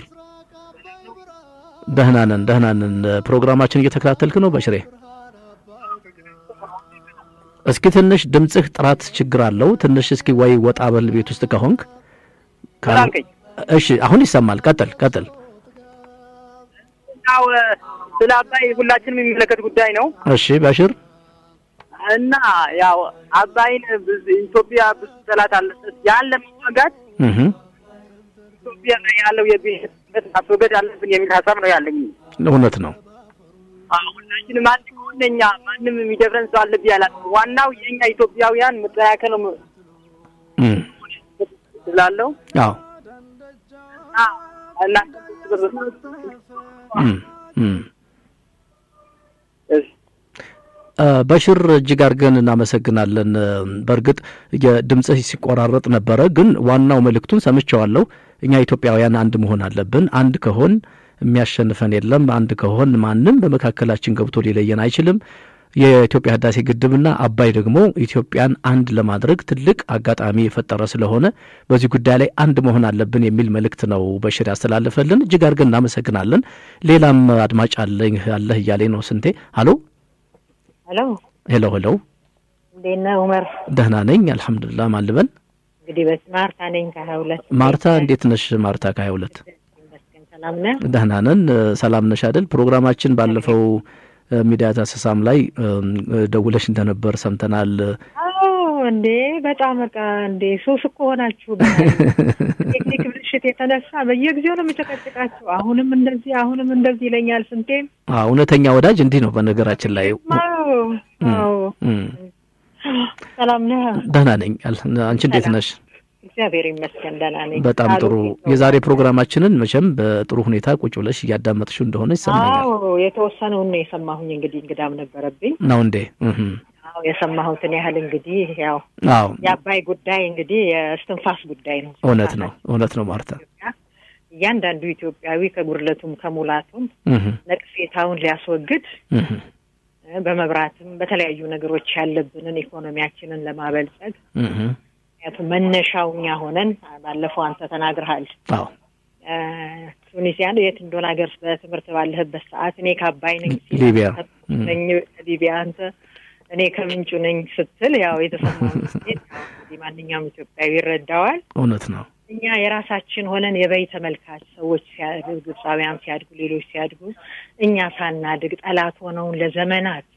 ደህና ነን ደህና ነን። ፕሮግራማችን እየተከታተልክ ነው በሽሬ? እስኪ ትንሽ ድምፅህ ጥራት ችግር አለው። ትንሽ እስኪ ወይ ወጣ በል ቤት ውስጥ ከሆንክ። እሺ አሁን ይሰማል። ቀጥል ቀጥል። ያው ስለ አባይ ሁላችንም የሚመለከት ጉዳይ ነው። እሺ በሽር እና ያው አባይን ኢትዮጵያ ብዙ ጠላት አለበት። ያን ለመዋጋት ኢትዮጵያ ላይ ያለው የብሔርነት ማስወገድ አለብን የሚል ሀሳብ ነው ያለኝ። እውነት ነው። ሁላችንም አንድ ከሆነ እኛ ማንም የሚደፍረን ሰው አለ ብዬ አላስብም። ዋናው የእኛ ኢትዮጵያውያን መጠያከል ነው ስላለው አዎ እና በሽር እጅግ አድርገን እናመሰግናለን። በእርግጥ የድምፅህ ሲቆራረጥ ነበረ፣ ግን ዋናው መልእክቱን ሰምቼዋለሁ። እኛ ኢትዮጵያውያን አንድ መሆን አለብን። አንድ ከሆን የሚያሸንፈን የለም። አንድ ከሆን ማንም በመካከላችን ገብቶ ሊለየን አይችልም። የኢትዮጵያ ህዳሴ ግድብና አባይ ደግሞ ኢትዮጵያን አንድ ለማድረግ ትልቅ አጋጣሚ የፈጠረ ስለሆነ በዚህ ጉዳይ ላይ አንድ መሆን አለብን የሚል መልእክት ነው በሽር ያስተላለፈልን። እጅግ አድርገን እናመሰግናለን። ሌላም አድማጭ አለኝ አለህ እያለኝ ነው ስንቴ። ሀሎ ሄሎ ሄሎ ሄሎ፣ እንዴት ነህ ኡመር? ደህና ነኝ አልሐምዱሊላህ። ማን ልበል? እንግዲህ በስ ማርታ ነኝ ከሀያ ሁለት ማርታ እንዴት ነሽ? ማርታ ከሀያ ሁለት ሰላም ነህ? ደህና ነን። ሰላም ነሽ አይደል? ፕሮግራማችን ባለፈው ሚዲያ ዳሰሳም ላይ ደውለሽ እንደነበር ሰምተናል። አዎ እንዴ በጣም በቃ እንዴ ሱስ እኮ ሆናችሁ ቴክኒክ ብልሽት የተነሳ በየጊዜው ነው የምጨቀጭቃችሁ። አሁንም እንደዚህ አሁንም እንደዚህ ይለኛል ስንቴም። እውነተኛ ወዳጅ እንዲህ ነው። በነገራችን ላይ አዎ አዎ። ሰላም ነህ? ደህና ነኝ። አንቺ እንዴት ነሽ? እግዚአብሔር ይመስገን ደህና ነኝ። በጣም ጥሩ። የዛሬ ፕሮግራማችንን መቼም በጥሩ ሁኔታ ቁጭ ብለሽ እያዳመጥሽው እንደሆነ ይሰማኛል። አዎ የተወሰነውን ነው የሰማሁኝ። እንግዲህ እንግዳም ነበረብኝ ነው እንዴ? አዎ የሰማሁትን ያህል እንግዲህ ያው አዎ የአባይ ጉዳይ እንግዲህ የእስትንፋስ ጉዳይ ነው። እውነት ነው፣ እውነት ነው ማርታ። እያንዳንዱ ኢትዮጵያዊ ከጉድለቱም ከሙላቱም ነቅፌታውን ሊያስወግድ በመብራትም በተለያዩ ነገሮች ያለብንን ኢኮኖሚያችንን ለማበልጸግ ምክንያቱም መነሻው እኛ ሆነን ባለፈው አንተ ተናግረሃል። አዎ ቱኒዚያን የት እንደሆነ ሀገር በትምህርት ባለህበት ሰዓት እኔ ከአባይ ነኝ ሊቢያ ነኝ ሊቢያ አንተ እኔ ከምንጩ ነኝ ስትል ያው የተሰማውን ስሜት እንግዲህ ማንኛውም ኢትዮጵያዊ ይረዳዋል። እውነት ነው። እኛ የራሳችን ሆነን የበይ ተመልካች ሰዎች ሲያድጉ፣ ግብፃውያን ሲያድጉ፣ ሌሎች ሲያድጉ እኛ ሳናድግ ጠላት ሆነውን ለዘመናት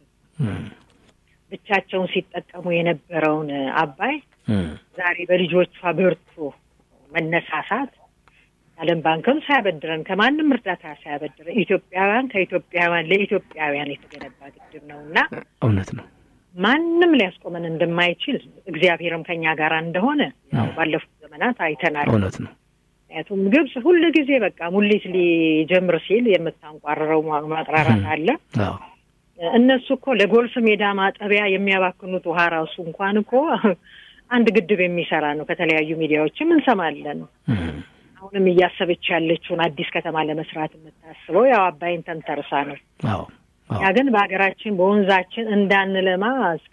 ብቻቸውን ሲጠቀሙ የነበረውን አባይ ዛሬ በልጆቿ ብርቱ መነሳሳት ዓለም ባንክም ሳያበድረን ከማንም እርዳታ ሳያበድረን ኢትዮጵያውያን ከኢትዮጵያውያን ለኢትዮጵያውያን የተገነባ ግድብ ነው እና እውነት ነው። ማንም ሊያስቆመን እንደማይችል እግዚአብሔርም ከኛ ጋር እንደሆነ ያው ባለፉት ዘመናት አይተናል። እውነት ነው። ምክንያቱም ግብጽ ሁል ጊዜ በቃ ሙሊት ሊጀምር ሲል የምታንቋርረው ማቅራራት አለ። አዎ እነሱ እኮ ለጎልፍ ሜዳ ማጠቢያ የሚያባክኑት ውሃ ራሱ እንኳን እኮ አንድ ግድብ የሚሰራ ነው። ከተለያዩ ሚዲያዎችም እንሰማለን። አሁንም እያሰበች ያለችውን አዲስ ከተማ ለመስራት የምታስበው ያው አባይን ተንተርሳ ነው። አዎ ያ ግን በሀገራችን በወንዛችን እንዳንለማ እስከ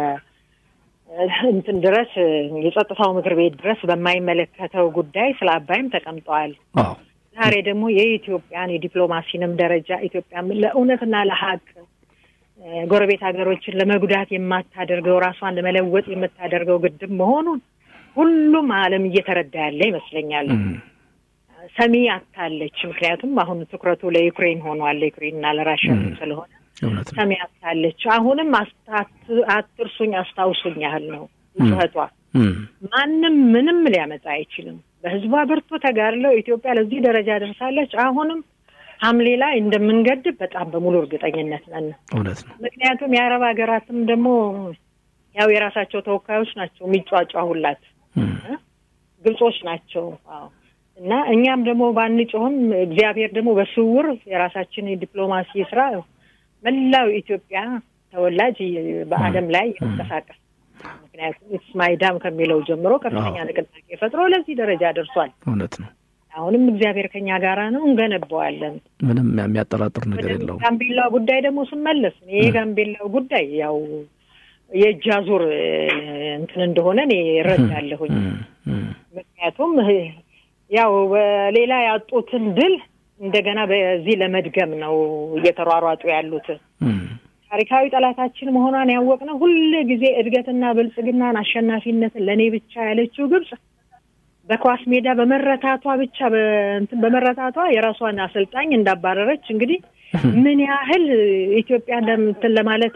እንትን ድረስ የጸጥታው ምክር ቤት ድረስ በማይመለከተው ጉዳይ ስለ አባይም ተቀምጠዋል። አዎ ዛሬ ደግሞ የኢትዮጵያን የዲፕሎማሲንም ደረጃ ኢትዮጵያ ለእውነትና ለሀቅ ጎረቤት ሀገሮችን ለመጉዳት የማታደርገው ራሷን ለመለወጥ የምታደርገው ግድብ መሆኑን ሁሉም ዓለም እየተረዳ ያለ ይመስለኛል። ሰሚ አታለች። ምክንያቱም አሁን ትኩረቱ ለዩክሬን ሆኗል፣ ለዩክሬንና ለራሽያ ስለሆነ ሰሚ አታለች። አሁንም አትርሱኝ፣ አስታውሱኝ ያህል ነው ጩኸቷ። ማንም ምንም ሊያመጣ አይችልም። በህዝቧ ብርቱ ተጋድለው ኢትዮጵያ ለዚህ ደረጃ ደርሳለች። አሁንም ሐምሌ ላይ እንደምንገድብ በጣም በሙሉ እርግጠኝነት ነን። እውነት ነው። ምክንያቱም የአረብ ሀገራትም ደግሞ ያው የራሳቸው ተወካዮች ናቸው የሚጫጫሁላት ግብጾች ናቸው። አዎ እና እኛም ደግሞ ባንጮህም እግዚአብሔር ደግሞ በስውር የራሳችን የዲፕሎማሲ ስራ መላው ኢትዮጵያ ተወላጅ በዓለም ላይ ይንቀሳቀስ ምክንያቱም ኢትስ ማይ ዳም ከሚለው ጀምሮ ከፍተኛ ንቅናቄ ፈጥሮ ለዚህ ደረጃ ደርሷል። እውነት ነው። አሁንም እግዚአብሔር ከኛ ጋራ ነው፣ እንገነባዋለን። ምንም የሚያጠራጥር ነገር የለውም። ጋምቤላው ጉዳይ ደግሞ ስመለስ ይሄ ጋምቤላው ጉዳይ ያው የእጅ አዙር እንትን እንደሆነ እኔ እረዳለሁኝ። ምክንያቱም ያው በሌላ ያጡትን ድል እንደገና በዚህ ለመድገም ነው እየተሯሯጡ ያሉት። ታሪካዊ ጠላታችን መሆኗን ያወቅነው ሁል ጊዜ እድገትና ብልጽግናን አሸናፊነትን ለእኔ ብቻ ያለችው ግብጽ በኳስ ሜዳ በመረታቷ ብቻ እንትን በመረታቷ የራሷን አሰልጣኝ እንዳባረረች እንግዲህ ምን ያህል ኢትዮጵያ እንትን ለማለት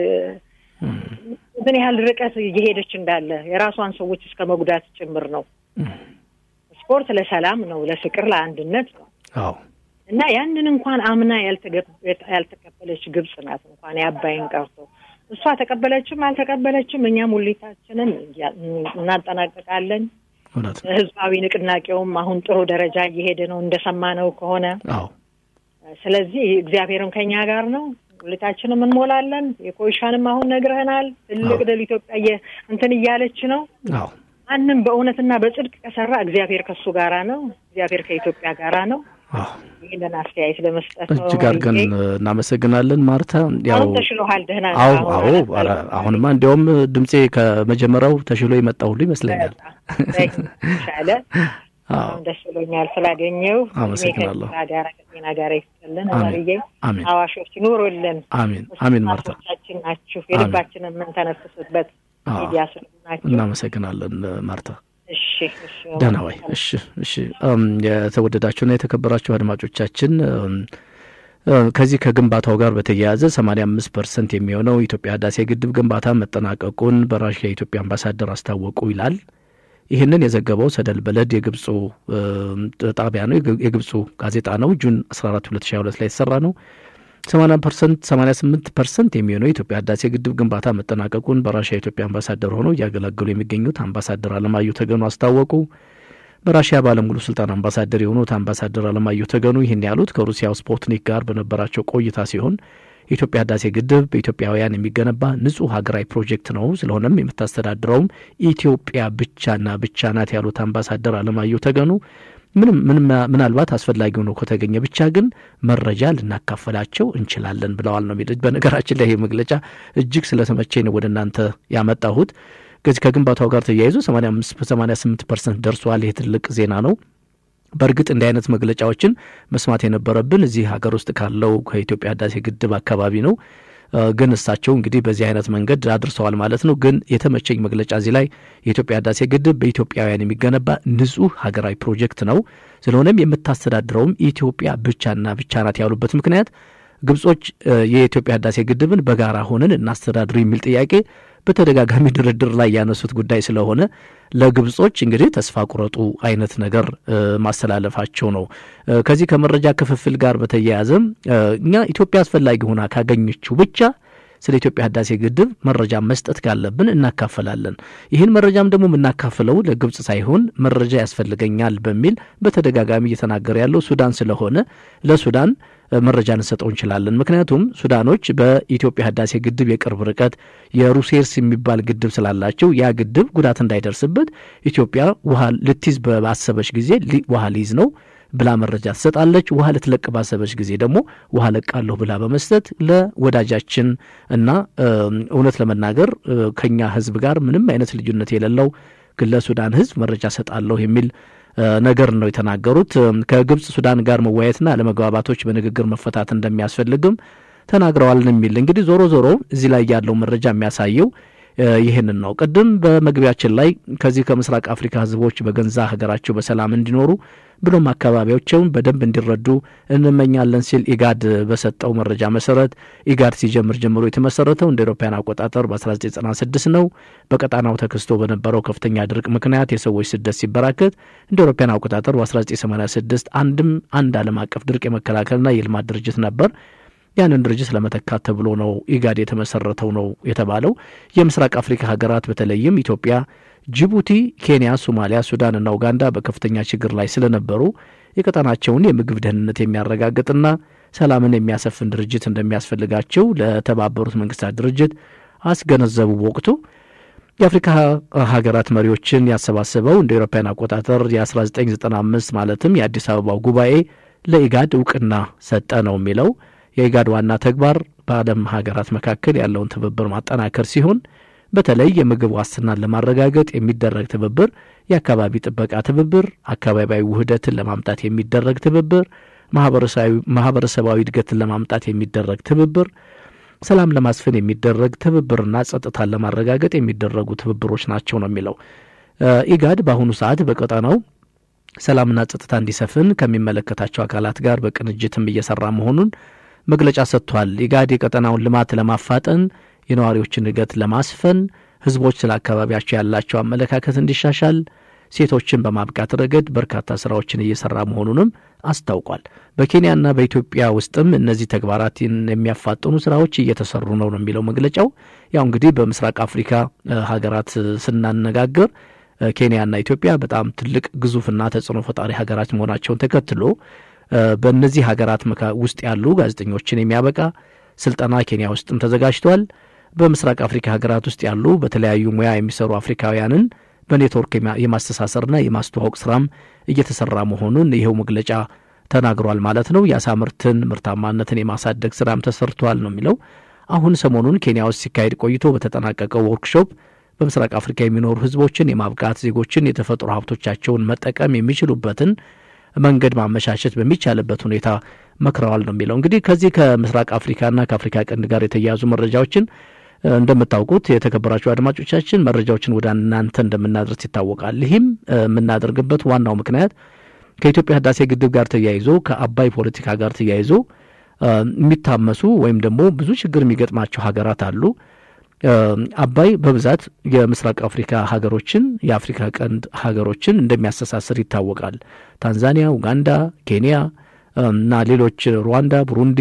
ምን ያህል ርቀት እየሄደች እንዳለ የራሷን ሰዎች እስከ መጉዳት ጭምር ነው። ስፖርት ለሰላም ነው፣ ለፍቅር፣ ለአንድነት ነው አዎ እና ያንን እንኳን አምና ያልተቀበለች ግብጽ ናት። እንኳን የአባይን ቀርቶ እሷ ተቀበለችም አልተቀበለችም እኛም ሙሊታችንን እናጠናቀቃለን። እውነት ነው። ህዝባዊ ንቅናቄውም አሁን ጥሩ ደረጃ እየሄደ ነው እንደሰማነው ከሆነ። አዎ ስለዚህ እግዚአብሔርም ከኛ ጋር ነው። ሙሌታችንም እንሞላለን። የኮይሻንም አሁን ነግረህናል። ትልቅ ድል ኢትዮጵያ እንትን እያለች ነው። ማንም በእውነትና በጽድቅ ከሰራ እግዚአብሔር ከሱ ጋራ ነው። እግዚአብሔር ከኢትዮጵያ ጋራ ነው። ይህንን አስተያየት ለመስጠት ነው። እጅግ አድርገን እናመሰግናለን ማርታ። ያው ተሽሎሃል? ደህና አዎ፣ አዎ። አሁንማ እንዲያውም ድምፄ ከመጀመሪያው ተሽሎ የመጣ ሁሉ ይመስለኛል። ሻለ ደስ ብሎኛል ስላገኘው። አመሰግናለሁ። ጋር ከጤና ጋር ይስጥልን። ማርዬ አሜን። አዋሾች ኑሩልን። አሜን፣ አሜን። ማርታ ቻችን ናችሁ። የልባችንን የምንተነፍስበት ሚዲያ ስለሆናችሁ እናመሰግናለን ማርታ። እሺ፣ እሺ። ደህና ወይ? እሺ፣ እሺ። የተወደዳችሁና የተከበራችሁ አድማጮቻችን ከዚህ ከግንባታው ጋር በተያያዘ 85 ፐርሰንት የሚሆነው ኢትዮጵያ ህዳሴ ግድብ ግንባታ መጠናቀቁን በራሽያ የኢትዮጵያ አምባሳደር አስታወቁ ይላል። ይህንን የዘገበው ሰደል በለድ የግብፁ ጣቢያ ነው፣ የግብፁ ጋዜጣ ነው። ጁን 14 2022 ላይ የተሰራ ነው። 80 ፐርሰንት 88 ፐርሰንት የሚሆነው የኢትዮጵያ ህዳሴ ግድብ ግንባታ መጠናቀቁን በራሽያ የኢትዮጵያ አምባሳደር ሆነው እያገለገሉ የሚገኙት አምባሳደር አለማየሁ ተገኑ አስታወቁ። በራሽያ ባለሙሉ ስልጣን አምባሳደር የሆኑት አምባሳደር አለማየሁ ተገኑ ይህን ያሉት ከሩሲያው ስፑትኒክ ጋር በነበራቸው ቆይታ ሲሆን የኢትዮጵያ ህዳሴ ግድብ በኢትዮጵያውያን የሚገነባ ንጹህ ሀገራዊ ፕሮጀክት ነው። ስለሆነም የምታስተዳድረውም ኢትዮጵያ ብቻና ብቻ ናት ያሉት አምባሳደር አለማየሁ ተገኑ ምንም ምናልባት አስፈላጊ ሆኖ ከተገኘ ብቻ ግን መረጃ ልናካፈላቸው እንችላለን ብለዋል ነው የሚሉት። በነገራችን ላይ ይህ መግለጫ እጅግ ስለተመቸኝ ነው ወደ እናንተ ያመጣሁት። ከዚህ ከግንባታው ጋር ተያይዞ 88 ፐርሰንት ደርሷል። ይህ ትልቅ ዜና ነው። በእርግጥ እንዲህ አይነት መግለጫዎችን መስማት የነበረብን እዚህ ሀገር ውስጥ ካለው ከኢትዮጵያ ህዳሴ ግድብ አካባቢ ነው። ግን እሳቸው እንግዲህ በዚህ አይነት መንገድ አድርሰዋል ማለት ነው። ግን የተመቸኝ መግለጫ እዚህ ላይ የኢትዮጵያ ህዳሴ ግድብ በኢትዮጵያውያን የሚገነባ ንጹህ ሀገራዊ ፕሮጀክት ነው። ስለሆነም የምታስተዳድረውም ኢትዮጵያ ብቻና ብቻ ናት ያሉበት ምክንያት ግብጾች የኢትዮጵያ ህዳሴ ግድብን በጋራ ሆነን እናስተዳድር የሚል ጥያቄ በተደጋጋሚ ድርድር ላይ ያነሱት ጉዳይ ስለሆነ ለግብጾች እንግዲህ ተስፋ ቁረጡ አይነት ነገር ማስተላለፋቸው ነው። ከዚህ ከመረጃ ክፍፍል ጋር በተያያዘም እኛ ኢትዮጵያ አስፈላጊ ሆና ካገኘችው ብቻ ስለ ኢትዮጵያ ህዳሴ ግድብ መረጃ መስጠት ካለብን እናካፈላለን። ይህን መረጃም ደግሞ የምናካፍለው ለግብጽ ሳይሆን መረጃ ያስፈልገኛል በሚል በተደጋጋሚ እየተናገረ ያለው ሱዳን ስለሆነ ለሱዳን መረጃ ልንሰጠው እንችላለን። ምክንያቱም ሱዳኖች በኢትዮጵያ ህዳሴ ግድብ የቅርብ ርቀት የሩሴርስ የሚባል ግድብ ስላላቸው ያ ግድብ ጉዳት እንዳይደርስበት ኢትዮጵያ ውሃ ልትይዝ ባሰበች ጊዜ ውሃ ሊይዝ ነው ብላ መረጃ ትሰጣለች። ውሃ ልትለቅ ባሰበች ጊዜ ደግሞ ውሃ ለቃለሁ ብላ በመስጠት ለወዳጃችን እና እውነት ለመናገር ከኛ ህዝብ ጋር ምንም አይነት ልዩነት የሌለው ለሱዳን ህዝብ መረጃ ሰጣለሁ የሚል ነገር ነው የተናገሩት። ከግብጽ ሱዳን ጋር መወያየትና አለመግባባቶች በንግግር መፈታት እንደሚያስፈልግም ተናግረዋል የሚል እንግዲህ ዞሮ ዞሮ እዚህ ላይ ያለው መረጃ የሚያሳየው ይህንን ነው። ቅድም በመግቢያችን ላይ ከዚህ ከምስራቅ አፍሪካ ህዝቦች በገንዛ ሀገራቸው በሰላም እንዲኖሩ ብሎም አካባቢያቸውን በደንብ እንዲረዱ እንመኛለን ሲል ኢጋድ በሰጠው መረጃ መሰረት ኢጋድ ሲጀምር ጀምሮ የተመሰረተው እንደ አውሮፓውያን አቆጣጠር በ1996 ነው። በቀጣናው ተከስቶ በነበረው ከፍተኛ ድርቅ ምክንያት የሰዎች ስደት ሲበራከት እንደ አውሮፓውያን አቆጣጠር በ1986 አንድም አንድ ዓለም አቀፍ ድርቅ የመከላከልና የልማት ድርጅት ነበር። ያንን ድርጅት ለመተካት ተብሎ ነው ኢጋድ የተመሰረተው ነው የተባለው። የምስራቅ አፍሪካ ሀገራት በተለይም ኢትዮጵያ፣ ጅቡቲ፣ ኬንያ፣ ሶማሊያ፣ ሱዳንና ኡጋንዳ በከፍተኛ ችግር ላይ ስለነበሩ የቀጠናቸውን የምግብ ደህንነት የሚያረጋግጥና ሰላምን የሚያሰፍን ድርጅት እንደሚያስፈልጋቸው ለተባበሩት መንግስታት ድርጅት አስገነዘቡ። ወቅቱ የአፍሪካ ሀገራት መሪዎችን ያሰባሰበው እንደ ኤሮፓያን አቆጣጠር የ1995 ማለትም የአዲስ አበባው ጉባኤ ለኢጋድ እውቅና ሰጠ ነው የሚለው የኢጋድ ዋና ተግባር በዓለም ሀገራት መካከል ያለውን ትብብር ማጠናከር ሲሆን በተለይ የምግብ ዋስትናን ለማረጋገጥ የሚደረግ ትብብር፣ የአካባቢ ጥበቃ ትብብር፣ አካባቢያዊ ውህደትን ለማምጣት የሚደረግ ትብብር፣ ማህበረሰባዊ እድገትን ለማምጣት የሚደረግ ትብብር፣ ሰላም ለማስፈን የሚደረግ ትብብርና ጸጥታን ለማረጋገጥ የሚደረጉ ትብብሮች ናቸው ነው የሚለው ኢጋድ በአሁኑ ሰዓት በቀጠናው ሰላምና ጸጥታ እንዲሰፍን ከሚመለከታቸው አካላት ጋር በቅንጅትም እየሰራ መሆኑን መግለጫ ሰጥቷል። ኢጋድ የቀጠናውን ልማት ለማፋጠን የነዋሪዎችን እድገት ለማስፈን ህዝቦች ስለ አካባቢያቸው ያላቸው አመለካከት እንዲሻሻል ሴቶችን በማብቃት ረገድ በርካታ ስራዎችን እየሰራ መሆኑንም አስታውቋል። በኬንያና በኢትዮጵያ ውስጥም እነዚህ ተግባራትን የሚያፋጥኑ ስራዎች እየተሰሩ ነው ነው የሚለው መግለጫው። ያው እንግዲህ በምስራቅ አፍሪካ ሀገራት ስናነጋግር ኬንያና ኢትዮጵያ በጣም ትልቅ ግዙፍና ተጽዕኖ ፈጣሪ ሀገራት መሆናቸውን ተከትሎ በእነዚህ ሀገራት ውስጥ ያሉ ጋዜጠኞችን የሚያበቃ ስልጠና ኬንያ ውስጥም ተዘጋጅቷል። በምስራቅ አፍሪካ ሀገራት ውስጥ ያሉ በተለያዩ ሙያ የሚሰሩ አፍሪካውያንን በኔትወርክ የማስተሳሰርና የማስተዋወቅ ስራም እየተሰራ መሆኑን ይኸው መግለጫ ተናግሯል ማለት ነው። የአሳ ምርትን ምርታማነትን የማሳደግ ስራም ተሰርቷል ነው የሚለው። አሁን ሰሞኑን ኬንያ ውስጥ ሲካሄድ ቆይቶ በተጠናቀቀው ወርክሾፕ በምስራቅ አፍሪካ የሚኖሩ ህዝቦችን የማብቃት ዜጎችን የተፈጥሮ ሀብቶቻቸውን መጠቀም የሚችሉበትን መንገድ ማመቻቸት በሚቻልበት ሁኔታ መክረዋል ነው የሚለው። እንግዲህ ከዚህ ከምስራቅ አፍሪካና ከአፍሪካ ቀንድ ጋር የተያያዙ መረጃዎችን እንደምታውቁት የተከበራችሁ አድማጮቻችን መረጃዎችን ወደ እናንተ እንደምናደርስ ይታወቃል። ይህም የምናደርግበት ዋናው ምክንያት ከኢትዮጵያ ህዳሴ ግድብ ጋር ተያይዞ ከአባይ ፖለቲካ ጋር ተያይዞ የሚታመሱ ወይም ደግሞ ብዙ ችግር የሚገጥማቸው ሀገራት አሉ። አባይ በብዛት የምስራቅ አፍሪካ ሀገሮችን የአፍሪካ ቀንድ ሀገሮችን እንደሚያስተሳስር ይታወቃል። ታንዛኒያ፣ ኡጋንዳ፣ ኬንያ እና ሌሎች ሩዋንዳ፣ ቡሩንዲ፣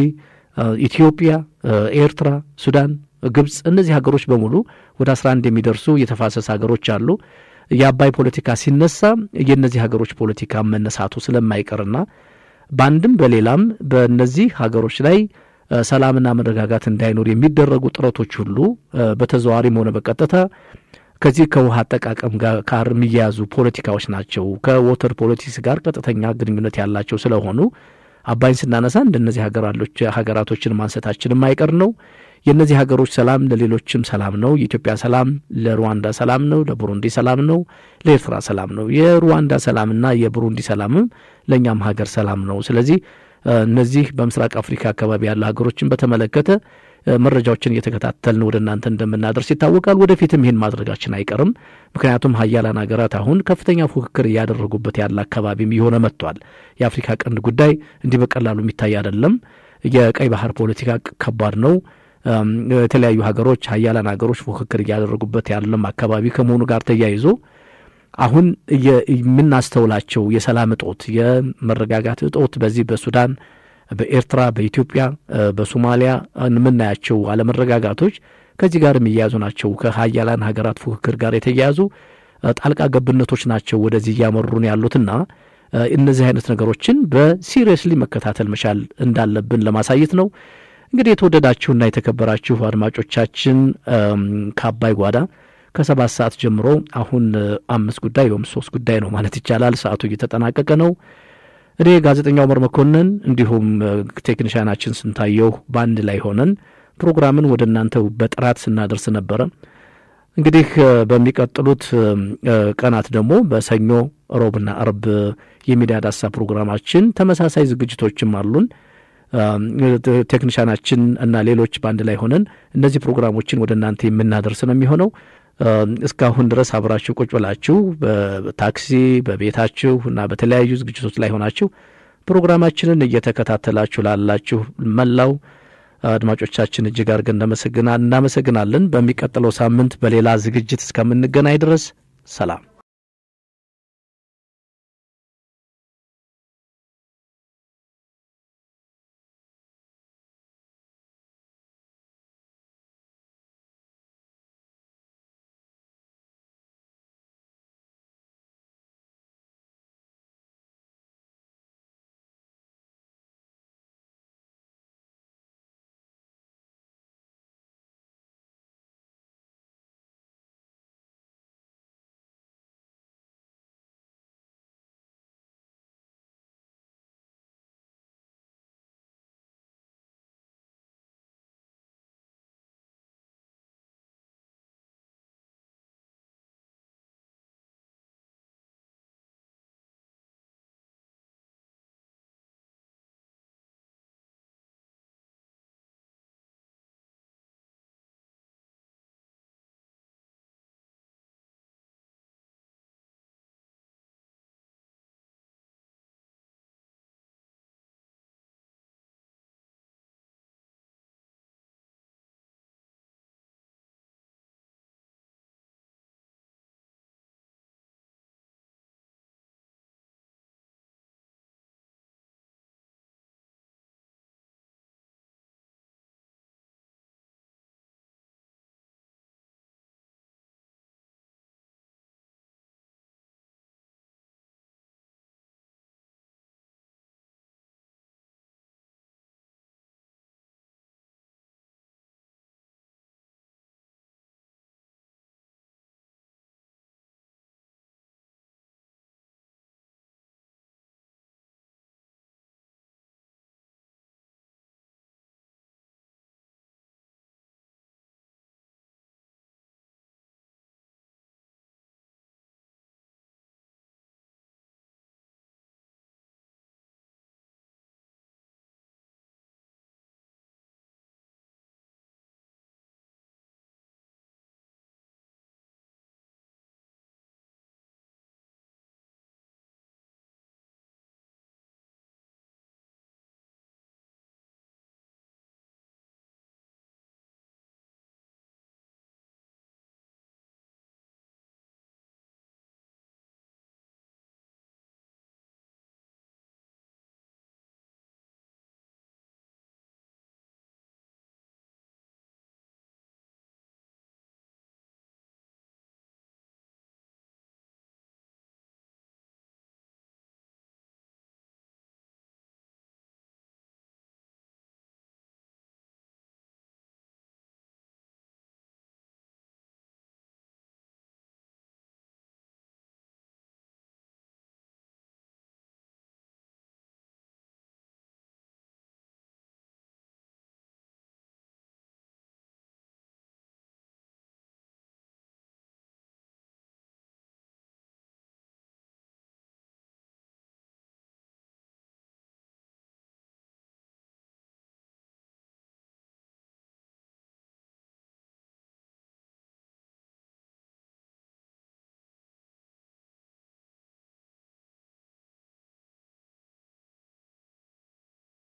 ኢትዮጵያ፣ ኤርትራ፣ ሱዳን፣ ግብፅ እነዚህ ሀገሮች በሙሉ ወደ አስራ አንድ የሚደርሱ የተፋሰስ ሀገሮች አሉ። የአባይ ፖለቲካ ሲነሳ የእነዚህ ሀገሮች ፖለቲካ መነሳቱ ስለማይቀርና በአንድም በሌላም በእነዚህ ሀገሮች ላይ ሰላምና መረጋጋት እንዳይኖር የሚደረጉ ጥረቶች ሁሉ በተዘዋዋሪም ሆነ በቀጥታ ከዚህ ከውሃ አጠቃቀም ጋር የሚያያዙ ፖለቲካዎች ናቸው። ከወተር ፖለቲክስ ጋር ቀጥተኛ ግንኙነት ያላቸው ስለሆኑ አባይን ስናነሳ እንደነዚህ ሀገራቶችን ማንሳታችን የማይቀር ነው። የእነዚህ ሀገሮች ሰላም ለሌሎችም ሰላም ነው። የኢትዮጵያ ሰላም ለሩዋንዳ ሰላም ነው፣ ለቡሩንዲ ሰላም ነው፣ ለኤርትራ ሰላም ነው። የሩዋንዳ ሰላምና የቡሩንዲ ሰላምም ለእኛም ሀገር ሰላም ነው። ስለዚህ እነዚህ በምስራቅ አፍሪካ አካባቢ ያሉ ሀገሮችን በተመለከተ መረጃዎችን እየተከታተልን ወደ እናንተ እንደምናደርስ ይታወቃል። ወደፊትም ይህን ማድረጋችን አይቀርም። ምክንያቱም ሀያላን ሀገራት አሁን ከፍተኛ ፉክክር እያደረጉበት ያለ አካባቢም እየሆነ መጥቷል። የአፍሪካ ቀንድ ጉዳይ እንዲህ በቀላሉ የሚታይ አይደለም። የቀይ ባህር ፖለቲካ ከባድ ነው። የተለያዩ ሀገሮች ሀያላን ሀገሮች ፉክክር እያደረጉበት ያለም አካባቢ ከመሆኑ ጋር ተያይዞ አሁን የምናስተውላቸው የሰላም እጦት፣ የመረጋጋት እጦት በዚህ በሱዳን፣ በኤርትራ፣ በኢትዮጵያ፣ በሶማሊያ የምናያቸው አለመረጋጋቶች ከዚህ ጋር የሚያያዙ ናቸው። ከሀያላን ሀገራት ፉክክር ጋር የተያያዙ ጣልቃ ገብነቶች ናቸው ወደዚህ እያመሩን ያሉትና እነዚህ አይነት ነገሮችን በሲሪየስሊ መከታተል መቻል እንዳለብን ለማሳየት ነው። እንግዲህ የተወደዳችሁና የተከበራችሁ አድማጮቻችን ከአባይ ጓዳ ከሰባት ሰዓት ጀምሮ አሁን አምስት ጉዳይ ወይም ሶስት ጉዳይ ነው ማለት ይቻላል። ሰዓቱ እየተጠናቀቀ ነው። እኔ ጋዜጠኛው መር መኮንን እንዲሁም ቴክኒሽያናችን ስንታየው በአንድ ላይ ሆነን ፕሮግራምን ወደ እናንተ በጥራት ስናደርስ ነበረ። እንግዲህ በሚቀጥሉት ቀናት ደግሞ በሰኞ ሮብና አርብ የሚዲያ ዳሳ ፕሮግራማችን ተመሳሳይ ዝግጅቶችም አሉን። ቴክኒሻናችን እና ሌሎች በአንድ ላይ ሆነን እነዚህ ፕሮግራሞችን ወደ እናንተ የምናደርስ ነው የሚሆነው። እስካሁን ድረስ አብራችሁ ቁጭ ብላችሁ በታክሲ በቤታችሁ እና በተለያዩ ዝግጅቶች ላይ ሆናችሁ ፕሮግራማችንን እየተከታተላችሁ ላላችሁ መላው አድማጮቻችን እጅግ አድርገን እናመሰግናለን። በሚቀጥለው ሳምንት በሌላ ዝግጅት እስከምንገናኝ ድረስ ሰላም።